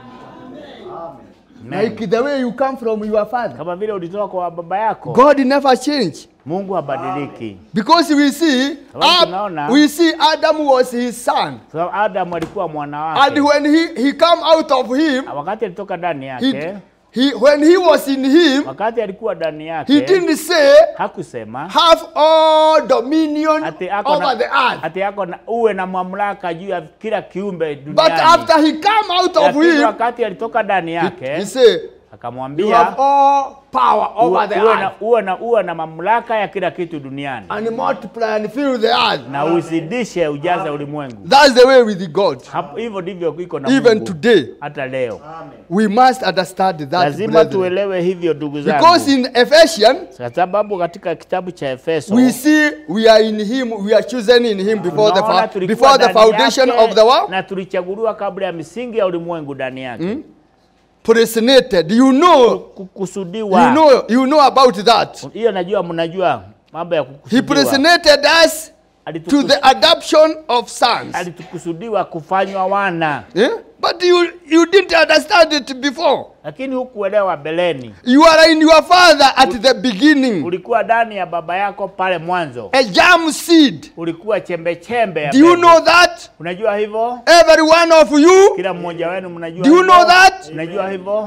Amen.
like the way you come from your father
kama vile ulitoka kwa baba yako.
God never change
Mungu habadiliki.
because we see
Sababu
Ab-
tunaona-
we see Adam was his son
So, Adam alikuwa mwana
and
wake,
when he he come out of him
wakati alitoka ndani
he,
yake
he, when he was in him,
wakati alikuwa ndani
he
yake
didn't say,
hakusema
have all dominion
ati ako
over
na,
the earth.
ati ako na uwe na mamlaka juu ya kila kiumbe
But
duniani.
after he come out of
Lakini
him,
wakati alitoka ndani
he,
yake
he say, you
akamwambia
have all power over the
uwe, uwe, na,
earth.
uwe, na, uwe na mamlaka ya kila kitu duniani
And multiply and fill the earth.
na uzidishe ujaze ulimwengu.
That's the way with God.
Hapo- Hivyo ndivyo iko na
Even
Mungu
today,
hata leo.
we must understand that.
Lazima
brethren.
tuelewe hivyo ndugu zangu,
Because in Ephesians,
kwa sababu katika kitabu cha Efeso
we see we are in Him, we are chosen in Him before the,
tunaona
fa-
tulikuwa
before the
ndani
foundation
yake
of the world.
na tulichaguliwa kabla ya misingi ya ulimwengu ndani yake
Predestinated. You know,
kukusudiwa.
you know, you know about that.
Hiyo najua, mnajua mambo ya
He
kukusudiwa.
predestinated us to
Alitukus-
the adoption of sons.
alitukusudiwa kufanywa wana,
Eh? But you, you didn't understand it before.
lakini hukuelewa beleni.
You are in your father at the beginning.
Ulikuwa ndani ya baba yako pale mwanzo,
A germ seed.
ulikuwa chembe chembe ya
Do you
mbegu.
know that?
Unajua hivyo?
Every one of you,
Kila mmoja wenu mnajua
Do you
hivyo?
know that?
Unajua hivyo?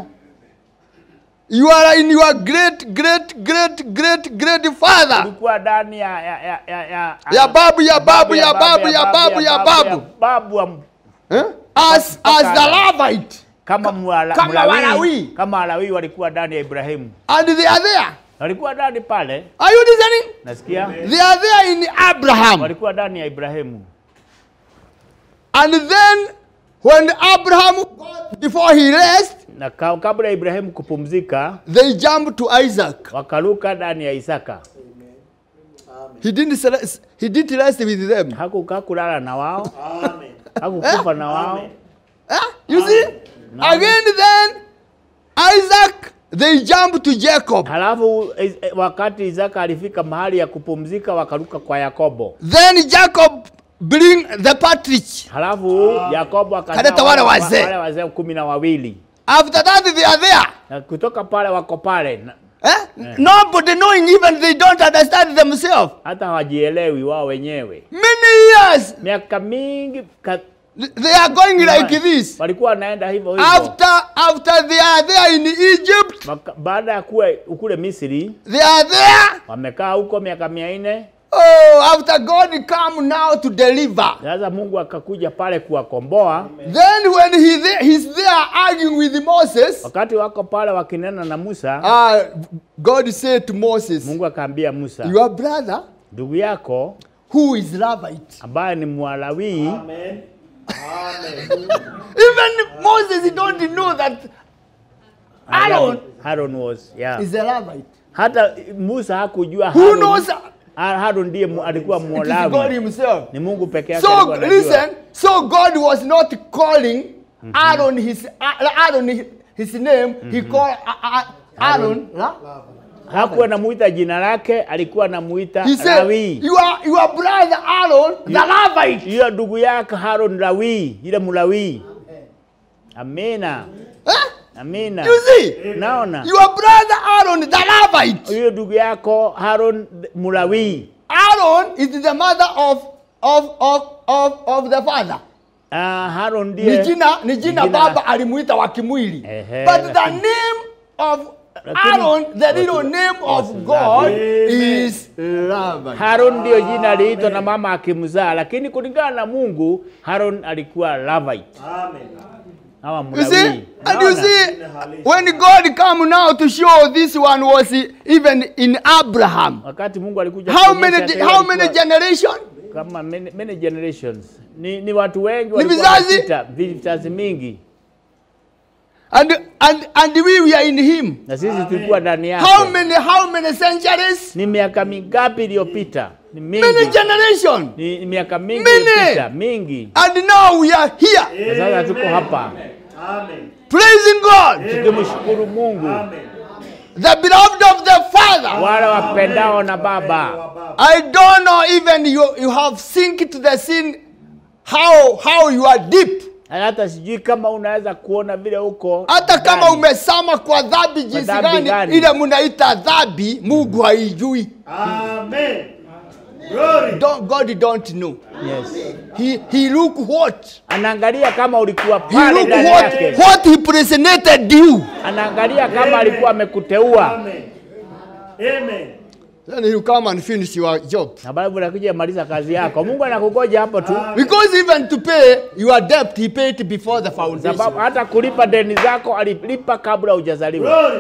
you are in your great, great, great, great, great father.
Ulikuwa ndani ya ya ya ya ya,
Ya babu, ya babu, ya babu, ya babu, ya
ya
babu.
babu wa-
Eh? As, as the Levite.
kama mwala,
Kama
Mlawi,
Walawi.
kama Walawi walikuwa ndani ya Ibrahimu,
And they are there.
walikuwa ndani pale,
Are you listening?
nasikia
They are there in Abraham.
walikuwa ndani ya Ibrahimu.
And then when Abraham, before he rest,
na ka- kabla ya Ibrahimu kupumzika
they jump to Isaac.
wakaruka ndani ya Isaka.
He didn't, rest- he didn't rest with them.
Hakukaa kulala na wao, hakukufa na wao.
Huh? You see? Again, then Isaac, they jump to Jacob.
Halafu is- eh, wakati Isaka alifika mahali ya kupumzika, wakaruka kwa Yakobo.
Then Jacob bring the partridge.
Halafu Yakobo akazaa
Kaleta wale wazee.
wale wazee kumi na wawili
After that, they are there.
na kutoka pale wako pale na-
Eh? Nobody knowing, even they don't understand themselves.
hata hawajielewi wao wenyewe.
Many years,
Miaka mingi ka,
they are going like this.
walikuwa wanaenda hivyo hivyo.
After, after they are there in Egypt,
Waka- Baada ya kuwa kule Misri
they are there.
wamekaa huko miaka mia nne.
Oh, after God come now to deliver.
Sasa Mungu akakuja pale kuwakomboa.
Then when he there, he's there arguing with Moses,
Wakati wako pale wakinena na Musa,
uh, God said to Moses,
Mungu akaambia Musa,
your brother,
ndugu yako
who is Levite.
ambaye ni Mwalawi
Amen. Amen.
Even Moses don't know that Aaron
Aaron was yeah.
is a Levite.
Hata Musa hakujua
Who
Harun-
knows? It
Ha- Harun ndiye mu- alikuwa
is God
Mwalawi,
himself.
ni Mungu peke yake
So
alikuwa anajua.
listen, so God was not calling Aaron his Aaron his, his name. He called A- A- Aaron. huh?
Hakuwa namuita jina lake, alikuwa namuita
He said,
Lawi.
"Your your brother Aaron, the Levite."
Hiyo ndugu yake Harun Lawi, ile Mlawi. Amina,
Huh?
amina.
You see,
Naona
your brother Aaron, the Levite.
huyo ndugu yako Harun Mlawi.
Aaron is the mother of of of of, of the father.
Ah, Harun
Ni
ndiye
jina ni jina
Jina-
baba alimuita wa kimwili.
Ehe,
But the
lakini-
name of
Lakini-
Aaron, the little name of God is Levite.
Harun ndio jina aliitwa na mama akimzaa, lakini kulingana na Mungu Harun alikuwa Levite
Amen.
hawa
You
Mlawi.
see, and you
Unaona?
see, when God come now to show this one was even in Abraham.
wakati Mungu alikuja
How
kuonyesha
many
hata
how
yeye
many
alikuwa-
generation?
kama many, many generations ni, ni watu wengi
Ni
walikuwa
vizazi?
wanapita, vizazi mingi
And and and we were in him.
na sisi tulikuwa ndani
How
yake.
many how many centuries?
Ni miaka mingapi iliyopita? Ni mingi.
Many generation.
Ni, ni miaka mingi
Many.
iliyopita, mingi.
And now we are here
Na sasa tuko hapa
Amen.
praising God.
tukimshukuru Mungu,
Amen.
The beloved of the Father.
wale wapendao na Baba.
I don't know even you you have sink to the sin how how you are deep.
Na Hata sijui kama unaweza kuona vile huko
Hata kama
ndani.
umesama kwa dhambi jinsi
dhambi
gani,
gani?
ile mnaita dhambi, Mungu haijui.
Amen. Glory.
Don't, God don't know.
Yes.
He, he look what?
Anaangalia kama ulikuwa
He
pale
look
ndani
what,
yake.
what he presented you.
Anaangalia kama alikuwa amekuteua.
Amen. Amen.
Then he'll come and finish your job.
Na baada unakuja maliza kazi yako. Mungu anakugoja hapo tu.
Because even to pay your debt, he paid it before the foundation.
Sababu hata kulipa deni zako alilipa kabla hujazaliwa.
Glory.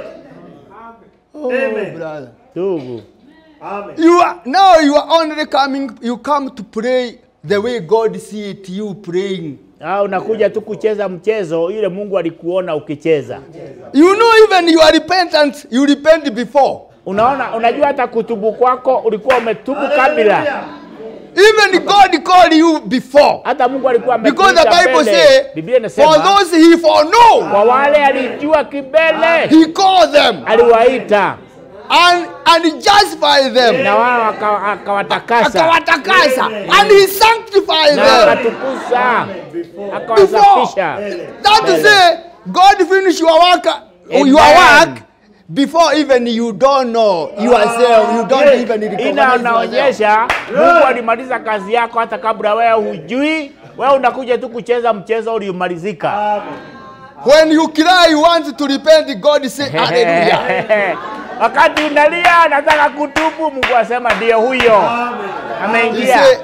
Oh,
Amen.
brother.
Ndugu.
Amen.
You are now you are only coming, you come to pray the way God see it, you praying.
Ah, unakuja tu kucheza mchezo ile Mungu alikuona ukicheza.
You know even you are repentant, you repent before.
Unaona, unajua hata kutubu kwako ulikuwa umetubu kabla.
Hallelujah.
Even God called you before.
Hata Mungu alikuwa
Because the
amekuita
Bible
mbele.
say,
Biblia
for
inasema
those he foreknow,
kwa wale alijua kibele
he called them
aliwaita
and, and justify them.
na wao aka- akawatakasa
Akawatakasa. And he sanctified
na
them.
akatukuza
Before.
akawasafisha.
That to say, God finish your work, your
Amen.
work before even you don't know yourself. You don't even
Ina
recognize yourself.
unaonyesha Mungu alimaliza kazi yako hata kabla wewe hujui. Wewe unakuja tu kucheza mchezo uliomalizika.
Amen.
When you cry, you want to repent, God say, Hallelujah.
Wakati unalia nataka kutubu, Mungu asema ndio huyo
Amen.
He
ameingia.
say,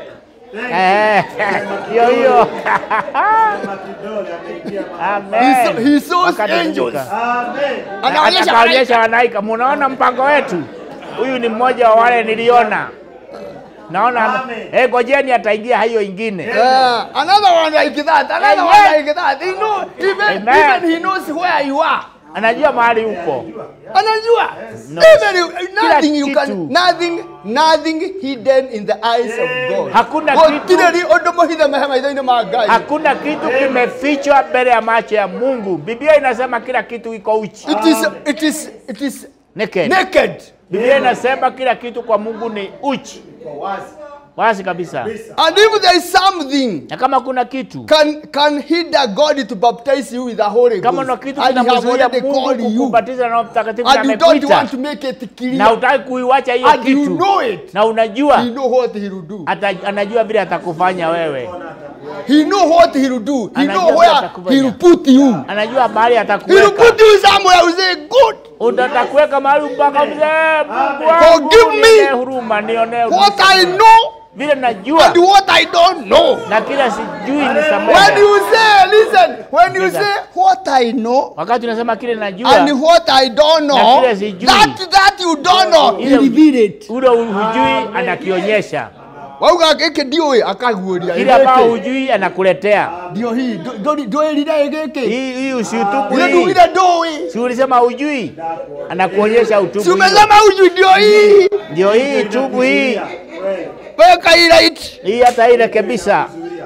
Eh, Hiyo hiyo.
Sema kidole ameingia mahali.
he, saw,
Amen.
he saws
Wakati
angels.
umefika.
Amen.
Anaonyesha
Akaonyesha wanaika, munaona mpango wetu. Huyu ni mmoja wa wale niliona. Naona
Amen.
eh, ngojeni ataingia hiyo ingine.
Yeah, another one like that, another
Amen.
one like that. He know, even,
Amen.
even he knows where you are.
Anajua mahali upo.
Anajua.
No.
Even you, nothing you
kitu.
can, nothing, nothing hidden in the eyes of God.
Hakuna
God
kitu.
tiriri undu muhithe mahema ithaini ma Ngai.
Hakuna kitu kimefichwa mbele ya macho ya Mungu. Biblia inasema kila kitu iko uchi.
It is, it is, it is
Naked.
naked.
Biblia inasema kila kitu kwa Mungu ni uchi.
Kwa wazi.
Wazi kabisa.
And if there is something
Na kama kuna kitu
can can hinder God to baptize you with the Holy
kama
Ghost,
na kitu
and He have
kinamzuia
already
Mungu
called you,
kukubatiza na Roho Mtakatifu na
and you don't
amekuita
want to make it
na
clear,
utaki kuiwacha hiyo
and you
kitu
know it,
na unajua
He know what He will do.
ata, anajua vile atakufanya wewe,
He know what He will do. He
Anajua
know
vile
where
atakufanya.
He will put you.
anajua mahali
He will
atakuweka,
put you somewhere. You say, good.
utatakuweka mahali mpaka mzee, Mungu wangu
Forgive me.
nionee huruma, nionee huruma.
What I know
vile najua
and what I don't know.
na kila sijui
When
nisamehe.
you say, listen, when you
Listen.
say what I know
Wakati unasema kile najua
and what I don't
Na
know,
kile sijui.
that that you don't know, He
Ile-
reveal it.
ule hujui anakionyesha,
Wauga gĩkĩ ndiũĩ akaguũria
kile ambao hujui anakuletea.
ndio hii ndũĩrire gĩkĩ
Hii hii usiutubu
ile
hii.
ndugire ndũĩ
Si ulisema hujui, anakuonyesha utubu
si
hiyo.
umesema hujui ndio hii
Ndio hii tubu hii
Kweli.
weka hii right
hii, hata irekebisha.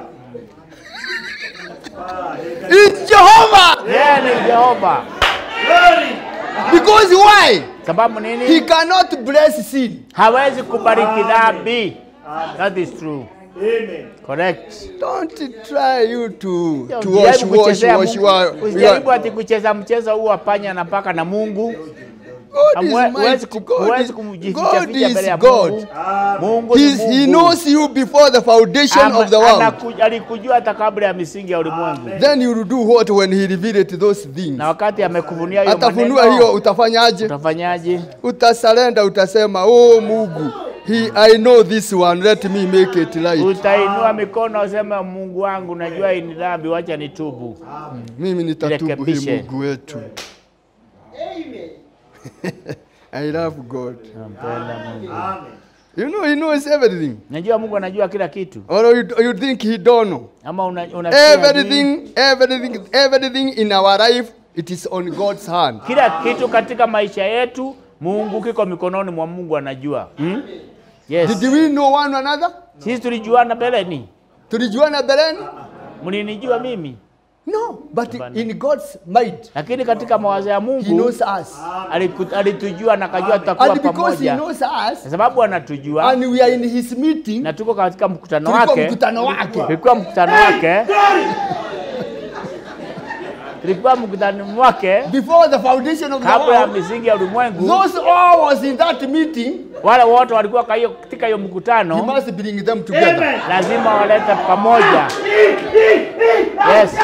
It's Jehovah
Yeye ni Jehova.
Glory.
because why
Sababu
he
nini?
cannot bless sin
Hawezi kubariki dhambi. That is true.
Amen.
Correct.
don't try you to to
Usijaribu
wash wash
kuchezea
wash
Mungu.
wash
Usijaribu ati kucheza mchezo huu wa panya na paka na Mungu.
God is
Hamwe- Huwezi
mighty
ku-
God
huwezi
is,
kumjificha
God
ficha mbele
is
ya
God
Mungu. Mungu ni
He's, he
Mungu.
knows you before the foundation
Ama-
of the world
anaku- Alikujua hata kabla ya misingi ya ulimwengu.
then you will do what when he revealed those things
Na wakati amekufunia hiyo
atafunua hiyo
maneno,
utafanyaje
utafanyaje?
utasalenda utasema oh mungu he, i know this one let me make it right
Utainua mikono useme, Mungu wangu, najua hii ni dhambi, wacha nitubu.
mimi nitatubu hii
Rekebishe.
mungu wetu i love god
Nampenda Mungu.
Amen.
you know he knows everything
Najua Mungu anajua kila kitu,
or you, you think he don't know
ama una, unasikia hajui.
everything everything everything in our life it is on god's hand
kila kitu katika maisha yetu Mungu kiko mikononi mwa Mungu, anajua hmm? Yes.
did we know one another
Sisi tulijuana mbeleni,
tulijuana beleni
mlinijua mimi,
no but
Hapana.
in god's mind
lakini katika mawazo ya
he
Mungu
knows us
aliku- alitujua na akajua tutakuwa
and because he
pamoja,
knows
kwa
us
sababu anatujua
and we are in his meeting
na tuko katika mkutano
tulikuwa
wake.
mkutano wake
Tulikuwa mkutano wake, tulikuwa mkutano wake
before the foundation of the
kabla ya
world
misingi ya ulimwengu.
those all was in that meeting
wale wote walikuwa kwa hiyo- katika hiyo
He
mkutano
must bring them together.
lazima walete pamoja. Yes.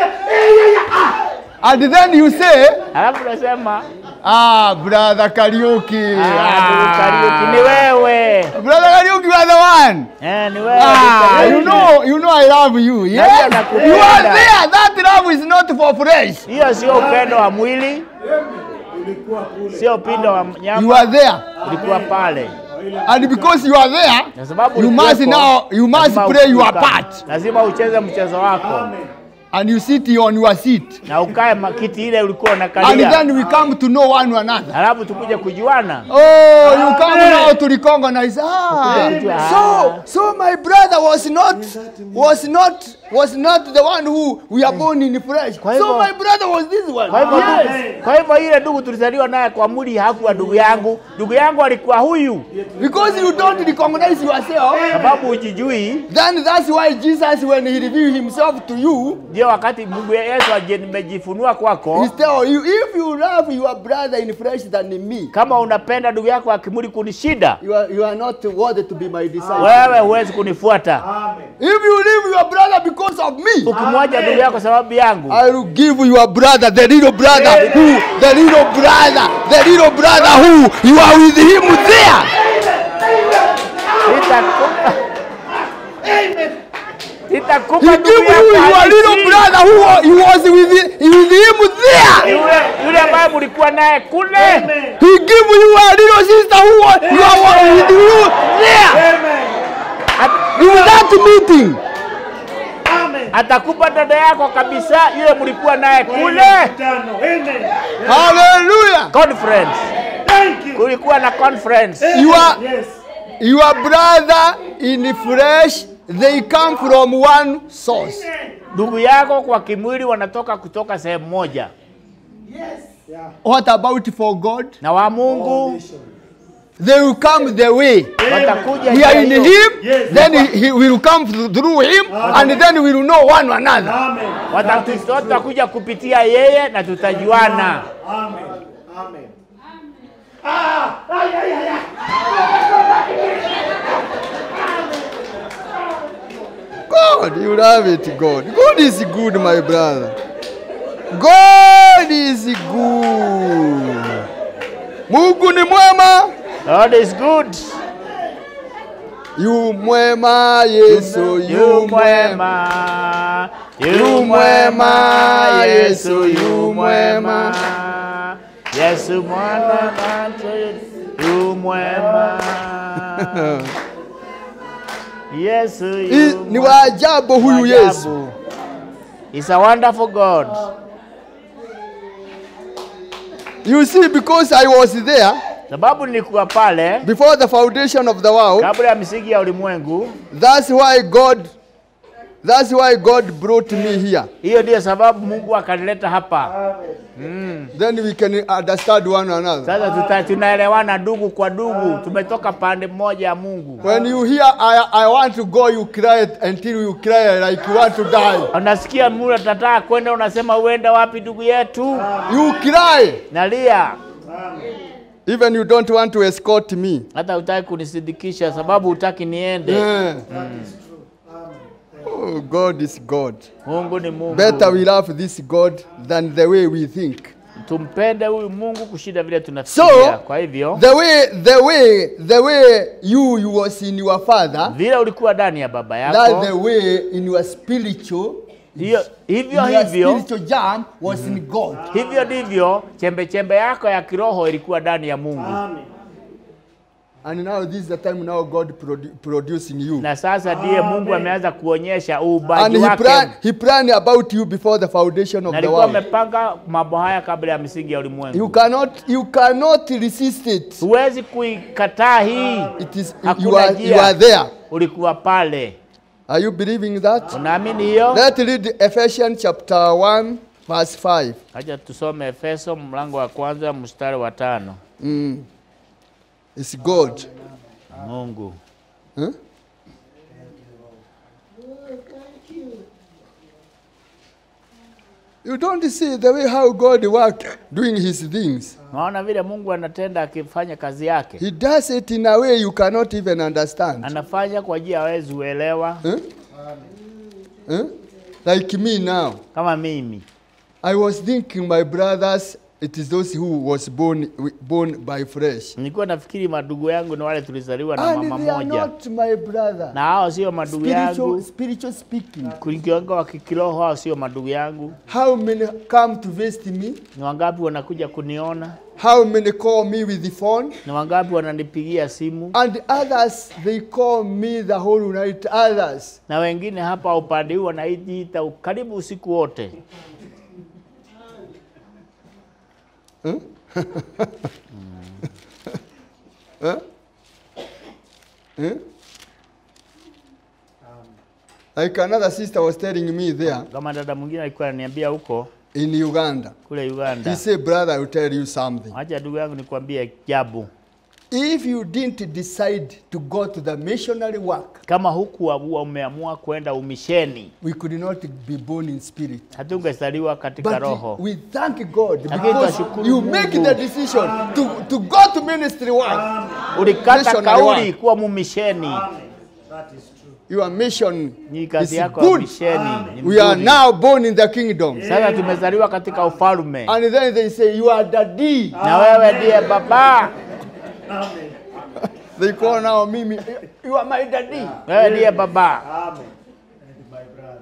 And then you say,
Alafu nasema
ah, brother Kariuki.
ah, ndugu Kariuki, ni wewe
Brother Kariuki, you are the one.
eh, ni wewe
Ah,
Kariuki.
you know, you know I love you. Yes.
nakupenda.
You are there. That love is not for flesh.
Hiyo sio upendo wa mwili,
Ulikuwa kule.
sio upendo wa
You
nyama,
are there.
ulikuwa pale.
And because you are there,
Kwa sababu
you must
ulikuwepo,
now, you must
lazima
play your
uka-
part.
Lazima ucheze mchezo wako
Amen.
And you sit on your seat.
na ukae makiti ile ulikuwa
And
unakalia,
then we come to know one another.
halafu tukuje kujuana.
Oh, you come now to recognize. Ah,
Amen.
so so my brother was not was not was not the one who we are born in flesh.
Kwa
So
hivyo-
my brother was this one.
Kwa hivyo
Yes.
ndugu- kwa hivyo ile ndugu tulizaliwa naye kwa mwili hakuwa ndugu yangu, ndugu yangu alikuwa huyu,
Because you don't recognize yourself,
sababu hujijui.
then that's why Jesus, when he revealed himself to you,
Ndio wakati Mungu Yesu aje nimejifunua kwako,
he tell you, if you love your brother in flesh than me,
kama unapenda ndugu yako akimwili kunishida,
you are, you are not worthy to be my disciple.
wewe huwezi kunifuata.
Amen.
If you leave your brother because of me,
Ukimwacha ndugu yako sababu yangu,
I will give your brother, the little brother who, the little brother, the little brother who you are with him there.
nitakupa
He
nitakupa
give
ndugu
you
yako
your little
halisi.
brother who wa- he was with, with him there.
yule yule ambaye mlikuwa naye kule,
He give you a little sister who wa- you are with you there.
Amen.
In that meeting.
Amen.
atakupa dada yako kabisa, yule mlikuwa naye kule
Tano. Amen.
Hallelujah.
conference.
Thank you.
Kulikuwa na conference.
You are
Yes.
your brother in flesh, they come from one source.
Ndugu yako kwa kimwili wanatoka kutoka sehemu moja,
Yeah.
What about for God?
na wa Mungu
They will come the way.
watakuja
We
njia
are in
hiyo.
him,
Yes.
then he, he will come th- through him, and then we will know one another.
Amen.
Watatu- Watakuja kupitia yeye na tutajuana.
Amen. Amen. Ah, ay, ay, ay, ay.
God, you love it, God. God is good, my brother. God is good. Mungu ni mwema.
God is good.
Yu mwema, Yesu,
Yu
yu mwema.
mwema,
Yu mwema, Yesu, yu mwema.
Yesu mwana yu mwema. Yesu
I-
yu
Ni
mwema.
wa ajabu huyu Yesu.
Ajabu. He's a wonderful God.
You see, because I was there
Sababu nilikuwa pale
before the foundation of the world,
kabla ya misingi ya ulimwengu.
that's why God, that's why God brought me here.
Hiyo ndiyo sababu Mungu akanileta hapa.
Then we can understand one another.
Sasa tuta, tunaelewana ndugu kwa ndugu, tumetoka pande moja ya Mungu.
When you hear I, I want to go, you cry until you cry like you want to die.
Unasikia mtu atataka kwenda, unasema uenda wapi ndugu yetu?
You cry.
Nalia,
Even you don't want to escort me.
hata hutaki kunisindikisha sababu hutaki niende.
Yeah. Oh, God is God.
Mungu ni Mungu.
Better we love this God than the way we think.
Tumpende huyu Mungu kushinda vile tunafikiria.
So,
Kwa hivyo
the way, the way, the way you, you was in your father,
vile ulikuwa ndani ya baba
that the
yako,
way in your spiritual,
hiyo hivyo
your
hivyo
spiritual jam was in God.
hivyo ndivyo chembe chembe yako ya kiroho ilikuwa ndani ya Mungu.
Amen.
And now this is the time now God produ- producing you.
Na sasa ndiye Mungu ameanza kuonyesha
And
uubaji
he
wake.
plan, he planned about you before the foundation of
Na
the
alikuwa
world.
amepanga mambo haya kabla ya misingi ya
You
ulimwengu.
cannot, you cannot resist it.
Huwezi kuikataa hii.
It is
Hakuna
you are,
njia.
you are there.
Ulikuwa pale.
Are you believing that?
Unaamini hiyo?
Let's read Ephesians chapter 1 verse 5.
Acha tusome Efeso mlango wa kwanza mstari wa tano.
Mm. It's God.
Mungu
Huh? You don't see the way how God work doing his things.
Naona vile Mungu anatenda akifanya kazi yake,
He does it in a way you cannot even understand.
anafanya kwa njia hawezi uelewa.
Huh? Huh? Like me now.
Kama mimi
I was thinking my brothers, it is those who was born born by flesh.
nilikuwa nafikiri madugu yangu ni wale tulizaliwa na
And
mama
they are
moja,
not my brother.
na hao sio madugu
Spiritual,
yangu.
spiritual speaking.
Kulikiwanga wa kikiroho, hao sio madugu yangu.
How many come to visit me?
Ni wangapi wanakuja kuniona?
How many call me with the phone?
Ni wangapi wananipigia simu?
And others, they call me the whole night. Others.
Na wengine hapa upande huu wanajiita karibu usiku wote.
Like another sister was telling me there
Kama dada mwingine alikuwa ananiambia huko
in Uganda.
kule
He
Uganda,
said, Brother, I will tell you something.
acha ndugu yangu nikwambie jabu,
If you didn't decide to go to the missionary work,
kama huku wa- umeamua kwenda umisheni,
we could not be born in spirit.
hatungezaliwa katika
But
roho.
we thank God
Lakini
because
twashukuru
you
Mungu.
make the decision to, to go to ministry work.
Ulikata
missionary
kauli
work.
kuwa mumisheni,
That is true.
Your mission
ni
is
kazi yako ya
good.
misheni ni
We are
mzuri.
now born in the kingdom.
Sasa tumezaliwa katika ufalme
And then they say, You are daddy.
na wewe ndiye baba,
Amen.
They call now Mimi, You are my daddy.
wewe ndiye baba.
Amen. And my brother.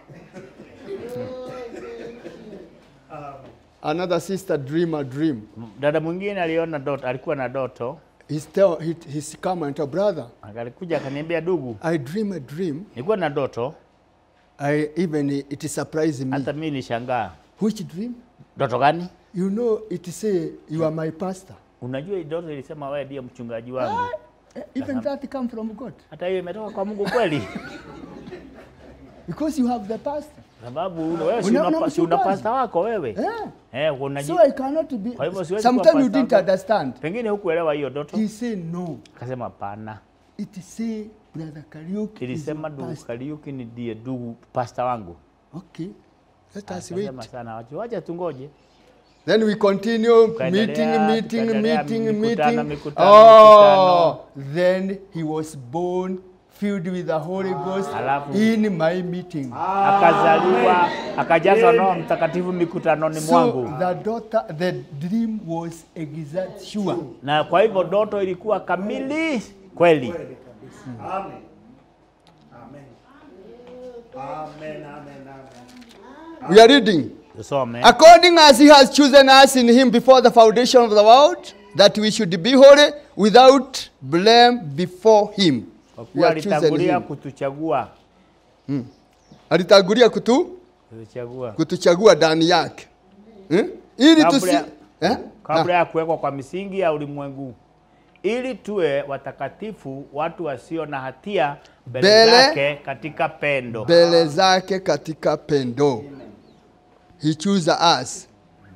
Another sister dream a dream.
Dada mwingine aliona doto, alikuwa na doto,
He's, tell, he, he's come and tell, Brother,
akalikuja akaniambia, dugu,
I dream a dream.
nilikuwa na doto,
I even it surprised me.
hata mimi nishangaa.
Which dream?
Doto gani?
You know, it say you are my pastor.
Unajua hii doto ilisema wewe ndiye mchungaji wangu.
Eh, Even that come from God.
Hata hiyo imetoka kwa Mungu kweli?
Because you have the pastor.
Sababu una- wewe si
Una-
una,
una
si una
mchungaji.
pasta wako wewe
Yeah.
eh, unaji
So I cannot be.
Kwa hivyo siwezi
Sometimes
kuwa
you didn't
pastor.
understand.
pengine hukuelewa hiyo doto.
He said no.
Akasema hapana,
It say brother Kariuki is
ilisema
your
ndugu
pastor.
Kariuki ni ndiye ndugu pasta wangu.
Okay. Let us wait.
Akasema sana, wacha wacha tungoje.
Then we continue
Tukaendelea,
meeting, meeting,
tukaendelea,
meeting,
mikutano,
meeting.
mikutano,
oh, then he was born filled with the Holy Ghost
Alafu-
in my meeting.
Akazaliwa, akajazwa Roho Mtakatifu mikutanoni
So
mwangu,
the daughter, the dream was exact sure.
na kwa hivyo doto ilikuwa kamili kweli.
Kweli kabisa. Amen. Amen. Amen. Amen. Amen.
We are reading.
Tusome.
According as he has chosen us in him before the foundation of the world, that we should be holy without blame before him.
Kwa
We
kuwa
are chosen
alitangulia
him.
kutuchagua
Alitangulia kutu,
kutuchagua
kutuchagua ndani yake. Hmm? Ili
Kabla
tusi
ya-
eh?
kabla ya kuwekwa kwa misingi ya ulimwengu ili tuwe watakatifu, watu wasio na hatia mbele
Mbele-
zake katika pendo.
mbele zake katika pendo. He choose us.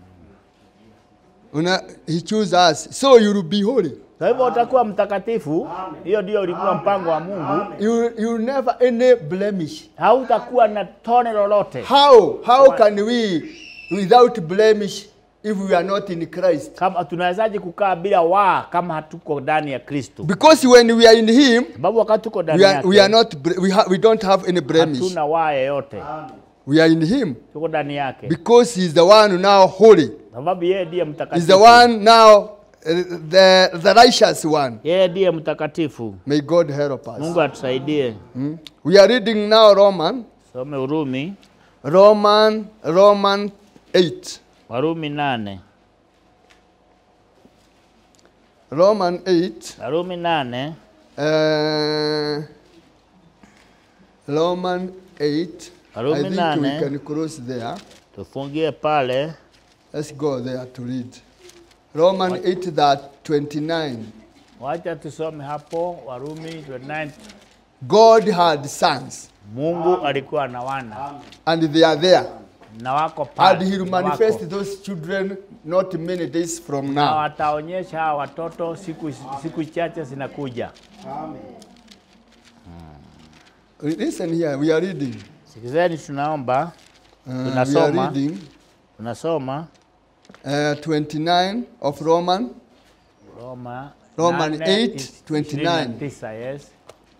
Una, he choose us. So you will be holy.
Kwa hivyo utakuwa mtakatifu. Hiyo ndio ulikuwa mpango wa Mungu.
You, you will never any blemish.
Hautakuwa na tone lolote.
How? How can we without blemish if we are not in Christ?
Kama tunawezaje kukaa bila waa kama hatuko ndani ya Kristo?
Because when we are in him,
Sababu wakati tuko ndani
we are, we are
yake
not bre- we, ha, we don't have any blemish.
hatuna waa yeyote,
We are in him
tuko ndani yake,
because he's the one who now holy.
sababu yeye ndiye
He's the
mtakatifu.
one now uh, the the righteous one.
Yeye ndiye mtakatifu.
May God help us.
Mungu atusaidie.
Hmm? We are reading now Roman
Some Urumi,
Roman Roman 8.
Warumi nane,
Roman 8
Warumi nane
uh, Roman 8 I
Warumi
think we
nane.
can cross there.
tufungie pale
Let's go there to read. Roman 8 that 29.
Wacha tusome hapo Warumi 29.
God had sons
Mungu alikuwa na wana
and they are there.
na wako
And
pale
he will
na wako.
manifest those children not many days from
na
now.
wataonyesha hawa watoto siku, siku chache zinakuja.
Amen.
Listen here, we are reading.
Sikizeni, tunaomba
Uh, we are
Tunasoma.
reading
Unasoma
uh, 29 of Roman.
Roma
Roman
nane,
8,
is-
29.
29, yes.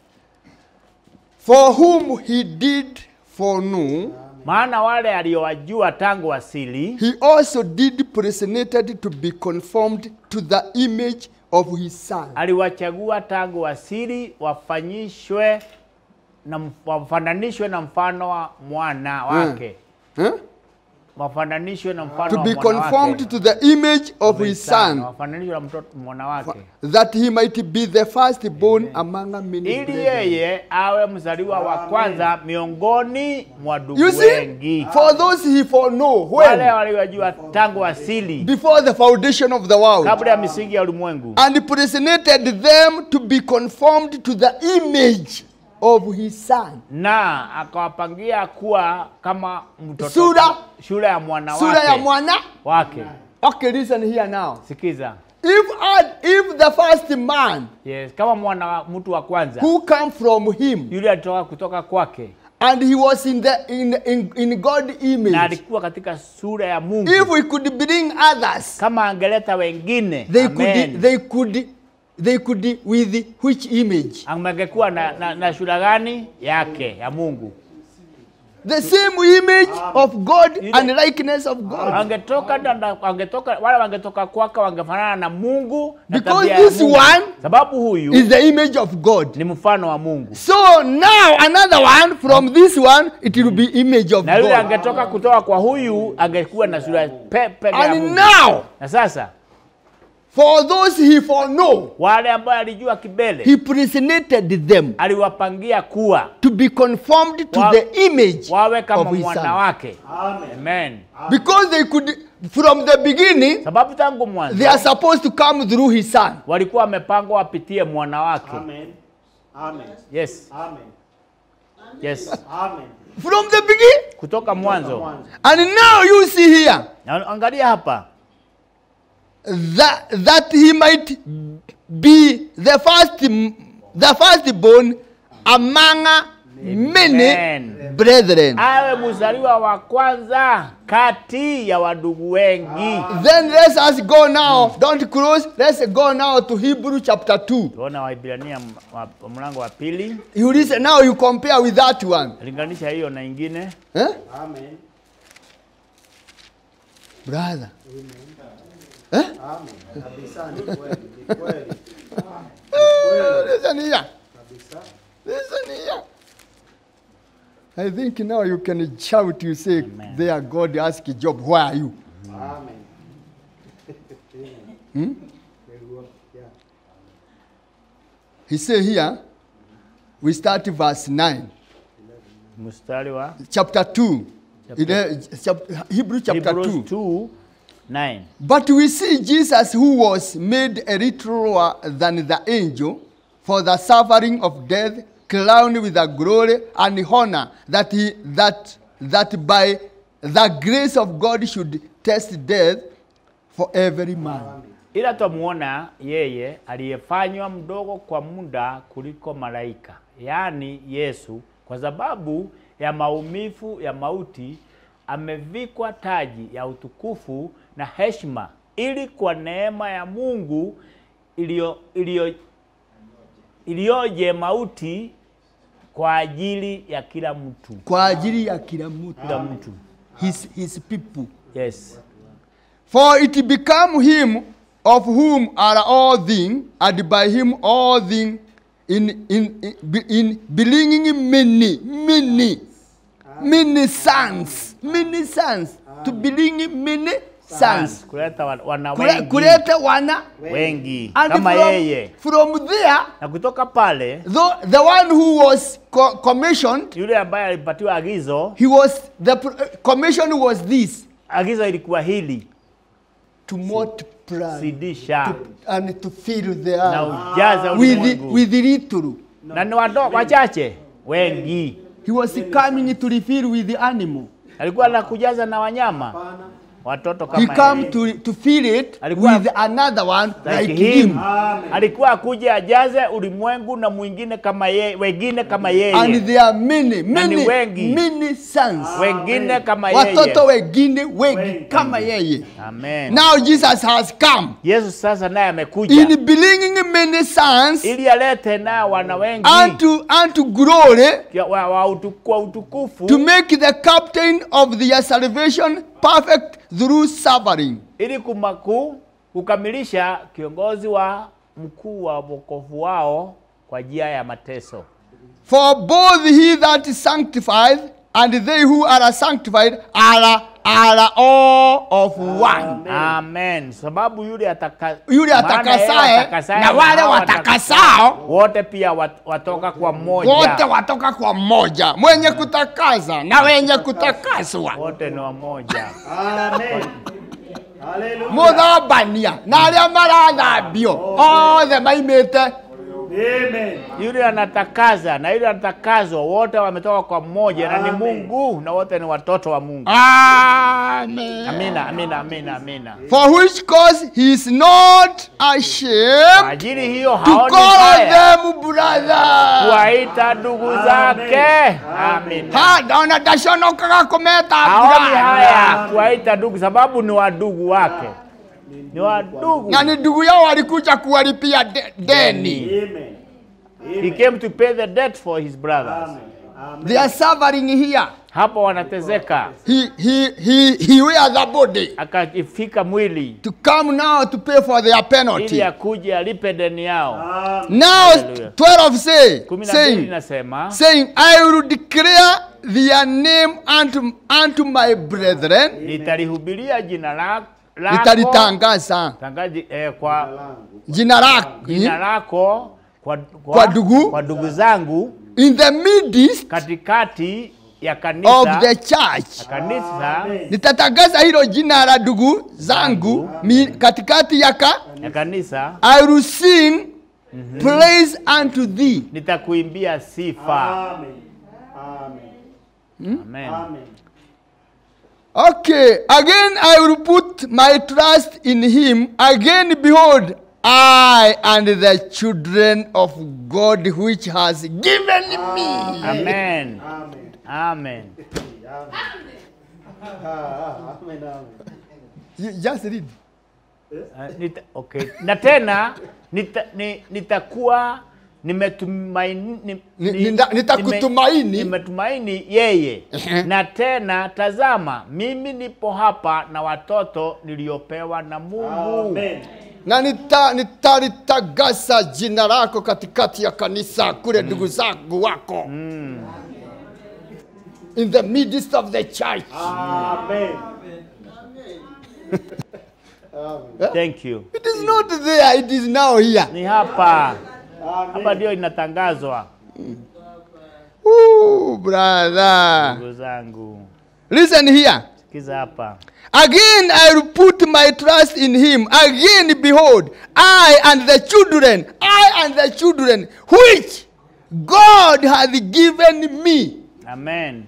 For whom he did foreknow,
Maana wale aliowajua tangu asili
he also did predestinated to be conformed to the image of his son.
aliwachagua tangu asili wafanyishwe na mf- wafananishwe na mfano wa mwana wake
Huh?
wafananishwe na mfano
To
wa
be
mwana wake
conformed to the image of his son,
wafananishwe na mtoto mwana wake
that he might be the firstborn among many
ili
brethren.
yeye awe mzaliwa wa kwanza miongoni mwa ndugu
You see,
wengi
for those he foreknow,
wale
when?
waliojua tangu asili
Before the foundation of the world.
kabla ya misingi ya ulimwengu
And predestinated them to be conformed to the image of his son.
na akawapangia kuwa kama mtoto
Sura.
shule ya mwana
Sura ya
wake,
mwana.
wake.
Okay, listen here now.
Sikiza.
If Ad, if the first man
Yes, kama mwana wa mtu wa kwanza
who come from him
yule alitoka kutoka kwake
and he was in the in in, in God
na
image,
alikuwa katika sura ya Mungu,
if we could bring others,
kama angeleta wengine
they
Amen.
could they could they could with which image?
angekuwa na, na, na sura gani yake ya Mungu
The same image of God
Ile-
and likeness of God.
angetoka na- na- angetoka wale wangetoka kwake wangefanana na Mungu na
Because
tabia ya
this
Mungu.
one
sababu huyu
Is the image of God.
ni mfano wa Mungu
So now another one from this one, it will be image of
na yule
God.
angetoka kutoka kwa huyu angekuwa na sura pepe ya
And
Mungu.
now,
Na sasa
for those he foreknow,
wale ambao alijua kibele
he predestinated them
aliwapangia kuwa
to be conformed to
Wa-
the image
wawe kama
of his
mwana
son.
wake.
Amen.
Amen.
Because they could, from the beginning,
Sababu tangu mwanzo
they are supposed to come through his son.
walikuwa wamepangwa wapitie mwana wake.
Amen. Amen.
Yes,
Amen.
yes.
Amen.
From the beginning.
Kutoka mwanzo.
Mwanzo.
And now you see here
Na angalia hapa
that, that he might be the first, the firstborn among many
Amen.
brethren.
awe mzaliwa wa kwanza kati ya wadugu wengi.
Then let us go now. Don't close. Let's go now to Hebrew chapter 2.
Tuona Waibrania m- wa- wa mlango wa pili,
You listen now, you compare with that one.
linganisha hiyo na ingine.
Eh?
Amen.
Brother.
Amen. Kabisa ni kweli. Ni kweli.
Listen here.
Kabisa.
Listen here. I think now you can shout, you say,
Amen.
there God ask Job, where are you?
Amen.
Hmm?
Very well. Yeah.
He say here, we start verse 9,
Mstari wa
chapter 2.
Chapter-
Ile- chap- Hebrew chapter
Hebrews
2.
2 9.
But we see Jesus, who was made a little lower than the angel for the suffering of death, crowned with the glory and honor, that he that that by the grace of God should test death for every man.
Ila twamuona yeye aliyefanywa mdogo kwa muda kuliko malaika, yaani Yesu, kwa sababu ya maumivu ya mauti amevikwa taji ya utukufu na heshima, ili kwa neema ya Mungu iliyo iliyo iliyoje mauti kwa ajili ya kila mtu,
Kwa ajili ya kila mtu.
kila mtu.
His, his people.
Yes.
For it became him of whom are all things, and by him all things, in, in, in, be- in belonging many, many, many sons, many sons, to belong many sons.
Kuleta wa- wana
Kule-
wengi,
Kuleta wana.
wengi
And
kama yeye
from, from there,
na kutoka pale
the, the one who was co- commissioned,
yule ambaye alipatiwa agizo,
he was, the pr- commission was this,
agizo ilikuwa hili
to multiply
zidisha
and to fill the
na
earth.
ujaza
with,
ulimwengu
with little.
na ni wado wachache wengi,
He was coming to refill with the animal.
alikuwa na kujaza na wanyama
Hapana.
watoto
He
kama
come
yeye.
to, to fill it
Alikuwa-
with another one
like,
like,
him.
him.
Alikuwa akuja ajaze ulimwengu na mwingine kama yeye, wengine kama
And
yeye,
there are many,
Na ni
many,
wengi.
many sons.
wengine kama
Watoto
yeye.
wengine wengi kama yeye.
Amen.
Now Jesus has come
Yesu sasa naye amekuja
in bringing many sons
ili alete nao wana wengi
unto, unto glory
ya- wa, wa utu, kwa utukufu
to make the captain of their salvation perfect through suffering.
ili kumaku, kukamilisha kiongozi wa mkuu wa wokovu wao kwa njia ya mateso.
For both he that is sanctified and they who are sanctified are, are all of one.
Amen. Sababu yule ataka,
Yule
maana yeye
atakasaye
atakasaye
na wale
hao
watakasao
wote pia wat, watoka kwa mmoja.
wote watoka kwa mmoja, mwenye kutakaza na wenye kutakaswa.
wote ni wamoja.
Amen. Hallelujah.
muthambania na arĩa marathambio othe maimĩte
Amen.
Yule anatakaza na yule anatakazwa, wote wametoka kwa mmoja na ni Mungu, na wote ni watoto wa Mungu.
Amen.
Amina, amina, amina, amina.
For which cause he is not
Kwa
ashamed
ajili hiyo
to
haoni
call
haya
them brother.
kuwaita ndugu zake. Amina.
Ha, ndaona ndaconokaga kũmeta
Haoni haya
brother.
kuwaita ndugu, sababu ni wadugu wake, ni wadugu.
Na ni ndugu yao walikuja kuwalipia de- deni.
Amen.
He came to pay the debt for his brothers.
Amen. Amen.
They are suffering here.
Hapo wanatezeka,
He, he, he, he wear the body
akafika mwili
to come now to pay for their
ili
penalty.
akuje alipe deni yao.
Amen.
Now
Hallelujah.
12 say,
kumi na mbili
saying,
inasema
saying, I will declare their name unto, unto my brethren.
nitalihubiria jina la- lako
Nitalitangaza
tangaji, eh, kwa
jina lako
jina lako kwa,
Kwa ndugu.
kwa ndugu zangu
in the midst
katikati ya
of
kanisa
the church.
kanisa
Nitatangaza hilo jina la ndugu zangu mi, katikati ya ka,
ya kanisa
I will sing praise unto thee.
nitakuimbia sifa.
Amen. Amen.
Amen.
Amen.
Okay, again I will put my trust in him. Again, behold, I and the children of God which has given me.
Amen.
Amen.
Amen.
Ah, ah, Amen. Amen.
You just read.
Uh, nita, okay. Na tena nita, ni, nitakuwa nimetumaini ni,
Ni-
ni-
nita- nitakutumaini.
nime- nimetumaini yeye
Ehe.
na tena tazama mimi nipo hapa na watoto niliopewa na Mungu
Amen.
na nita- nitalitagasa jina lako katikati ya kanisa kule ndugu zangu wako in the midst of the church
Amen.
thank you
it is not there it is now here
ni hapa hapa
Amen.
ndio inatangazwa
Ooh, brother
ndugu zangu
listen here
sikiza hapa
Again, I will put my trust in him. Again, behold, I and the children, I and the children, which God hath given me.
amen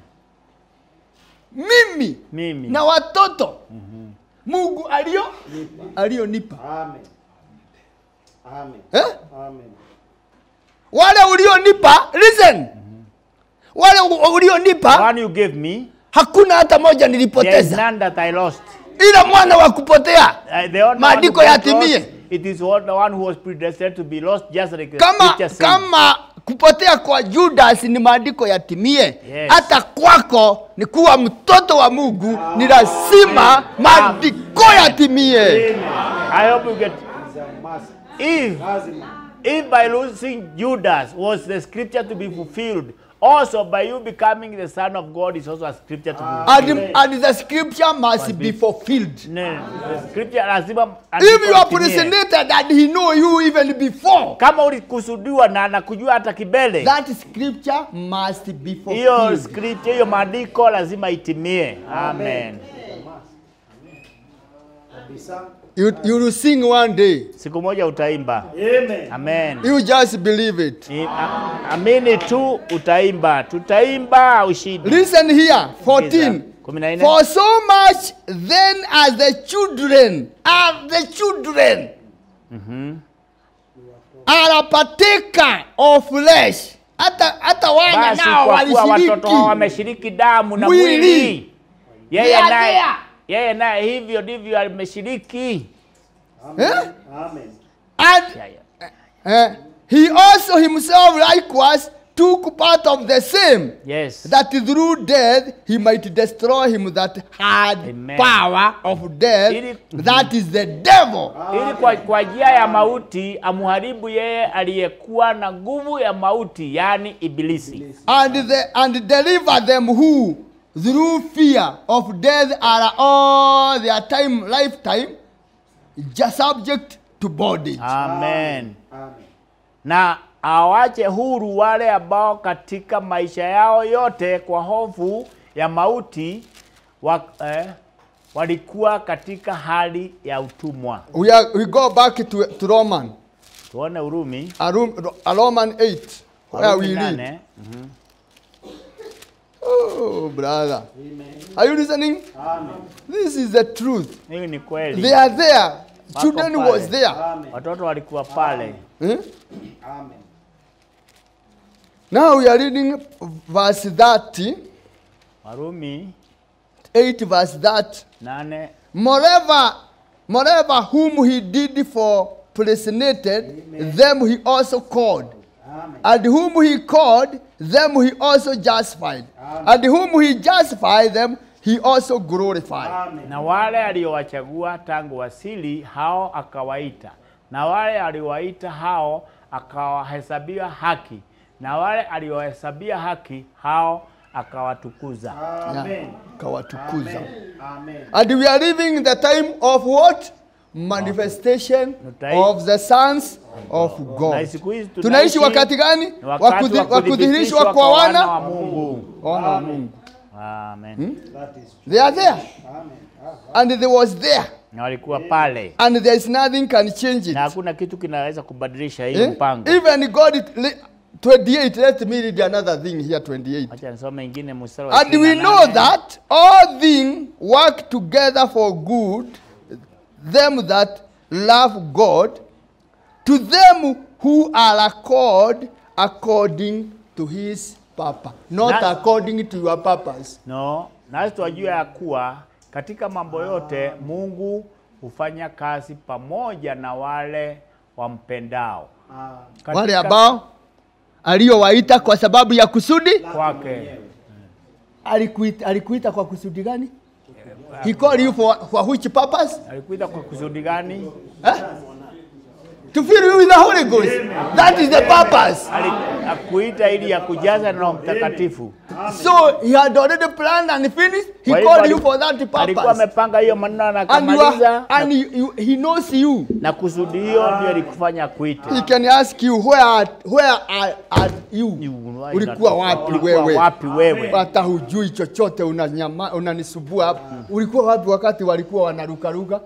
Mimi
mimi
na watoto Mungu alio alionipa.
Amen. Amen.
Eh?
Amen.
Wale ulionipa, listen. Wale u- ulionipa
one you gave me
hakuna hata moja
there is
nilipoteza,
none that I lost
ila mwana wa kupotea
Uh, the only
Maandiko
one who got
yatimie.
lost, It is what the one who was predestined to be lost, just like the
kama
scripture says.
kama kupotea kwa Judas ni maandiko yatimie,
Yes.
hata kwako ni kuwa mtoto wa Mungu, ni lazima maandiko yatimie.
Amen.
I hope you get.
It's a must.
If
Lazima.
if by losing Judas was the scripture to be fulfilled, also by you becoming the son of God is also a scripture to be fulfilled.
And, and the scripture must be fulfilled.
Ne- the scripture lazima
If you are
andiko litimie.
predestinated and he know you even before,
kama ulikusudiwa na anakujua hata kibele,
that scripture must be
hiyo
fulfilled.
scripture, hiyo maandiko lazima itimie. Amen.
Kabisa.
You, you will sing one day.
Siku moja utaimba.
Amen.
Amen.
You just believe it.
Ni- a- Amini tu utaimba, tutaimba ushindi.
Listen here, 14.
kumi na nne
For so much then as the children are the children are a partaker of flesh. Hata hata wana
basi
nao
kwa kuwa watoto hao
walishiriki.
wameshiriki damu na
Mwili.
mwili yeye
They are
naye
there.
yeye naye hivyo ndivyo ameshiriki
Eh?
Amen.
And
Ya, ya.
eh, he also himself likewise took part of the same.
yes
that through death he might destroy him that had
Amen.
power of death,
Ili-
that is the devil,
ili kwa, kwa njia ya mauti amuharibu yeye aliyekuwa na nguvu ya mauti yaani ibilisi
and, the, and deliver them who, through fear of death, are all their time, lifetime, just subject to bondage.
amen
Amen.
na awache huru wale ambao katika maisha yao yote kwa hofu ya mauti wa, eh, walikuwa katika hali ya utumwa
We, are, we go back to, to Roman,
tuone urumi
a, Rom, a Roman 8, where
Warumi
we read.
nane.
Oh, brother. Are you listening?
Amen.
This is the truth.
hii ni kweli
They are there. Children
pale.
was there.
Amen.
watoto walikuwa pale
Eh?
Amen.
Now we are reading verse 30,
warumi
8 verse 30.
nane
Moreover, moreover, whom he did for predestinated, them he also called.
Amen.
And whom he called, them he also justified. And whom he justified, them he also glorified.
Amen.
na wale aliowachagua tangu asili hao akawaita na wale aliowaita hao akawahesabia haki na wale aliowahesabia haki hao akawatukuza
Amen.
Kawatukuza.
Amen.
And we are living in the time of what? Manifestation
Time.
of the sons of
na
God.
siku hizi
Tunaishi wakati gani?
ni
Wa
wakati
kudhi-
wa
wa kudhihirishwa
kudhihirishwa
kwa
wa
wana
Mungu
wana wa Mungu.
amen
That is
They are there.
Amen. Ah,
And they was there.
na walikuwa pale
And there is nothing can change it.
na hakuna kitu kinaweza kubadilisha hii
Eh?
mpango
Even God, it, le- 28, let me read another thing here, 28.
acha nisome ingine mstari wa
And we
28.
know that all things work together for good, them that love God, to them who are called according to his purpose, not
Na-
according to your purpose.
No, nasi twajua ya kuwa katika mambo yote Mungu hufanya kazi pamoja na wale wampendao
ah,
Katika
Wale ambao aliyowaita kwa sababu ya kusudi,
kwake.
alikuita, alikuita kwa kusudi gani? He called you for, for which purpose?
Alikuita kwa kusudi gani?
To fill you with the Holy Ghost. That is the purpose.
Ali- Akuita ili ya kujaza na Roho Mtakatifu.
So he had already planned and finished. He
Kwa hivyo
called
ali-
you for that
Alikuwa
purpose.
amepanga hiyo maneno na
And, you are,
akamaliza
and you, you, he knows you.
na kusudi hiyo ndio alikufanya kuita.
He can ask you where are, where are, are you? Ulikuwa wapi
Ulikuwa
wewe?
wapi wewe?
Hata hujui chochote, unanyama unanisumbua hapa. Ulikuwa wapi wakati walikuwa wanarukaruka?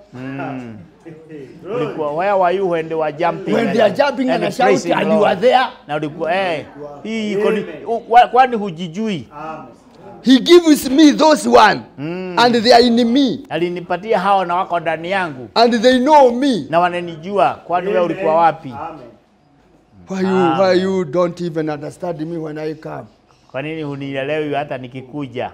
Ulikuwa where were you when they were jumping?
When they are jumping and
and
shouting
praising
and
Lord?
you are there.
Na ulikuwa eh, hii iko ni- u- wa- kwani hujijui?
Amen.
He gives me those one and they are in me
Alinipatia hao na wako ndani yangu
and they know me.
na wananijua. Kwani wewe ulikuwa wapi?
Amen.
Why you, why you don't even understand me when I come?
Kwa nini hunielewi hata nikikuja?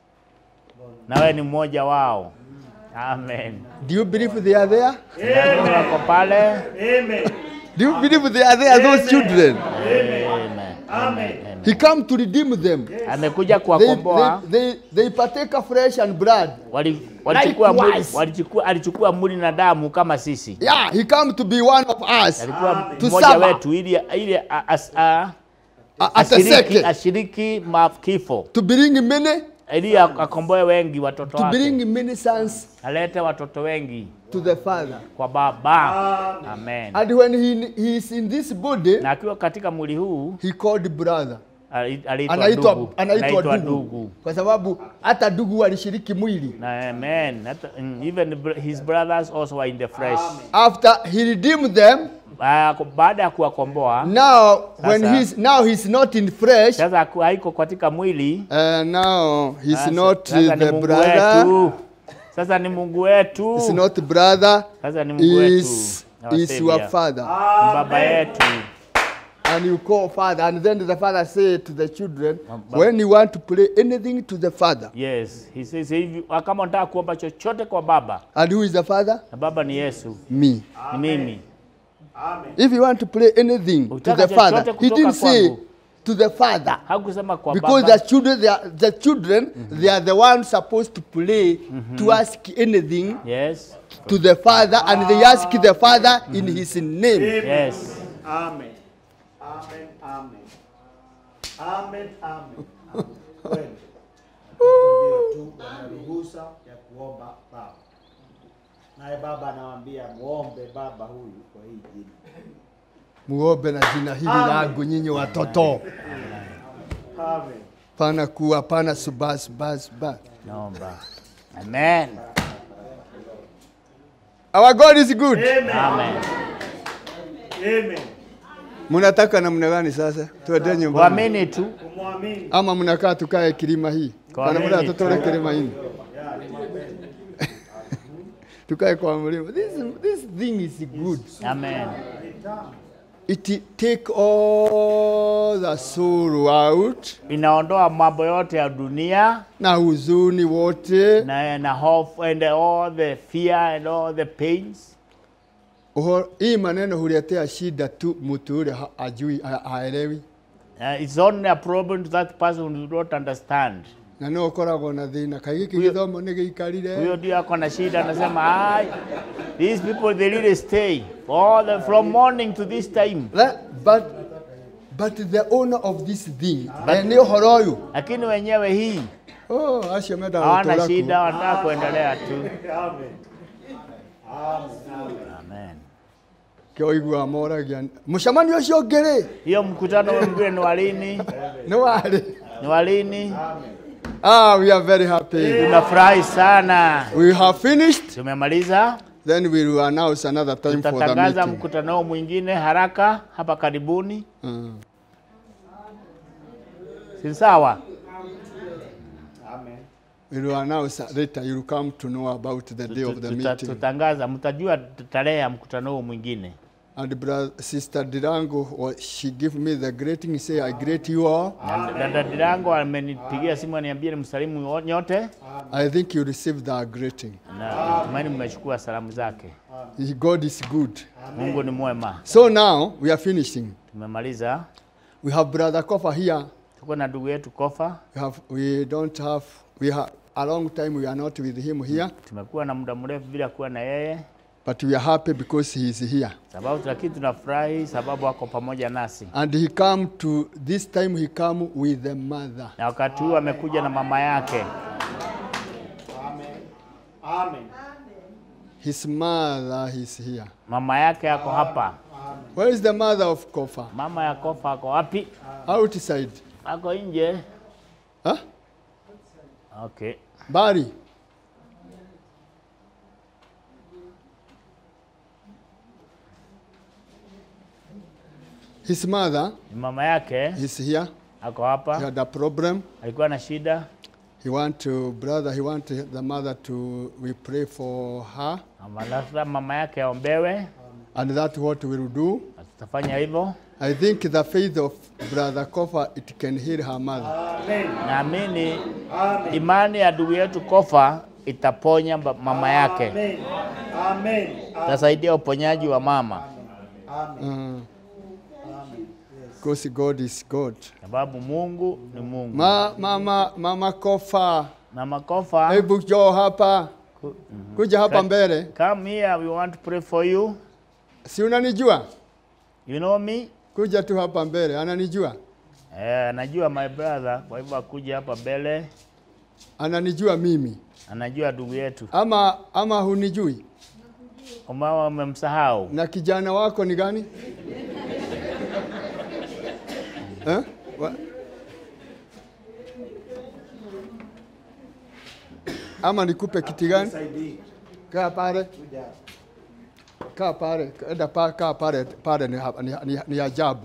Na wewe ni mmoja wao. Amen.
Do you believe they are there?
Na wako pale.
Amen.
Do you believe they are there, those children?
Amen. Amen.
He come to redeem them.
Amekuja
They,
kuwakomboa.
they, they, they partake of flesh and blood.
Wali- Walichukua mwili,
Likewise.
walichukua, alichukua mwili na damu kama sisi.
Yeah, he come to be one of us.
Alikuwa
To
mmoja
suffer.
wetu ili ili a- as- a-
A- At a
ashiriki,
second.
ashiriki makifo
To bring many,
ili akomboe wengi watoto
to
wake,
bring many sons
alete watoto wengi
to the Father.
kwa Baba. Amen.
And when he, he is in this body,
Na akiwa katika mwili huu
he called brother.
ali- aliitwa
Anaitwa
ndugu,
anaitwa
anaitwa
ndugu.
ndugu.
Kwa sababu hata ndugu walishiriki mwili.
Na amen. Hata- mm, Even br- his brothers also were in the flesh.
After he redeemed them,
Ah, baada ya kuwakomboa
Now, when
Sasa-
he's now he's not in flesh,
sasa haku- haiko katika mwili
uh, now he's
sasa,
not
sasa ni
the
Mungu
brother.
wetu sasa ni Mungu wetu
He's not brother.
sasa ni Mungu wetu
Is
Our
is
Savior.
your father.
Ni baba yetu
And you call father, and then the father say to the children,
but-
when you want to play anything to the father,
yes he says hivi kama unataka kuomba chochote kwa baba
and who is the father?
na baba ni Yesu
Me.
ni mimi
If you want to play anything to
Ukitaka
the father,
chochote
he
kutoka
didn't say
kwangu.
to the father.
hakusema kwa
Because
baba
the children, they are, the children, they are the ones supposed to play to ask anything
yes
to the father, and they ask the father in his name.
yes
Amen. Amen. Amen. Amen. Amen. Kweli. Ndio tu wana ruhusa ya kuomba baba. Naye baba anawaambia muombe baba huyu kwa hii jina.
Muombe na jina hili langu nyinyi watoto.
Amen.
Pana kuwa pana suba suba suba.
naomba amen
Our God is good.
amen
Amen.
Mnataka namna gani sasa? Tuende nyumbani.
kuamini tu
Kumwamini.
Ama mnakaa tukae kilima hii.
Kwa
Kana mna
nini?
tutole kilima hii.
Ya, ni mapendo.
Tukae kwa mlima. This this thing is good.
amen
It take all the sorrow out
inaondoa mambo yote ya dunia
na huzuni wote.
na, na hofu and all the fear and all the pains
Uhoro, hii maneno huletea shida tu mtu ule ha- ajui ha- haelewi.
uh, it's only a problem to that person who don't understand
na no ũkoragwo na thĩna kaĩ gĩkĩ
Huyo-
gĩthomo nĩ gĩikarire
huyo ndio ako na shida anasema ai these people they really stay all the, from morning to this time
Le- but, but the owner of this thing eh, nĩ ũhoro ũyũ
lakini wenyewe hii
oh, acio mendaga
hawana
gũtũũra
shida
kuo.
wanataka kuendelea tu
Amen. Amen. Amen.
amen
kĩo ũiguaga moragia mũcemanio ũcio ũngĩ rĩ
hiyo mkutano mwingine ni walini
nĩ warĩ
ni walini
ah, we are very happy
tunafurahi sana
we have finished
tumemaliza
then we will announce another time for the
tutatangaza
meeting
mkutano huu mwingine haraka hapa karibuni
Mm.
si sawa
Amen.
we will announce later you will come to know about the day of the
Tuta-
meeting
tutangaza mtajua tarehe ya mkutano huu mwingine
and brother, sister Dirango wa- she give me the greeting say I greet you all
Na dada Dirango amenipigia simu aniambia nimsalimu wo- nyote
I think you received the greeting
na natumaini mmechukua salamu zake
He- God is good
Mungu ni mwema
So now we are finishing.
tumemaliza
We have brother Kofa here.
tuko na ndugu yetu Kofa
We have we don't have we have a long time we are not with him here,
tumekuwa na muda mrefu bila kuwa na yeye
but we are happy because he is here.
sababu lakini tunafurahi sababu ako pamoja nasi
And he come to this time he come with the mother.
na wakati huu amekuja na mama yake
Amen. Amen.
His mother is here.
mama yake ako hapa
Where is the mother of Kofa?
mama ya Kofa ako wapi
Outside.
ako nje
Huh?
okay
Bari. His mother
mama yake
is here.
ako
He
hapa
had a problem.
alikuwa na shida
He want to, brother, he want the mother to, we pray for her.
Ama lazima mama yake aombewe
And that's what we will do.
na tutafanya hivyo
I think the faith of brother Kofa, it can heal her mother.
Amen.
naamini
Amen.
imani ya ndugu yetu Kofa itaponya ba- mama yake
Amen. Amen.
itasaidia uponyaji wa mama
Amen.
Uh, because God is God.
sababu Mungu ni Mungu
Ma, mama, mama Kofa,
mama Kofa
hebu njoo hapa.
ku-
Kuja hapa
Ka-
mbele.
come here we want to pray for you
Si unanijua?
you know me
Kuja tu hapa mbele. Ananijua?
eh, anajua my brother kwa hivyo akuja hapa mbele
Ananijua mimi.
anajua ndugu yetu
Ama ama hunijui?
umama umemsahau
Na kijana wako ni gani? eh? Wa- Ama nikupe kiti gani?
Saidii.
Kaa pale.
Kuja.
kaa pale, enda pa, kaa pale, pale ni, ha- ni, ni, ni ajabu.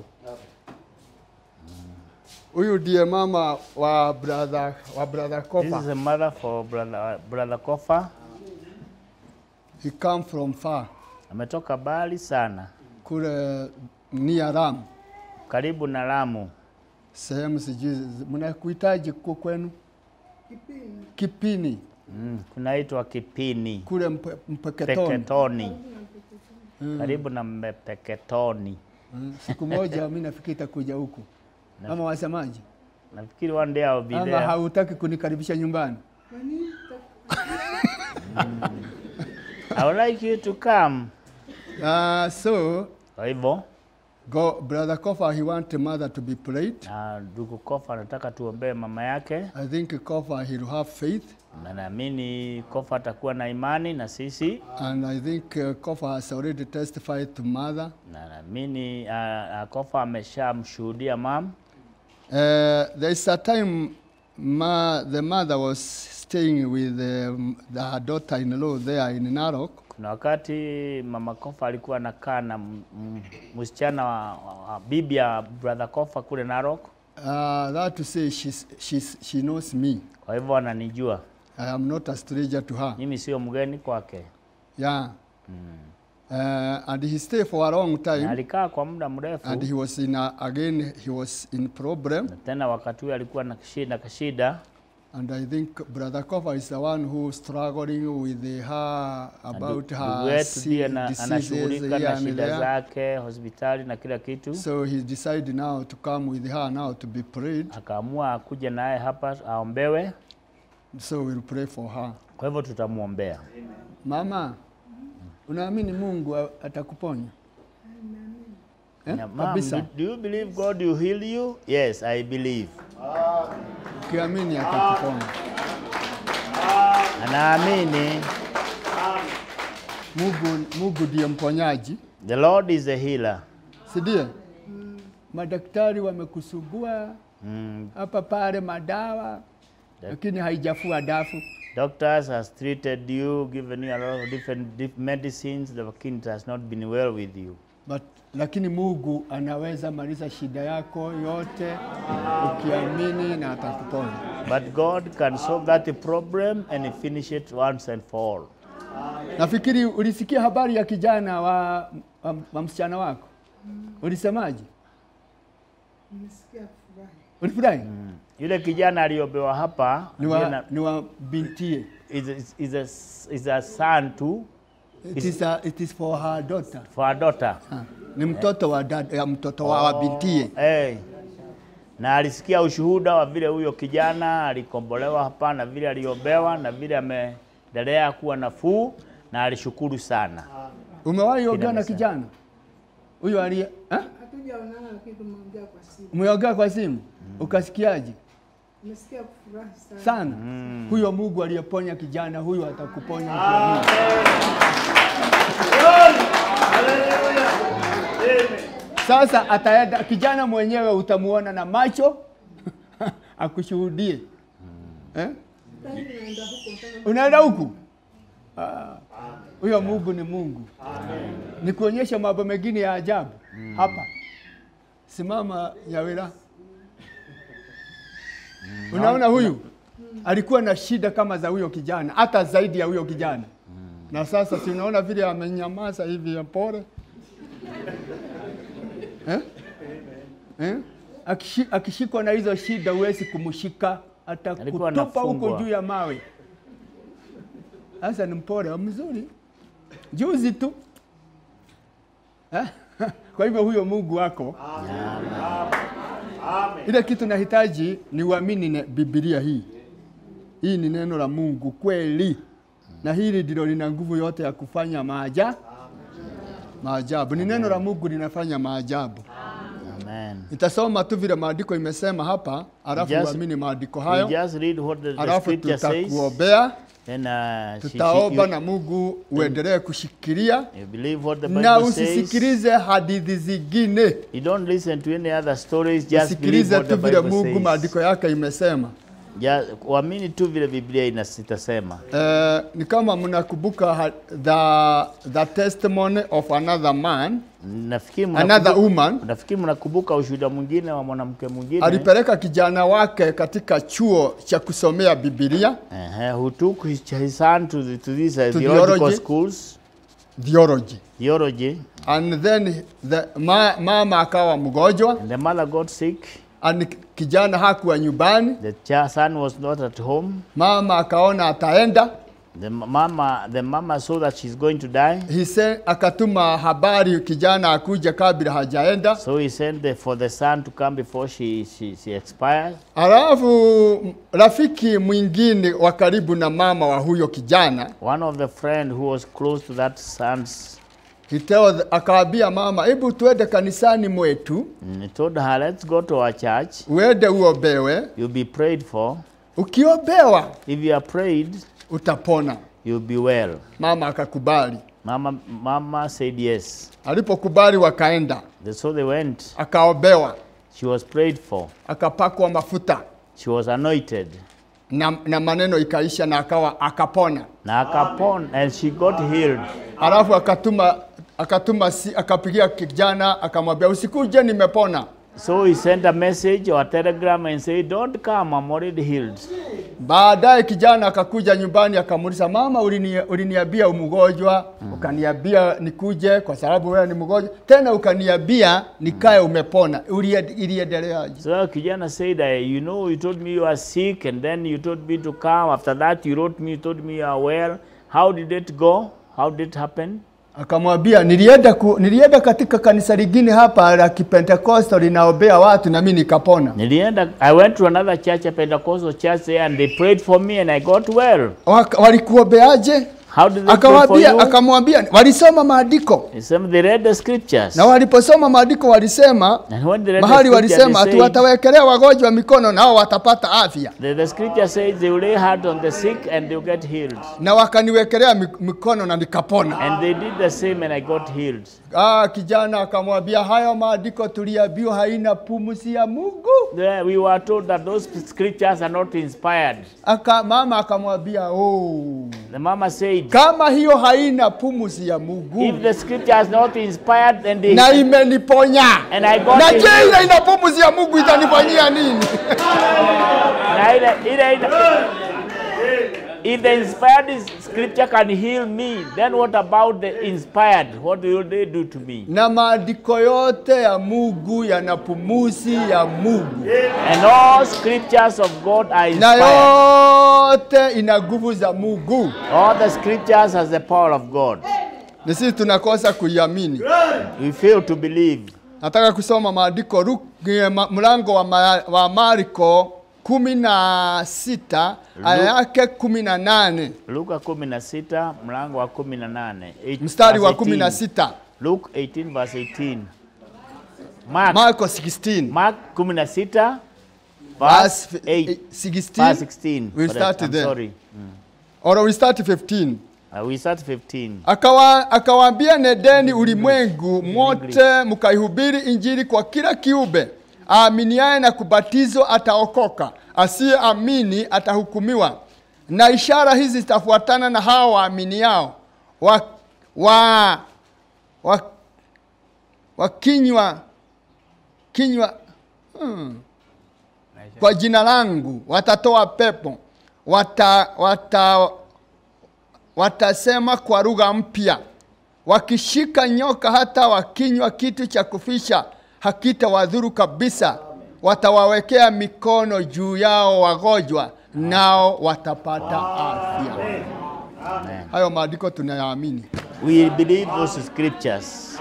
Huyu ndiye mama wa brother wa brother
This
Kopa.
is a mother for brother, brother Kofa.
He come from far
Ametoka mbali sana,
kule near Ram,
karibu na Lamu.
sehemu sijui mnakuhitaji ku kwenu Kipini
Mm, kunaitwa Kipini,
kule mpe, Mpeketoni.
Peketoni, karibu na Mpeketoni.
Mm, Siku moja mimi nafikiri itakuja huku, ama wasemaje?
Nafikiri one day I'll be
Ama
there.
hautaki kunikaribisha nyumbani?
I would like you to come.
Uh, so
Kwa hivyo
go, brother Kofa he want mother to be prayed.
na ndugu Kofa anataka tuombee mama yake,
I think Kofa he'll have faith
na naamini Kofa atakuwa na imani na sisi,
and I think uh, Kofa has already testified to mother.
na naamini uh, uh, Kofa ameshamshuhudia mam.
Uh, there is a time ma, the mother was staying with um, the, her daughter-in-law there in Narok.
Kuna wakati mama Kofa alikuwa anakaa na m- m- msichana wa, wa, wa bibi ya brother Kofa kule Narok,
Uh, that to say she's, she's, she knows me.
kwa hivyo ananijua
I am not a stranger to her.
mimi, sio mgeni kwake.
Yeah. Uh, and he stayed for a long
Na
time
alikaa kwa muda mrefu,
and he was in a, again he was in problem
na tena wakati huo alikuwa na shida kashida,
and I think brother Kofa is the one who struggling with her about
ndugu
her
wetu ndiye
si-
ana-
diseases
anashughulika
here
na
and
shida
there.
zake hospitali na kila kitu.
So he decided now to come with her now to be prayed.
Akaamua akuja naye hapa aombewe,
So we'll pray for her.
kwa hivyo tutamwombea.
Mama, unaamini Mungu a- atakuponya? Eh?
Na, Mom,
Kabisa.
do, do you believe God will heal you? Yes, I believe.
Ukiamini atakuponya.
Anaamini
Mungu, Mungu ndiye mponyaji,
the Lord is a healer.
si ndiye? Madaktari wamekusugua
Mm,
hapa pale madawa, lakini haijafua dafu.
doctors has treated you, given you a lot of different dif medicines, lakini it has not been well with you.
But, lakini Mungu anaweza maliza shida yako yote ukiamini na atakuponya.
But God can solve that problem and finish it once and for all.
Nafikiri ulisikia habari ya kijana wa, wa, wa msichana wako, ulisemaje?
Nimesikia furahi.
Ulifurahi?
Yule kijana aliyobewa hapa
Ni
ndiye
wa,
na-
ni wa bintie.
is, is, is, a, is a son to
It is, a, it is for her daughter.
for a daughter.
Ha, ni mtoto wa dad, ya mtoto wa, wa bintie.
Hey. Na alisikia ushuhuda wa vile huyo kijana alikombolewa hapa na vile aliobewa na vile ameendelea kuwa nafuu na alishukuru sana.
Umewahi ongea na
Kina
kijana huyo aliye eh?
Hatujaonana lakini tumeongea kwa simu.
Umeongea kwa simu ukasikiaje?
Nimesikia kufurahi sana.
Sana huyo Mungu aliyeponya kijana huyo atakuponya ukiamini. Sasa ataenda kijana mwenyewe utamuona na macho akushuhudie eh?
Sasa hivi naenda huko tena.
Unaenda huku Ah, huyo Mungu ni Mungu, ni kuonyesha mambo mengine ya ajabu hapa. Simama Yawira, unaona huyu alikuwa na shida kama za huyo kijana, hata zaidi ya huyo kijana, na sasa si unaona vile amenyamaza hivi ya pole eh? Eh? Akishi- Akishikwa na hizo shida huwezi kumshika,
Alikuwa
atakutupa huko
anafungwa.
juu ya mawe. Sasa ni mpole mzuri, juzi tu eh? Kwa hivyo huyo Mungu wako, ile kitu nahitaji ni uamini ne- Biblia hii. Hii ni neno la Mungu kweli, na hili ndilo lina nguvu yote ya kufanya maaja maajabu. Ni neno la Mungu linafanya maajabu.
Amen.
Nitasoma tu vile maandiko imesema hapa, alafu
Just-
uamini maandiko
We
hayo,
just read what the, the
alafu
scripture says.
tutakuombea,
Then uh, she- she-
tutaomba
you,
na Mungu uendelee kushikilia
you believe what the
na
Bible says.
usisikilize hadithi zingine,
You don't listen to any other stories, just believe
usikilize
what the
tu vile
Bible
Mungu
says.
maandiko yake imesema.
Ja, uamini tu vile Biblia inas- itasema.
Eh, ni kama mnakumbuka ha- the, the testimony of another man,
Nafikiri
another
mnakumbuka-
woman
nafikiri mnakumbuka ushuhuda mwingine wa mwanamke mwingine
alipeleka kijana wake katika chuo cha kusomea Biblia
uh, who took his, his son to, the, to these uh,
To
theological
theology.
schools,
theology
theology,
and then the, ma, mama akawa mgonjwa
and the mother got sick.
and kijana hakuwa nyumbani.
The cha- son was not at home.
Mama akaona ataenda,
The m- mama, the mama saw that she's going to die,
he said, akatuma habari kijana akuja kabla hajaenda.
so he sent the, for the son to come before she, she, she expires.
Alafu rafiki mwingine wa karibu na mama wa huyo kijana
One of the friend who was close to that son's,
he tell, akaambia mama, hebu tuende kanisani mwetu
mm, he told her, let's go to our church.
uende uombewe.
You'll be prayed for.
Ukiombewa
If you are prayed,
utapona.
you'll be well.
Mama akakubali.
Mama, mama said yes.
Alipokubali wakaenda,
They- So they went.
akaombewa,
She was prayed for.
akapakwa mafuta
She was anointed.
na, na maneno ikaisha na akawa akapona.
Na akapon and she got healed.
Alafu akatuma akatuma si, akapigia kijana akamwambia usikuje, nimepona.
So he sent a message or a telegram and said, Don't come, I'm already healed.
Baadaye kijana akakuja nyumbani akamuuliza, mama, ulini- uliniambia umgonjwa ukaniambia nikuje kwa sababu wewe ni mgonjwa, tena ukaniambia nikae umepona. Ulie- Iliendeleaje?
So kijana said, uh, You know, you told me you are sick and then you told me to come. After that, you wrote me, you told me you are well. How did it go? How did it happen?
Akamwambia nilienda, ku, nilienda katika kanisa lingine hapa la Kipentekosto linaombea watu na mimi nikapona.
Nilienda, I went to another church, a Pentecostal church there, and they prayed for me and I got well.
Waka- Walikuombeaje?
How did they pray for
Akawaambia,
you?
akamwambia walisoma maandiko
He said, They read the scriptures.
na waliposoma maandiko walisema
And when they read
mahali
the scripture,
walisema
they
ati
said,
watawekelea wagonjwa mikono nao watapata afya,
the, the scripture says they will lay hands on the sick and they will get healed.
na wakaniwekelea mi- mikono na nikapona.
And they did the same and I got healed.
Ah, kijana akamwambia hayo maandiko tuliambiwa haina pumzi ya Mungu.
There we were told that those scriptures are not inspired.
Aka, mama akamwambia oh,
The mama said,
kama hiyo haina pumzi ya Mungu
if the scripture is not inspired, then they
na imeniponya
and I got
na
it.
je, ile ina pumzi ya Mungu itanifanyia nini?
Na ile- ile- ile- If the inspired is- scripture can heal me, then what about the inspired? What will they do to me?
na maandiko yote ya Mungu yana pumuzi ya Mungu
And all scriptures of God are
na
inspired.
yote ina nguvu za Mungu.
All the scriptures has the power of God.
Ni sisi tunakosa kuiamini.
We fail to believe.
Nataka kusoma maandiko Lu- eh, ma- mlango wa, ma, wa Marko kumi na sita aya yake kumi na nane
Luka 16 mlango wa 18. Eight-
mstari wa
verse
kumi na
18.
sita
Luke 18 verse 18. Mark,
Marko 16
Mark 16 verse
verse
8.
eh, 16
Verse 16.
We'll
Correct.
start
I'm
there.
sorry.
or we start 15
Uh, we start 15.
Akawa, akawaambia nedeni ulimwengu mote mkaihubiri injili kwa kila kiumbe. Aaminiaye na kubatizwa ataokoka, asiyeamini atahukumiwa. Na ishara hizi zitafuatana na hao waaminiao, wa, wa, wa, wa kinywa kinywa hmm. kwa jina langu watatoa pepo, wata, wata, watasema kwa lugha mpya, wakishika nyoka, hata wakinywa kitu cha kufisha hakitawadhuru kabisa. Watawawekea mikono juu yao wagonjwa, nao watapata afya.
Amen.
Hayo maandiko tunayaamini
We believe those scriptures.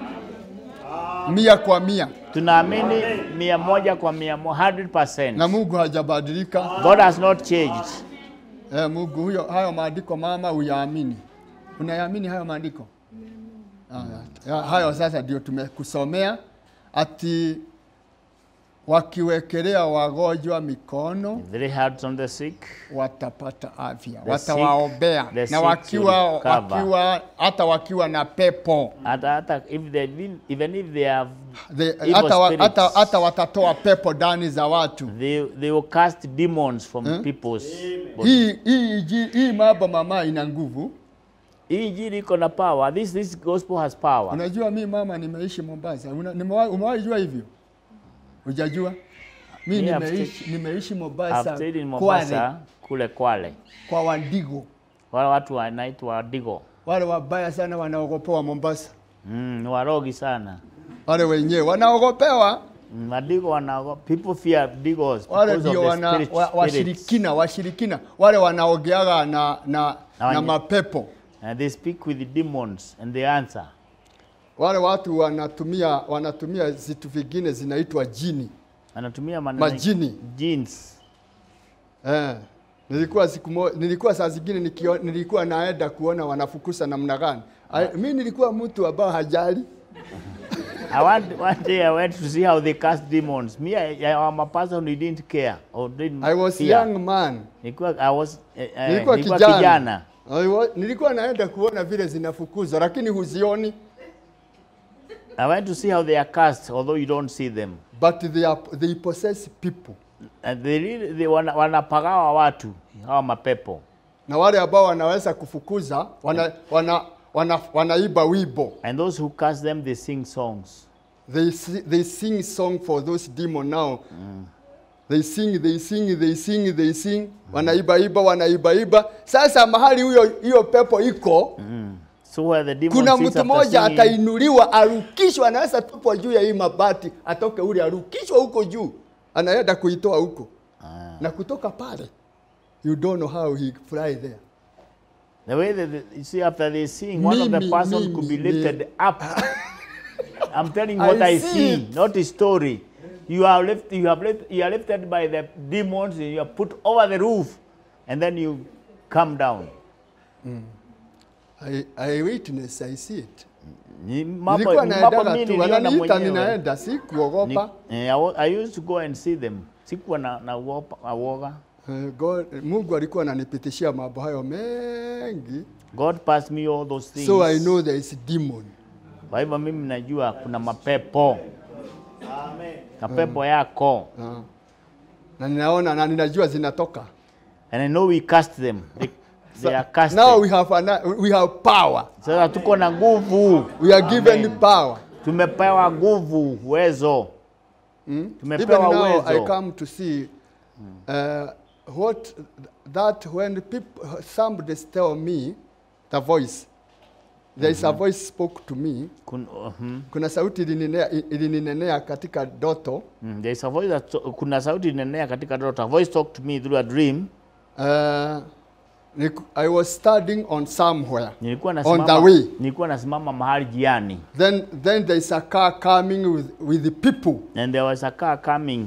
mia kwa mia,
Tunaamini mia moja kwa mia mo- 100%.
na Mungu hajabadilika.
God has not changed.
Eh, Mungu huyo, hayo maandiko mama, uyaamini. Unayaamini hayo maandiko? Haya, ya- hayo sasa ndio tumekusomea ati wakiwekelea wagonjwa mikono
If they lay hands on the sick,
watapata afya,
The
watawaombea
sick- the
na
sick
wakiwa
will recover.
wakiwa hata wakiwa na pepo
hata hata if they even, even if they have
The-
evil
hata, wa,
spirits,
hata, hata watatoa pepo ndani za watu.
they, they will cast demons from people's body.
Hii hii inji- hii mambo mama ina nguvu.
Hii injili iko na power. This, this gospel has power.
Unajua mi mama nimeishi Mombasa. Una- nimewahi- Umewahi jua hivyo? Hujajua? Mi
Me, I've
nimeishi nimeishi
I've
Mombasa,
stayed in
Kwale,
Mombasa, kule Kwale.
kwa Wandigo.
Wale watu wanaitwa Digo.
Wale wabaya sana wanaogopewa Mombasa.
Mm, ni warogi sana.
Wale wenyewe wanaogopewa,
Mm, Wadigo wanaogopa. People fear Digos
wale
because of
ndio
the
wana,
spirit,
wa,
spirits.
washirikina, washirikina wale wanaogeaga na, na,
Na
na
wenye-
mapepo.
And they speak with the demons and they answer.
Wale watu wanatumia wanatumia vitu vingine zinaitwa jini.
Anatumia maneno
Majini.
jeans.
Eh, nilikuwa siku mo, nilikuwa saa zingine nikio, nilikuwa naenda kuona wanafukuza namna gani. I- Mi nilikuwa mtu ambao hajali.
I want, one day I went to see how they cast demons. Me, I, I am a person who didn't care or didn't
I was
fear.
young man.
Nilikuwa, I was, eh, eh,
Nilikuwa
nilikuwa
kijana.
kijana.
I wa, nilikuwa naenda kuona vile zinafukuzwa lakini huzioni
I went to see how they are cast, although you don't see them.
but they, are, they possess people.
And they really, they wana, wanapagawa watu hawa mapepo
Na wale ambao wanaweza kufukuza wana, wana, wana, wanaiba wimbo.
and those who cast them they sing songs.
They, si- they sing song for those demon now. They sing, they sing, they sing, they sing. Wanaibaiba, wanaibaiba. Sasa mahali huyo hiyo pepo iko,
So where the demon
kuna
sits
mtu
after
mmoja
singing,
atainuliwa, arukishwa, anaweza tupwa juu ya hii mabati, atoke ule, arukishwa huko juu, anaenda kuitoa huko na kutoka pale, you don't know how he fly there.
the way that they, you see after they sing, one of the
Mimi,
person could be
mimi,
lifted up. I'm telling you what
I
I,
see
see,
it.
not a story. You are lift, you have lift, you are lifted by the demons, and you are put over the roof, and then you come down.
I, I witness, I see it.
Ni mambo
Nilikuwa
ni mambo
naendaga
mimi
tu,
niliona
wananiita
mwenyewe.
ninaenda, si
Ni-
kuogopa.
eh, I wa- I used to go and see them. Sikuwa na, na uopa- uoga.
Eh, God, Mungu alikuwa ananipitishia mambo hayo mengi,
God passed me all those things.
so I know there is demon.
Kwa hivyo mimi najua kuna mapepo.
Amen.
Mapepo yako.
Ah. na ninaona na ninajua zinatoka.
And I know we cast them. They, they are casted.
Now we have, an, we have power.
Sasa tuko na nguvu.
We are given power.
Tumepewa nguvu, uwezo.
Even
Tumepewa
now I
uwezo.
come to see uh, what that when people somebody tell me the voice there is a voice spoke to me
Kun, uh-huh.
kuna sauti ilininenea, ilininenea katika doto
mm, there is a voice that, kuna sauti inenea katika ndoto. A voice talked to me through a dream.
uh, niku- I was studying on somewhere
Nilikuwa
on
nasimama,
the way
nilikuwa nasimama mahali jiani.
then then there is a car coming with, with the people
And there was a car coming.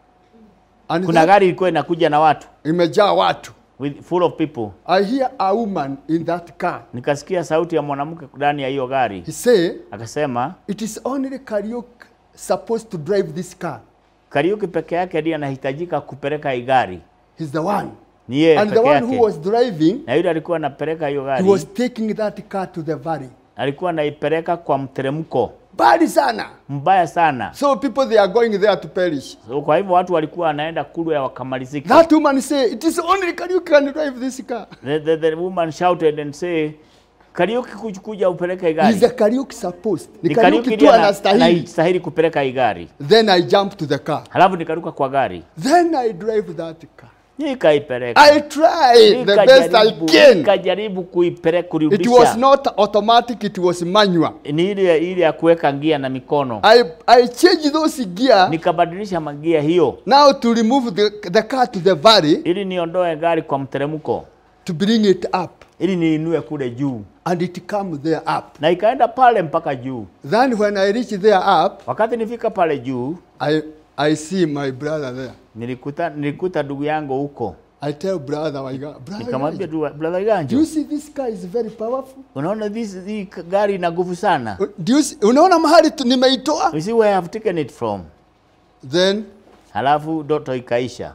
and
Kuna
that
gari ilikuwa inakuja na watu
imejaa watu
with, full of people.
I hear a woman in that car
Nikasikia sauti ya mwanamke ndani ya hiyo gari.
he say
Akasema,
it is only Kariuk supposed to drive this car
Kariuki peke yake ndiye anahitajika kupeleka hii gari.
he's the one
Ni yeye
and the
peke
one who
yake.
was driving
Na yule alikuwa anapeleka hiyo
he
gari,
was taking that car to the valley
alikuwa anaipeleka kwa mteremko
bali sana
mbaya sana.
so people they are going there to perish
So, kwa hivyo watu walikuwa wanaenda kule wakamalizika.
that woman say it is only Kariuk can drive this car
The, the, the woman shouted and say, Kariuki kuj- kuja upeleke hii
he's
gari.
a Kariuk supposed ni
Ni
Kariuk
Kariuki
tu
ndiye ana-
anastahili
anastahili kupeleka hii gari.
then I jump to the car
Halafu nikaruka kwa gari.
then I drive that car
Nikaipeleka.
I try the best I
Nikajaribu-
can
Nikajaribu kuipeleka
it
kurudisha.
was not automatic it was manual
Ni ile ile ya kuweka gia na mikono.
I, I change those gear
Nikabadilisha magia hiyo
now to remove the, the car to the valley
ili niondoe gari kwa mteremko,
to bring it up
ili niinue kule juu,
and it come there up
na ikaenda pale mpaka juu.
then when I reach there up
Wakati nifika pale juu,
I, I see my brother there
nilikuta nilikuta ndugu yangu huko,
I tell brother Waiga, brother
nikamwambia
Waiga,
tu brother
do you
Ganjo,
see this car is very powerful
unaona this hii gari ina nguvu sana.
do you see, unaona mahali tu nimeitoa
You see where I have taken it from.
then
halafu ndoto ikaisha.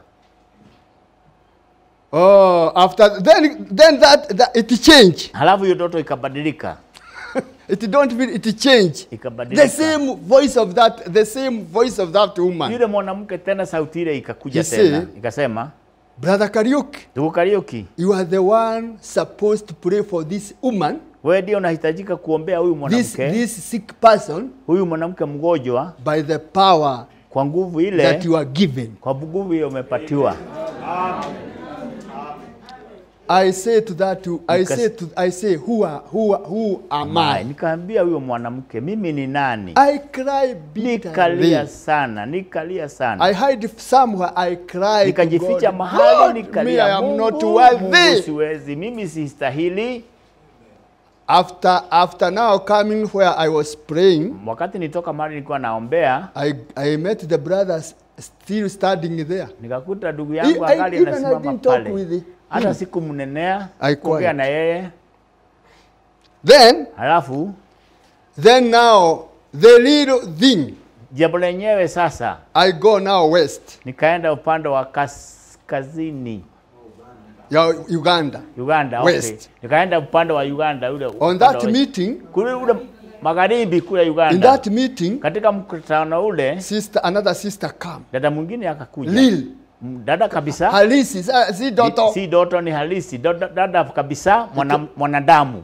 Oh, after then, then that, that it change.
Halafu hiyo ndoto ikabadilika,
It don't mean it change.
ikabadilika.
The same voice of that, the same voice of that woman.
Yule mwanamke tena sauti ile ikakuja
You
tena
see?
ikasema,
Brother Kariuki,
ndugu Kariuki,
you are the one supposed to pray for this woman,
wewe ndio unahitajika kuombea huyu
this,
mwanamke,
this sick person,
huyu mwanamke mgonjwa,
by the power
kwa nguvu
that
ile,
you are given.
kwa nguvu hiyo umepatiwa.
I say to that, to, I
Because-
say to, I say, who are, who are, who am
Mai,
I?
nikaambia huyo mwanamke, mimi ni nani?
I cry
Nikalia
bitterly.
sana, nikalia sana.
I hide somewhere. I cry. to
nikajificha
God,
mahali
"God, me, I
nikalia,
am
Mungu,
not
Mungu
worthy.
siwezi, mimi sistahili.
After, after now coming where I was praying,
Wakati nitoka mahali nilikuwa naombea,
I, I met the brothers still standing there.
nikakuta ndugu
I-
yangu
I-
angali
even I
anasimama
didn't talk
pale,
with him.
hata sikumnenea
I
kuongea
quiet.
na yeye.
Then,
Halafu
then now, the little thing,
jambo lenyewe sasa,
I go now west,
nikaenda upande wa kaskazini
yeah, Uganda.
Uganda, okay.
West.
Nikaenda upande wa Uganda ule
On
upande
that
wa-
meeting,
kule ule magharibi kule
in
Uganda.
that meeting,
Katika mkutano ule
sister, another sister come.
dada mwingine akakuja,
Lil,
M- dada kabisa
Halisi, si- si
Ni-
daughter.
si doto ni halisi dada, dada kabisa mwana, mwanadamu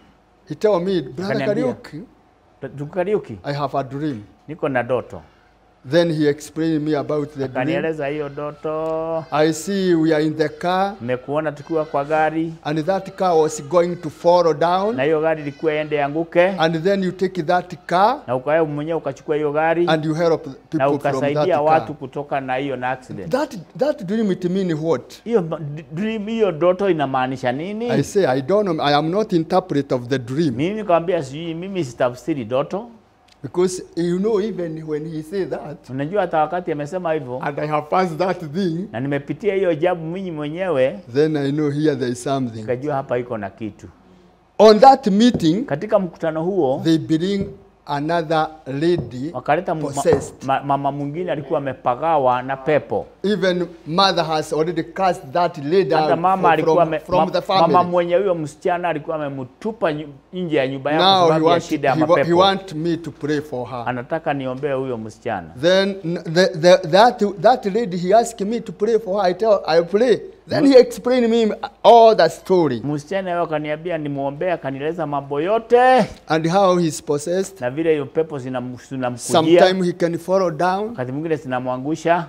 He tell me, brother
Akaniambia.
Kariuki,
tukariuki
I have a dream.
niko na doto
Then he explained me about the dream.
akanieleza hiyo doto
I see we are in the car,
nimekuona tukiwa kwa gari
and that car was going to fall down.
na hiyo gari ilikuwa ende yanguke
And then you take that car
na ukawe mwenyewe ukachukua hiyo gari
and you help
na
people from that
ukasaidia watu
car.
kutoka na hiyo na accident
That, that dream, it mean what?
hiyo ma- d- dream hiyo doto inamaanisha nini
I say, I don't know. I am not interpret of the dream.
mimi nikamwambia sijui mimi sitafsiri doto
Because you know, even when he say that,
unajua hata wakati amesema hivyo
and I have passed that thing,
na nimepitia hiyo jabu mimi mwenyewe
then I know here there is something.
nikajua hapa iko na kitu
On that meeting,
katika mkutano huo
they bring another lady
wakaleta mu- ma,
possessed.
ma, mama mwingine alikuwa amepagawa na pepo
Even mother has already cast that lady
hata
out
mama
from,
alikuwa
from,
ame,
from
ma,
the
mama
family.
mwenye huyo msichana alikuwa amemtupa nyu- nje ya nyumba yake kwa
Now he
sababu ya
want,
shida ya
he, wa- he
mapepo
want me to pray for her.
anataka niombee huyo msichana
Then n- the, the, that, that lady, he asked me to pray for her. I tell, I pray. Then he explained me all the story
msichana yeye akaniambia nimwombee akanieleza mambo yote
and how he's possessed.
na vile hiyo pepo zinam- zinamkujia
Sometimes he can fall down.
wakati mwingine zinamwangusha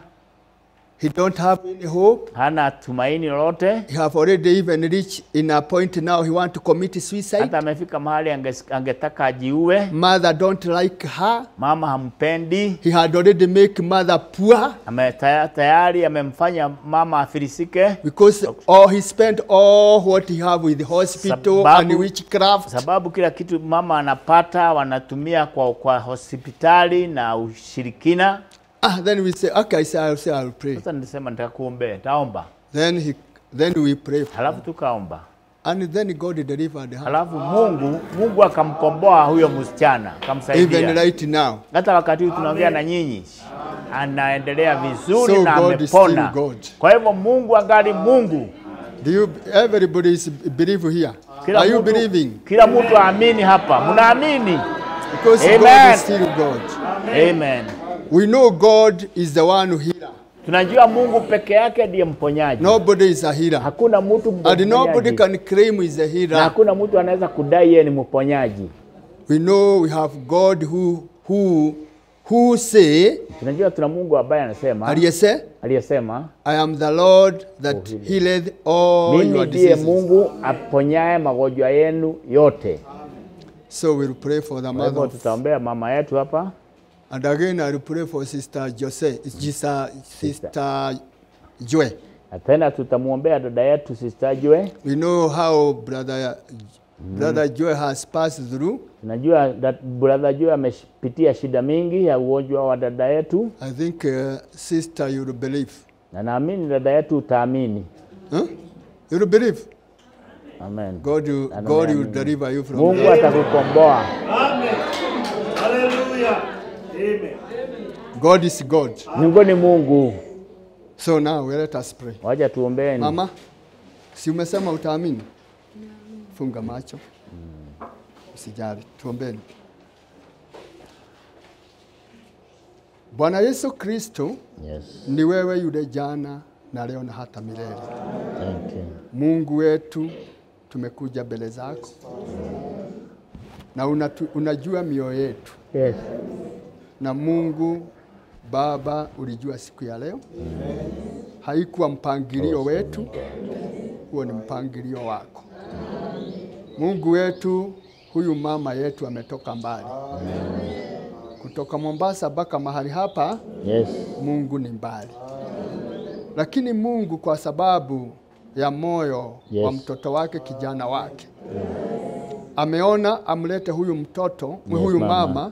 He don't have any hope.
hana tumaini lolote
He have already even reached in a point now he want to commit suicide.
hata amefika mahali anges- angetaka ajiue
Mother don't like her.
mama hampendi
He had already make mother poor
ame, taya- tayari amemfanya mama afirisike
because all he spent all what he have with the hospital
Sababu-
and witchcraft.
sababu kila kitu mama anapata wanatumia kwa, kwa hospitali na ushirikina.
Ah, then we say, okay, I say, I'll say, I'll pray.
Sasa nilisema nitakuombea, nitaomba,
Then he, then we pray. For
halafu tukaomba,
And then God delivered her.
halafu Mungu Mungu akamkomboa huyo msichana,
Even
akamsaidia.
right now.
Hata wakati huu tunaongea na nyinyi, anaendelea vizuri
So
na
God is
amepona.
still God.
Kwa hivyo Mungu angali Mungu.
Do you, everybody is believe here?
Kila
Are you
mtu,
believing?
kila mtu aamini hapa, mnaamini?
Because God
Amen.
is still God.
Amen.
We know God is the one who healer.
Tunajua Mungu peke yake ndiye mponyaji.
Nobody is a healer.
Hakuna mtu
And nobody
mponyaji.
can claim he's a
na
healer.
hakuna mtu anaweza kudai yeye ni mponyaji.
We know we have God who who who say,
Tunajua tuna Mungu ambaye anasema
aliyese,
aliyesema,
I am the Lord that
healer.
healeth all
mimi
your
ndiye
diseases.
Mungu aponyaye magonjwa yenu yote.
So we'll pray for the
Kwa
mother.
hivyo
of-
tutaombea mama yetu hapa,
And again, I will pray for Sister Jose, Sister, Sister Joy.
na tena tutamwombea dada yetu Sister Jue.
We know how Brother Brother Joy has passed through.
Tunajua that brother Jue amepitia shida mingi ya ugonjwa wa dada yetu,
I think, uh, Sister, you will believe.
na naamini dada yetu utaamini.
Huh? You will believe.
Amen.
God, will,
Na
God will
naamini.
deliver you from
Mungu
that.
atakukomboa.
Amen. Hallelujah. Amen.
God is God.
Mungu ni Mungu.
So now let us pray.
Waja tuombeeni.
Mama, si umesema utaamini? Funga macho, usijali, tuombeni. Bwana Yesu Kristo,
Yes.
ni wewe yule jana na leo na hata milele.
Thank you.
Mungu wetu, tumekuja mbele zako na unatu, unajua mioyo yetu,
Yes.
na Mungu Baba, ulijua siku ya leo haikuwa mpangilio wetu, huo ni mpangilio wako. Mungu wetu, huyu mama yetu ametoka mbali, kutoka Mombasa mpaka mahali hapa.
Yes.
Mungu ni mbali, lakini Mungu kwa sababu ya moyo
Yes.
wa mtoto wake, kijana wake, ameona amlete huyu mtoto
Yes,
huyu
mama.
mama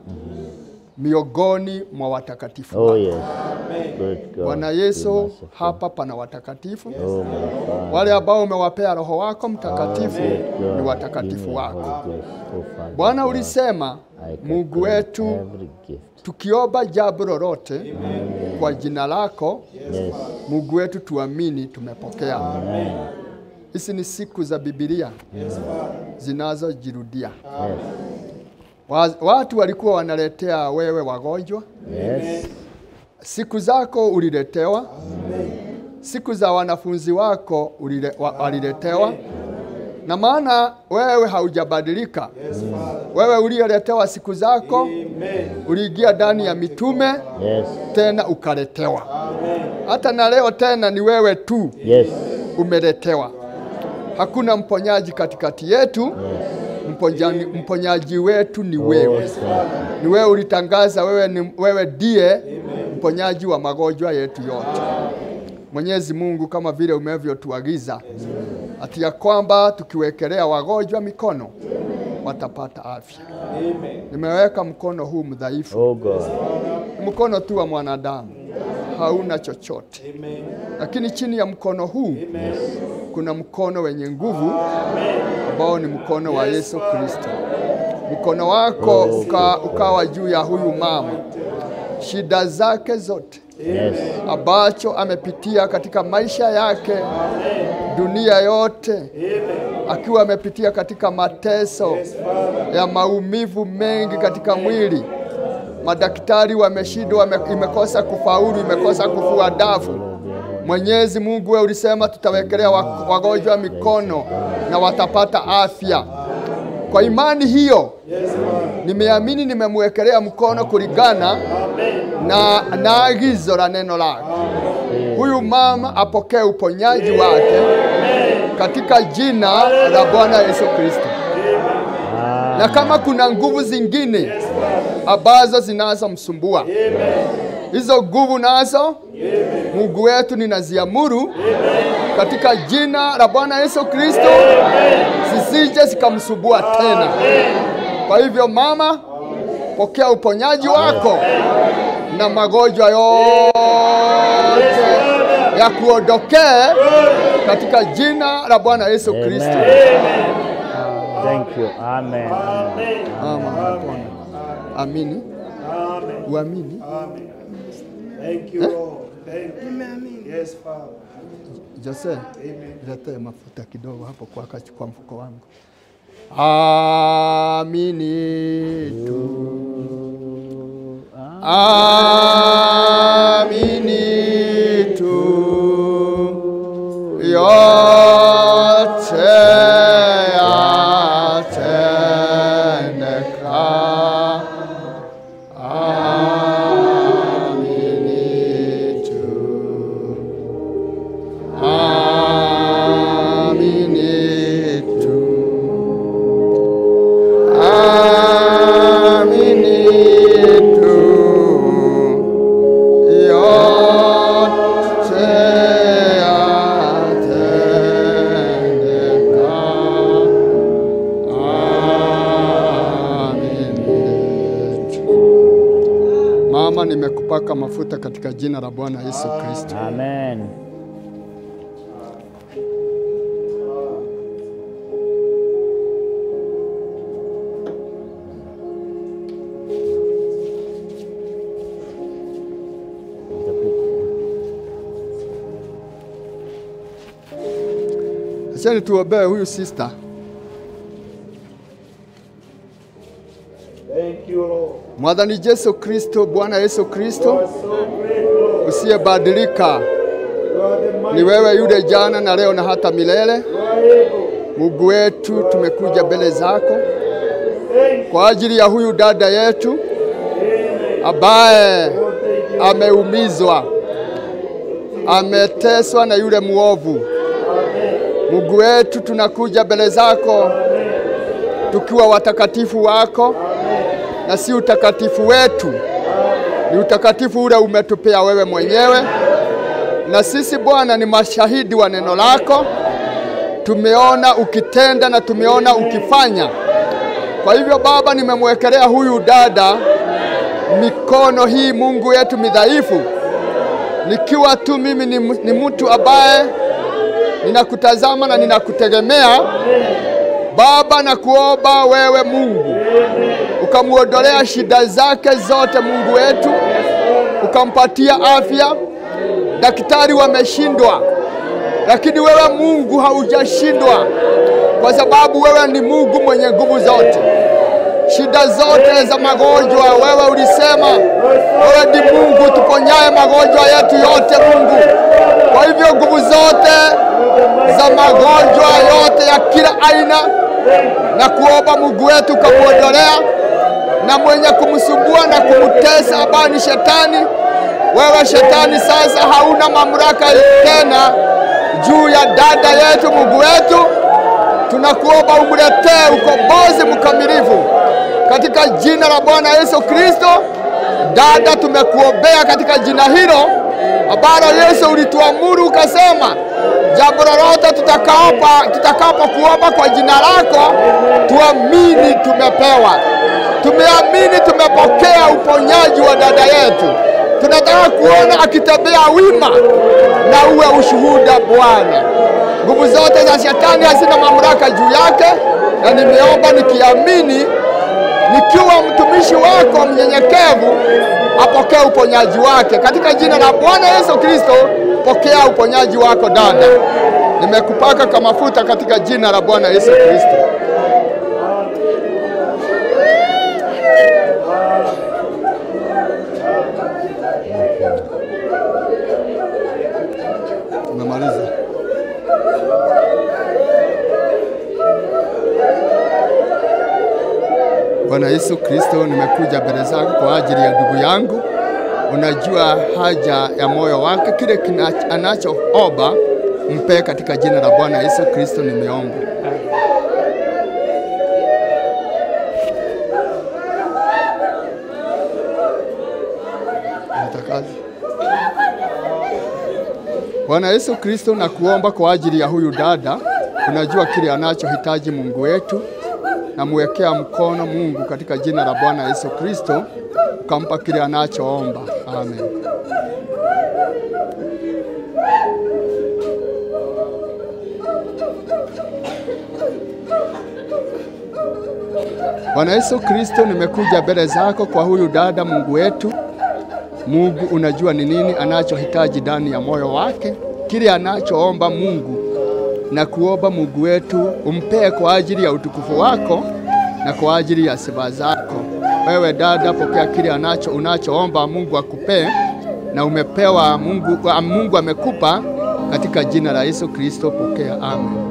miongoni mwa watakatifu
Oh
wake.
yes. Good God.
Bwana
Be
Yesu,
merciful.
hapa pana watakatifu
Oh my Father.
wale ambao umewapea Roho wako Mtakatifu
Good God,
ni
give
watakatifu
me
wako.
Holy Ghost, oh Father
Bwana,
God.
ulisema
I can
Mungu
claim
wetu,
every gift.
tukiomba jambo lolote kwa jina lako
Yes.
Mungu wetu, tuamini tumepokea.
Amen.
Hizi ni siku za Biblia zinazojirudia.
Yes.
Wa- Watu walikuwa wanaletea wewe wagonjwa,
Yes.
siku zako uliletewa, siku za wanafunzi wako ulile, wa, waliletewa, na maana wewe haujabadilika. Wewe uliyeletewa siku zako, uliingia ndani ya mitume
Yes.
tena ukaletewa. Hata na leo tena ni wewe tu
Yes.
umeletewa. Hakuna mponyaji katikati yetu. Mponyaji, mponyaji wetu ni wewe. Ni wewe ulitangaza, wewe ni wewe ndiye mponyaji wa magonjwa yetu yote. Mwenyezi Mungu, kama vile umevyotuagiza ati ya kwamba tukiwekelea wagonjwa mikono watapata afya. Nimeweka mkono huu mdhaifu,
Oh God.
mkono tu wa mwanadamu, hauna chochote, lakini chini ya mkono huu kuna mkono wenye nguvu ambao ni mkono wa Yesu Kristo. Mkono wako uka, ukawa juu ya huyu mama, shida zake zote
Yes.
ambacho amepitia katika maisha yake, dunia yote, akiwa amepitia katika mateso ya maumivu mengi katika mwili. Madaktari wameshindwa, wame, imekosa kufaulu, imekosa kufua dafu. Mwenyezi Mungu, wewe ulisema tutawekelea wa- wagonjwa mikono na watapata afya. Kwa imani hiyo nimeamini, nimemwekelea mkono kulingana na, na agizo la neno lake. Huyu mama apokee uponyaji wake katika jina la Bwana Yesu Kristo. Na kama kuna nguvu zingine ambazo zinazomsumbua, hizo nguvu nazo Mungu wetu ninaziamuru katika jina la Bwana Yesu Kristo, zisije zikamsumbua tena. Kwa hivyo mama, pokea uponyaji wako na magonjwa yote ya kuondokee katika jina la Bwana Yesu Kristo.
Thank you. Amen.
Mama, umepona. Amini, uamini.
Thank you, Lord. Thank you.
Nimeamini.
Yes, Father.
Jose, letee mafuta kidogo hapo kwa kachukua mfuko wangu. Amini tu. Amini tu. Yote yatendeka. Amini tu. Amini tu. Amini tu. Yote yatendeka. Amini tu. Mama, nimekupaka mafuta katika jina la Bwana Yesu Kristo.
Amen.
Wacheni tuombee huyu sister.
Thank you, Lord.
Mwadhani Yesu Kristo, Bwana Yesu
You
Kristo,
are so great, Lord.
usiyebadilika,
You are the mighty
ni wewe yule jana na leo na hata milele.
You are able.
Mungu wetu, tumekuja mbele zako
Thank you.
kwa ajili ya huyu dada yetu ambaye ameumizwa, ameteswa na yule muovu. Mungu wetu, tunakuja mbele zako tukiwa watakatifu wako, na si utakatifu wetu, ni utakatifu ule umetupea wewe mwenyewe, na sisi Bwana ni mashahidi wa neno lako. Tumeona ukitenda na tumeona ukifanya. Kwa hivyo Baba, nimemwekelea huyu dada mikono hii, Mungu wetu midhaifu, nikiwa tu mimi ni, ni mtu ambaye ninakutazama na ninakutegemea Baba, na kuomba wewe Mungu ukamuondolea shida zake zote, Mungu wetu, ukampatia afya. Daktari wameshindwa, lakini wewe Mungu haujashindwa, kwa sababu wewe ni Mungu mwenye nguvu zote. Shida zote za magonjwa, wewe ulisema wewe ni Mungu tuponyaye magonjwa yetu yote, Mungu. Kwa hivyo nguvu zote za magonjwa yote ya kila aina na kuomba Mungu wetu ukamuondolea na mwenye kumsumbua na kumtesa ambaye ni shetani. Wewe shetani, sasa hauna mamlaka tena juu ya dada yetu. Mungu wetu, tunakuomba umletee ukombozi mkamilifu katika jina la Bwana Yesu Kristo. Dada, tumekuombea katika jina hilo ambalo Yesu ulituamuru ukasema, jambo lolote tutakapo tutakapo kuomba kwa jina lako, tuamini tumepewa. Tumeamini tumepokea uponyaji wa dada yetu. Tunataka kuona akitembea wima na uwe ushuhuda Bwana. Nguvu zote za shetani hazina mamlaka juu yake, na nimeomba nikiamini, nikiwa mtumishi wako mnyenyekevu, apokee uponyaji wake katika jina la Bwana Yesu Kristo. Pokea uponyaji wako dada, nimekupaka kwa mafuta katika jina la Bwana Yesu Kristo. Tumemaliza. Bwana Yesu Kristo, nimekuja mbele zako kwa ajili ya ndugu yangu. Unajua haja ya moyo wake, kile kina- anachoomba mpe katika jina la Bwana Yesu Kristo nimeomba. Natakazi. Bwana Yesu Kristo, nakuomba kwa ajili ya huyu dada, unajua kile anachohitaji Mungu wetu, namwekea mkono Mungu katika jina la Bwana Yesu Kristo, ukampa kile anachoomba. Amen. Bwana Yesu Kristo, nimekuja mbele zako kwa huyu dada, Mungu wetu. Mungu unajua ni nini anachohitaji ndani ya moyo wake, kile anachoomba Mungu na kuomba Mungu wetu umpee kwa ajili ya utukufu wako na kwa ajili ya sifa zako. Wewe dada, pokea kile anacho unachoomba Mungu akupee, na umepewa Mungu, Mungu amekupa katika jina la Yesu Kristo, pokea. Amen.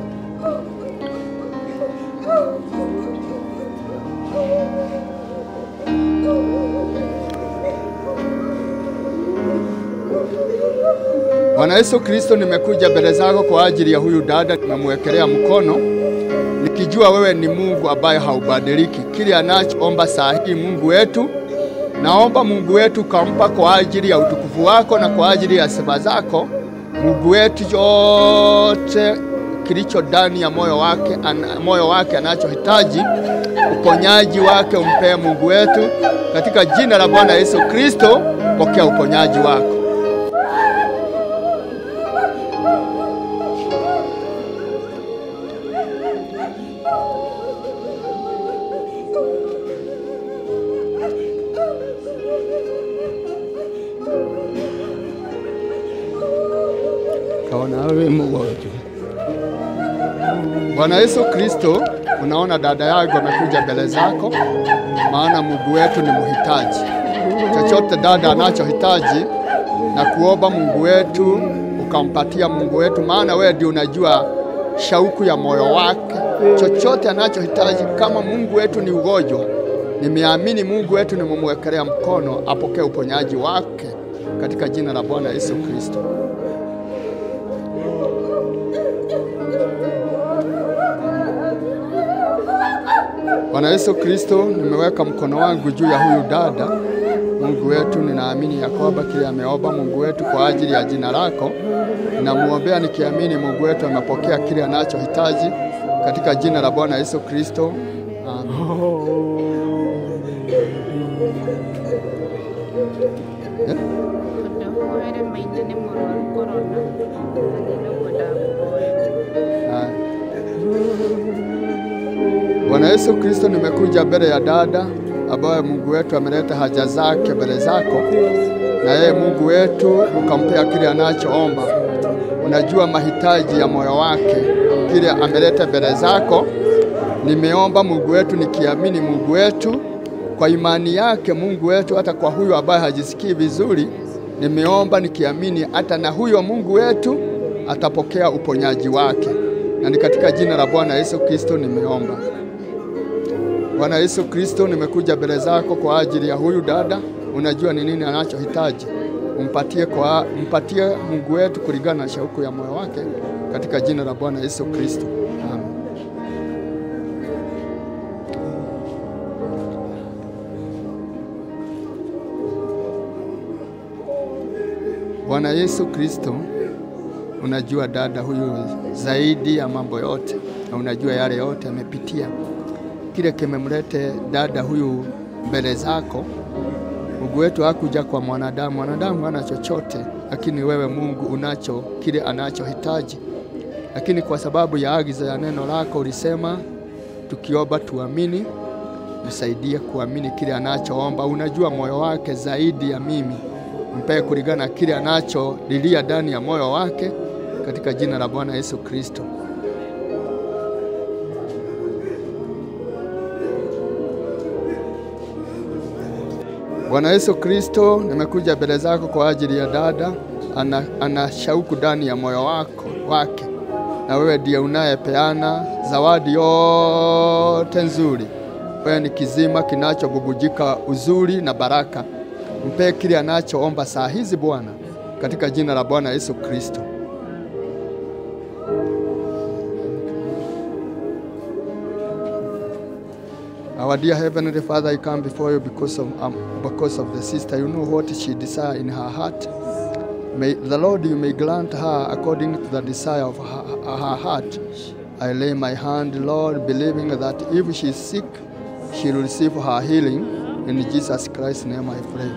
Bwana Yesu Kristo, nimekuja mbele zako kwa ajili ya huyu dada, nimemwekelea mkono nikijua wewe ni Mungu ambaye haubadiliki. Kile anachoomba saa hii, Mungu wetu, naomba Mungu wetu kampa kwa ajili ya utukufu wako na kwa ajili ya sifa zako. Mungu wetu, chote kilicho ndani ya moyo wake, ana, moyo wake anachohitaji uponyaji wake umpee Mungu wetu, katika jina la Bwana Yesu Kristo, pokea uponyaji wako. kaona awe mgonjwa Bwana Yesu Kristo, unaona dada yangu amekuja mbele zako, maana Mungu wetu ni mhitaji. Chochote dada anachohitaji na kuomba Mungu wetu ukampatia Mungu wetu, maana wewe ndio unajua shauku ya moyo wake. Chochote anachohitaji, kama Mungu wetu ni ugonjwa, nimeamini Mungu wetu nimemwekelea mkono, apokee uponyaji wake katika jina la Bwana Yesu Kristo. Bwana Yesu Kristo, nimeweka mkono wangu juu ya huyu dada. Mungu wetu, ninaamini ya kwamba kile ameomba Mungu wetu kwa ajili ya jina lako, namwombea nikiamini Mungu wetu amepokea kile anachohitaji katika jina la Bwana Yesu Kristo. Amen. Eh?
ndahoere maithe nĩ mũrwaru korona na nĩguo ndakũhoera
Haya. Bwana Yesu Kristo, nimekuja mbele ya dada ambaye Mungu wetu ameleta haja zake mbele zako, na yeye Mungu wetu ukampea kile anachoomba. Unajua mahitaji ya moyo wake, kile ameleta mbele zako. Nimeomba Mungu wetu nikiamini Mungu wetu kwa imani yake Mungu wetu, hata kwa huyo ambaye hajisikii vizuri, nimeomba nikiamini hata na huyo Mungu wetu atapokea uponyaji wake, na ni katika jina la Bwana Yesu Kristo nimeomba. Bwana Yesu Kristo, nimekuja mbele zako kwa ajili ya huyu dada. Unajua ni nini anachohitaji, umpatie kwa mpatie Mungu wetu kulingana na shauku ya moyo wake, katika jina la Bwana Yesu Kristo, amen. Bwana Yesu Kristo, unajua dada huyu zaidi ya mambo yote, na unajua yale yote amepitia kile kimemlete dada huyu mbele zako. Mungu wetu hakuja kwa mwanadamu, mwanadamu hana chochote, lakini wewe Mungu unacho kile anachohitaji. Lakini kwa sababu ya agizo ya neno lako ulisema tukiomba tuamini, msaidie kuamini kile anachoomba. Unajua moyo wake zaidi ya mimi, mpee kulingana na kile anacholilia ndani ya moyo wake, katika jina la Bwana Yesu Kristo. Bwana Yesu Kristo, nimekuja mbele zako kwa ajili ya dada ana, ana shauku ndani ya moyo wako wake, na wewe ndiye unayepeana zawadi yote nzuri. Wewe ni kizima kinachobubujika uzuri na baraka. Mpe kile anachoomba saa hizi Bwana, katika jina la Bwana Yesu Kristo. Our dear Heavenly Father, I come before you because of, um, because of the sister. You know what she desires in her heart. May the Lord, you may grant her according to the desire of her, her heart. I lay my hand, Lord, believing that if she is sick, she will receive her healing. In Jesus Christ's name I pray.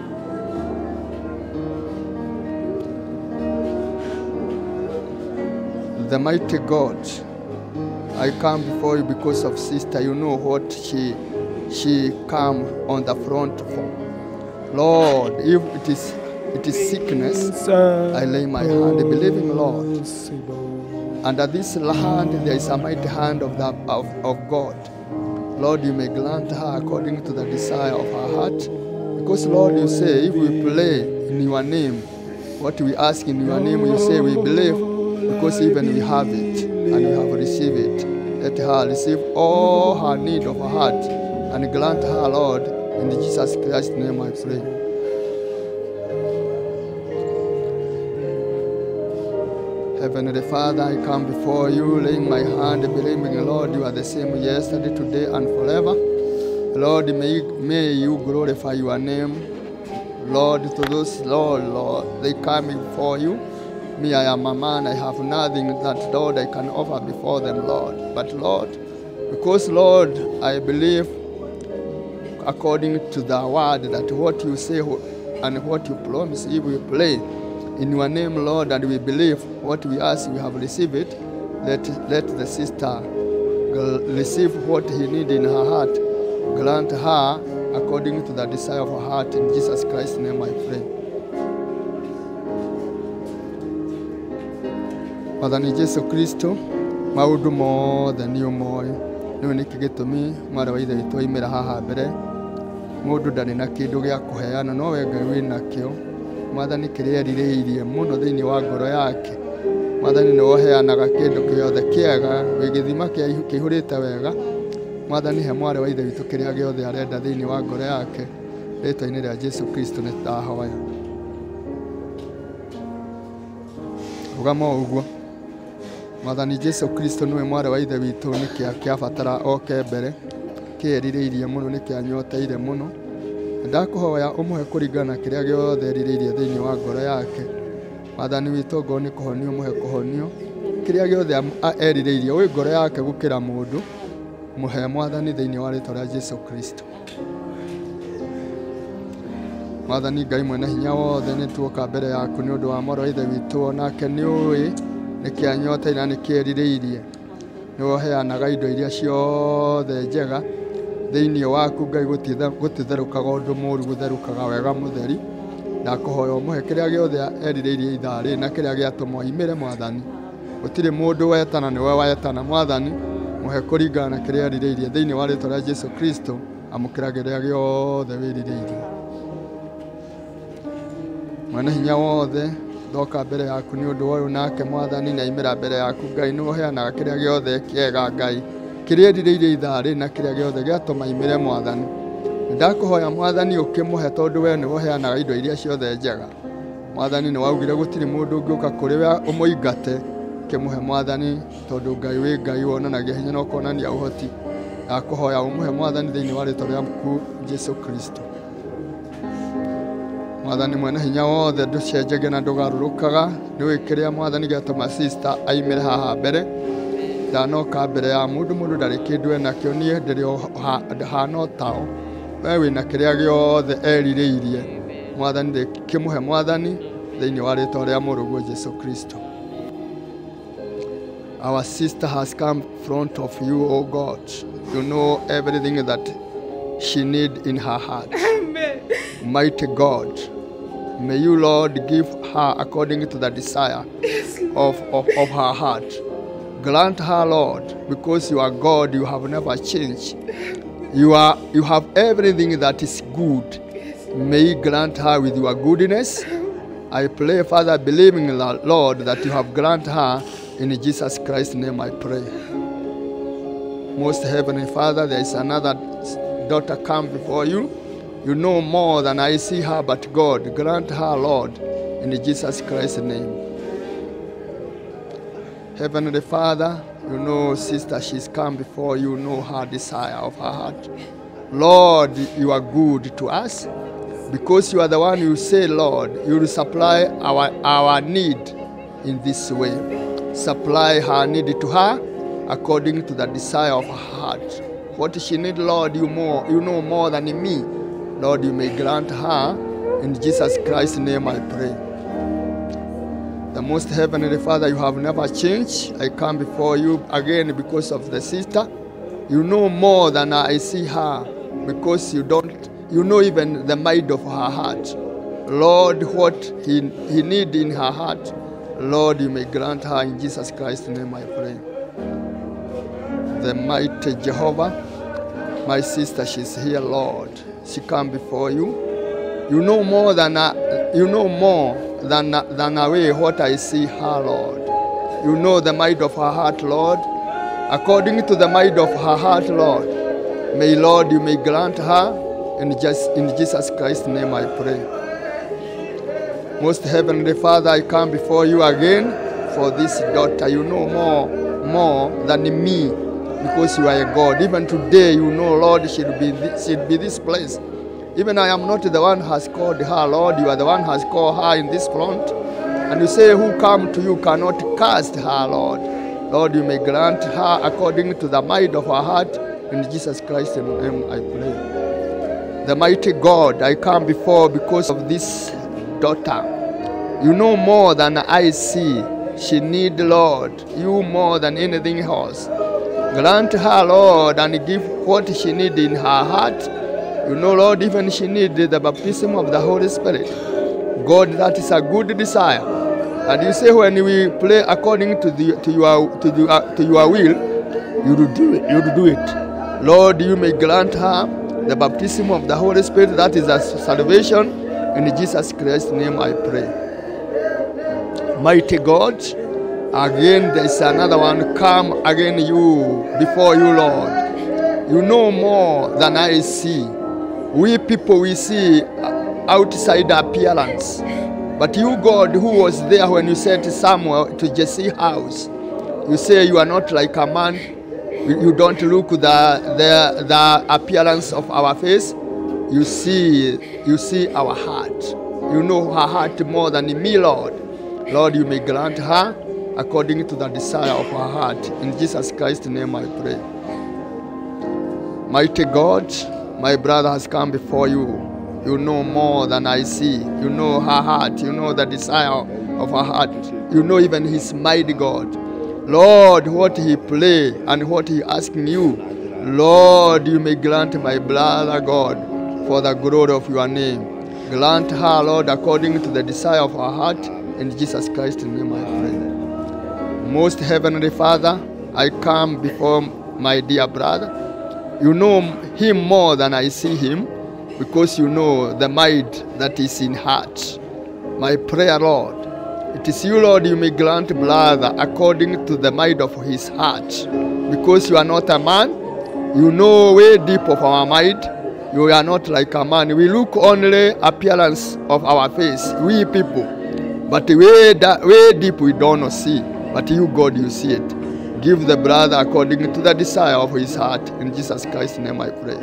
The mighty God, I come before you because of sister. You know what she she come on the front for. Lord, if it is it is sickness, I lay my hand, believing Lord. Under this hand there is a mighty hand of the of, of God. Lord, you may grant her according to the desire of her heart. Because Lord, you say if we pray in your name, what we ask in your name, you say we believe, because even we have it and we have received it. Let her receive all her need of her heart and grant her, Lord, in Jesus Christ's name I pray. Heavenly Father, I come before you, laying my hand, believing, Lord, you are the same yesterday, today, and forever. Lord, may, may you glorify your name. Lord, to those, Lord, Lord, they come before you. Me, I am a man, I have nothing that, Lord, I can offer before them, Lord. But, Lord, because, Lord, I believe according to the word that what you say and what you promise, if we pray in your name, Lord, and we believe what we ask, we have received it, let, let the sister gl- receive what he need in her heart. Grant her according to the desire of her heart. In Jesus Christ's name I pray. Father ni Yesu Kristo, maundu mothe nĩ ũmoĩ rĩu nĩkĩ gĩtũmi mwarĩ wa ithe witũ aimĩra haha mbere mũndũ ndarĩ na kĩndũ gĩa kũheana no we ngai wĩ nakĩo mwathani kĩrĩa erirĩirie mũno thĩinĩ wa ngoro yake mwathani nĩ woheanaga kĩndũ gĩothe kĩega wĩ gĩthima kĩa- kĩihũrĩte wega mwathani he mwarĩ wa ithe witũ kĩrĩa gĩothe arenda thĩinĩ wa ngoro yake rĩtwa-inĩ rĩa jesu kristo nĩ tũrahoya rũgama o ũguo mwathani jesu kristo nĩwe mwarĩ wa ithe witũ nĩkĩa kĩabatara oke mbere kĩerirĩirie mũno nĩkĩanyoteire mũno ndakũhoya ũmũhe kũringana na kĩrĩa gĩothe erirĩirie thĩinĩ wa ngoro yake mwathani witũ ngoro nĩ kũhonio mũhe kũhonio kĩrĩa gĩothe am- a- erirĩirie wĩ ngoro yake gũkĩra mũndũ mũhe mwathani thĩinĩ wa rĩtwa rĩa jesu kristo mwathani ngai mwene hinya wothe nĩ tuoka mbere yaku nĩ ũndũ wa mwarĩ wa ithe witũ onake nĩ ũĩ nĩ kĩanyoteire na nĩ kĩerirĩirie nĩ woheanaga indo iria ciothe njega thĩinĩ waku ngai gũtithe- gũtitherũkaga ũndũ mũũru gũtherũkaga wega mũtheri ndakũhoya ũmũhe kĩrĩa gĩothe erirĩirie ithaa rĩ na kĩrĩa gĩatũma oimĩre mwathani gũtirĩ mũndũ wetana nĩwe wetana mwathani mũhe kũringana na kĩrĩa erirĩirie thĩinĩ wa rĩtwa rĩa jesu kristo amũkĩra kĩrĩa gĩothe wĩrirĩirie mwene hinya wothe ndoka mbere yaku nĩ ũndũ wa ũyũ nake mwathani na imĩra mbere yaku ngai nĩ ũheanaga kĩrĩa gĩothe kĩega ngai kĩrĩa erirĩirie ithaa rĩ na kĩrĩa gĩothe gĩatũma imĩre mwathani ndakũhoya mwathani ũkĩmũhe tondũ we nĩ woheanaga indo iria ciothe njega mwathani nĩ waugire gũtirĩ mũndũ ũngĩũka kũrĩ we ũmũingate kĩmũhe mwathani tondũ ngai wĩ ngai wonanagia hinya na ũkonania ũhoti ndakũhoya ũmũhe mwathani thĩinĩ wa rĩtwa rĩaku jesu kristo mwathani mwene hinya wothe ndũcenjagia na ndũgarũrũkaga nĩ wĩ kĩrĩa mwathani gĩatũma sister aimĩre haha mbere ndanoka mbere ya mũndũ mũndũ ndarĩ kĩndũ enakĩo niĩ ndĩrĩ o ha- hana o tao we wĩna kĩrĩa gĩothe erirĩirie mwathani ndĩkĩmũhe mwathani thĩinĩ wa rĩtwa rĩa mũrũguo jesu kristo Our sister has come front of you, O God. You know everything that she need in her heart. Mighty God, may you, Lord, give her according to the desire of, of, of her heart. Grant her, Lord, because you are God, you have never changed. You, are, you have everything that is good. May you grant her with your goodness. I pray, Father, believing, Lord, that you have granted her. In Jesus Christ's name I pray. Most Heavenly Father, there is another daughter come before you. You know more than I see her, but God, grant her, Lord, in Jesus Christ's name. Heavenly Father, you know, sister, she's come before you, know her desire of her heart. Lord, you are good to us because you are the one who say, Lord, you will supply our, our need in this way. Supply her need to her according to the desire of her heart. What she need, Lord, you more, you know more than me. Lord, you may grant her. In Jesus Christ's name I pray. The most heavenly Father, you have never changed. I come before you again because of the sister. You know more than I see her because you don't you know even the mind of her heart. Lord, what he, he need in her heart, Lord, you may grant her in Jesus Christ's name I pray. The mighty Jehovah, my sister, she's here, Lord. She come before you. You know more than I, you know more than than away what I see her, Lord. You know the mind of her heart, Lord. According to the mind of her heart, Lord, may Lord you may grant her in just in Jesus Christ's name I pray. Most heavenly Father, I come before you again for this daughter. You know more more than me because you are a God. Even today, you know, Lord, she'll be thi- she'll be this place. Even I am not the one who has called her, Lord. You are the one who has called her in this front. And you say, Who come to you cannot cast her, Lord. Lord, you may grant her according to the mind of her heart. In Jesus Christ's name I pray. The mighty God, I come before because of this daughter. You know more than I see. She need, Lord, you more than anything else. Grant her, Lord, and give what she need in her heart. You know, Lord, even she need the baptism of the Holy Spirit. God, that is a good desire. And you say when we play according to the to your to the, uh, to your will, you will do it. You will do it. Lord, you may grant her the baptism of the Holy Spirit. That is a salvation. In Jesus Christ's name, I pray. Mighty God, again there is another one. Come again, you before you, Lord. You know more than I see. We people we see outside appearance. But you, God, who was there when you sent Samuel to Jesse's house, you say you are not like a man. You you don't look the, the, the appearance of our face. You see, you see our heart. You know her heart more than me, Lord. Lord, you may grant her according to the desire of her heart. In Jesus Christ's name I pray. Mighty God, my brother has come before you. You know more than I see. You know her heart. You know the desire of her heart. You know even his mighty God. Lord, what he play and what he asking you. Lord, you may grant my brother God for the glory of your name. Grant her, Lord, according to the desire of her heart. In Jesus Christ's name I pray. Most Heavenly Father, I come before my dear brother. You know him more than I see him because you know the mind that is in heart. My prayer, Lord, it is you, Lord, you may grant brother according to the mind of his heart. Because you are not a man, you know way deep of our mind. You are not like a man. We look only appearance of our face, we people. But way, da- way deep we don't see. But you, God, you see it. Give the brother according to the desire of his heart. In Jesus Christ's name I pray.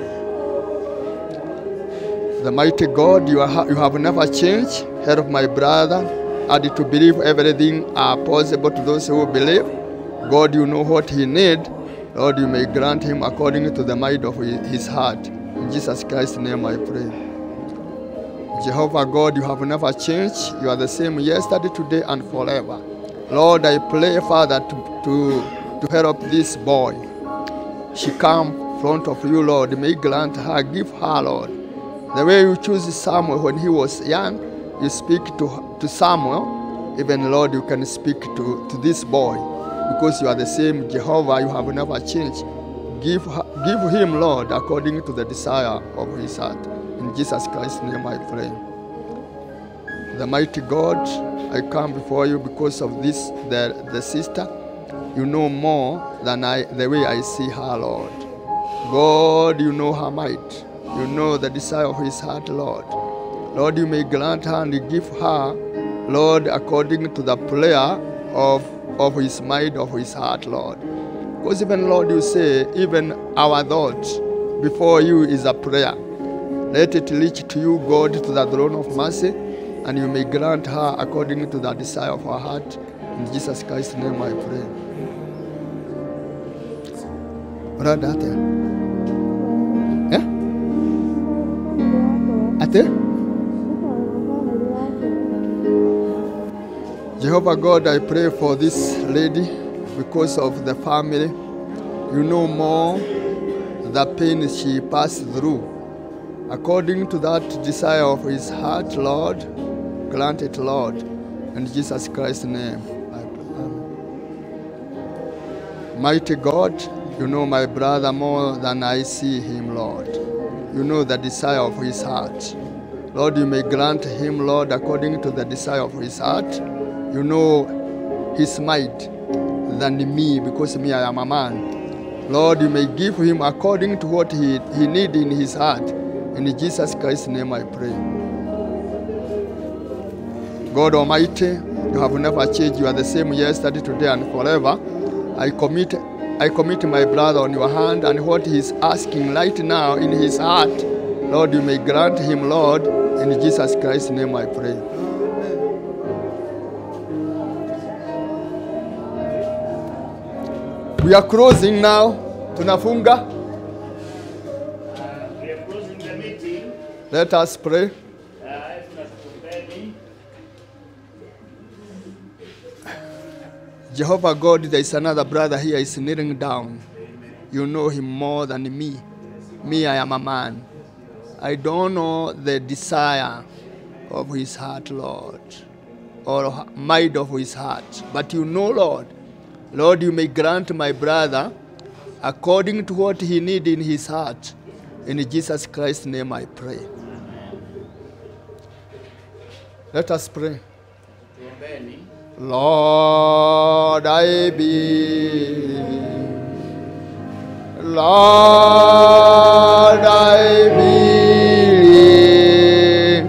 The mighty God, you, are, you have never changed. Help my brother and to believe everything are possible to those who believe. God, you know what he need. Lord, you may grant him according to the mind of his his heart. In Jesus Christ's name I pray. Jehovah God, you have never changed. You are the same yesterday, today, and forever. Lord, I pray, Father, to, to, to help this boy. She come front of you, Lord. May grant her, give her, Lord. The way you choose Samuel when he was young, you speak to, to Samuel. Even, Lord, you can speak to, to this boy because you are the same Jehovah. You have never changed. Give, her- give him, Lord, according to the desire of his heart. In Jesus Christ's name I pray. The mighty God, I come before you because of this, the, the sister. You know more than I, the way I see her, Lord. God, you know her might. You know the desire of his heart, Lord. Lord, you may grant her and give her, Lord, according to the prayer of, of his mind, of his heart, Lord. Because even, Lord, you say, even our thoughts before you is a prayer. Let it reach to you, God, to the throne of mercy, and you may grant her according to the desire of her heart. In Jesus Christ's name I pray. Brother, ate? Eh? Ate? Jehovah God, I pray for this lady because of the family. You know more the pain she passed through. According to that desire of his heart, Lord, grant it, Lord. In Jesus Christ's name. I pray. Amen. Mighty God, you know my brother more than I see him, Lord. You know the desire of his heart. Lord, you may grant him, Lord, according to the desire of his heart. You know his might than me, because me, I am a man. Lord, you may give him according to what he, he need in his heart. In Jesus Christ's name I pray. God Almighty, you have never changed. You are the same yesterday, today, and forever. I commit, I commit my brother on your hand, and what he is asking right now in his heart, Lord, you may grant him, Lord. In Jesus Christ's name I pray. We are closing now. Tunafunga.
We are closing the meeting.
Let us pray.
Uh, tunashukuru.
Jehovah God, there is another brother here is kneeling down. You know him more than me. Me, I am a man. I don't know the desire of his heart, Lord. or h- mind of his heart. But you know, Lord, Lord, you may grant my brother according to what he need in his heart. In Jesus Christ's name I pray. Let us pray.
Tuombeni.
Lord, I believe. Lord, I believe.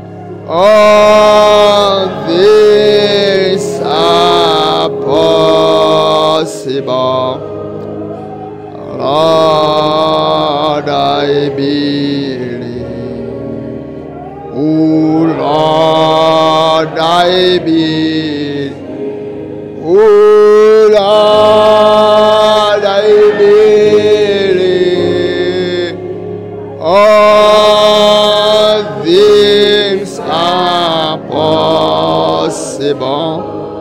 All things are possible. Lord, I believe. Oh Lord, I believe. Oh Lord, I believe. All things are possible.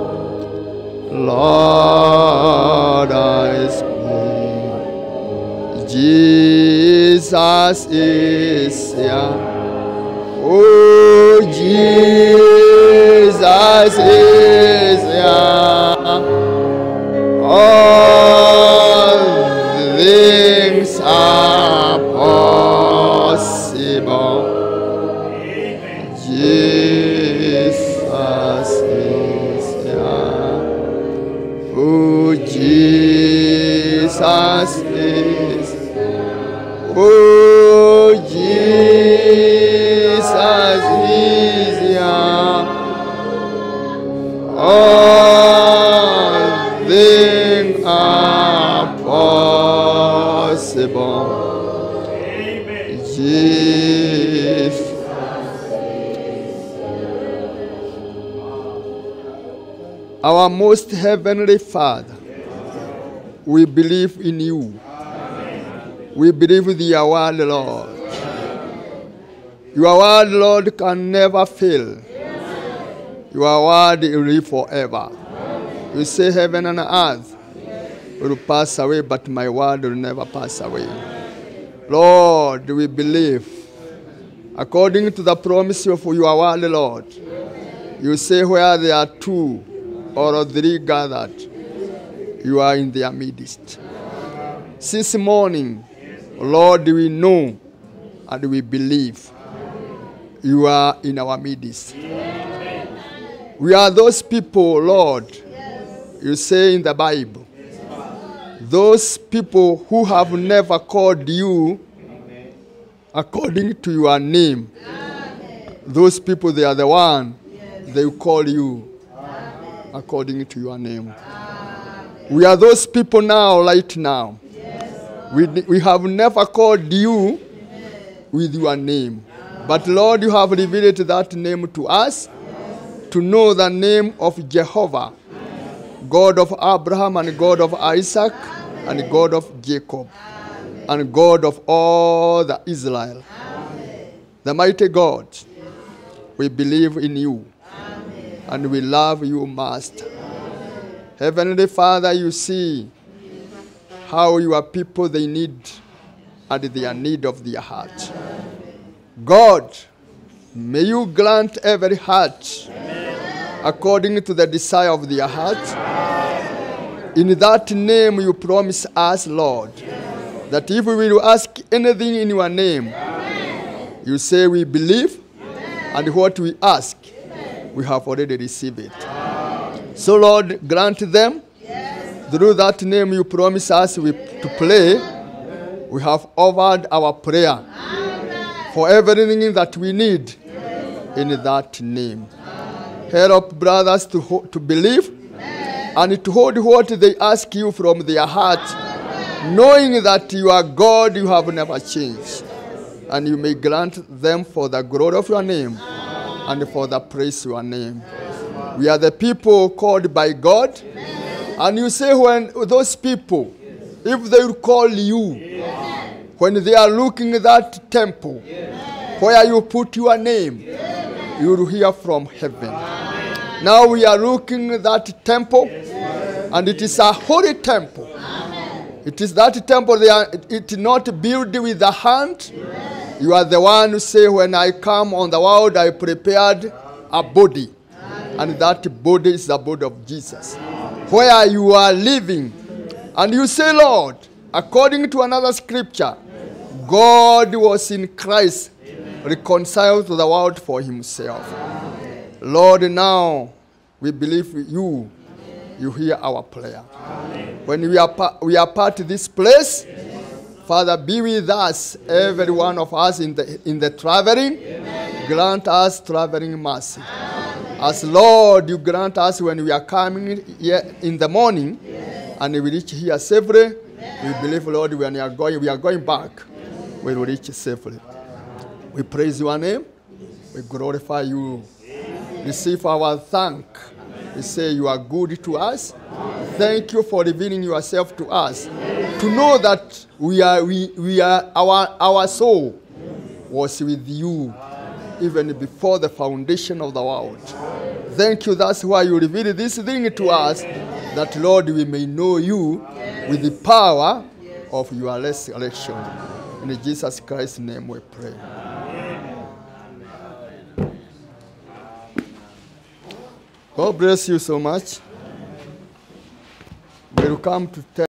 Lord, I speak. Jesus is here. Oh, Jesus is here. All things are possible. Jesus is here. Oh, Jesus is Oh, Jesus is here. All things are possible. Jesus. Our most heavenly Father, we believe in you. We believe in your word, Lord. Your word, Lord, can never fail. Your word will live forever. You say heaven and earth will pass away, but my word will never pass away. Lord, we believe. According to the promise of your word, Lord, you say where there are two or three gathered, you are in their midst. Since morning, Lord, we know and we believe you are in our midst. We are those people, Lord, you say in the Bible. Those people who have never called you according to your name. Those people, they are the one they will call you according to your name. We are those people now, right now. We, we have never called you with your name. But Lord, you have revealed that name to us to know the name of Jehovah, God of Abraham and God of Isaac and God of Jacob and God of all the Israel. The mighty God, we believe in you and we love you, Master. Heavenly Father, you see how your people they need and their need of their heart. God, may you grant every heart according to the desire of their heart. In that name you promise us, Lord, that if we will ask anything in your name, you say we believe, and what we ask, we have already received it. So, Lord, grant them through that name you promise us we, to pray. We have offered our prayer for everything that we need in that name. Help brothers to, ho- to believe and to hold what they ask you from their heart, knowing that you are God, you have never changed. And you may grant them for the glory of your name and for the praise of your name. We are the people called by God. And you say, when those people, if they will call you, when they are looking at that temple where you put your name, you will hear from heaven. Now we are looking at that temple, and it is a holy temple. It is that temple, they are, it is not built with the hand. You are the one who say, When I come on the world, I prepared a body. and that body is the body of Jesus. Where you are living, and you say, Lord, according to another scripture, God was in Christ reconciled to the world for himself. Lord, now we believe you. You hear our prayer. When we are, pa- we are part of this place, Father, be with us, every one of us in the, in the traveling. Grant us traveling mercy. As Lord, you grant us when we are coming here in the morning and we reach here safely. We believe, Lord, when we are going, we are going back, we will reach safely. We praise your name. We glorify you. Receive our thank. We say you are good to us. Thank you for revealing yourself to us. To know that we are, we, we are our, our soul was with you even before the foundation of the world. Thank you. That's why you revealed this thing to us, that Lord, we may know you with the power of your resurrection. In Jesus Christ's name we pray. God bless you so much. We'll come to tell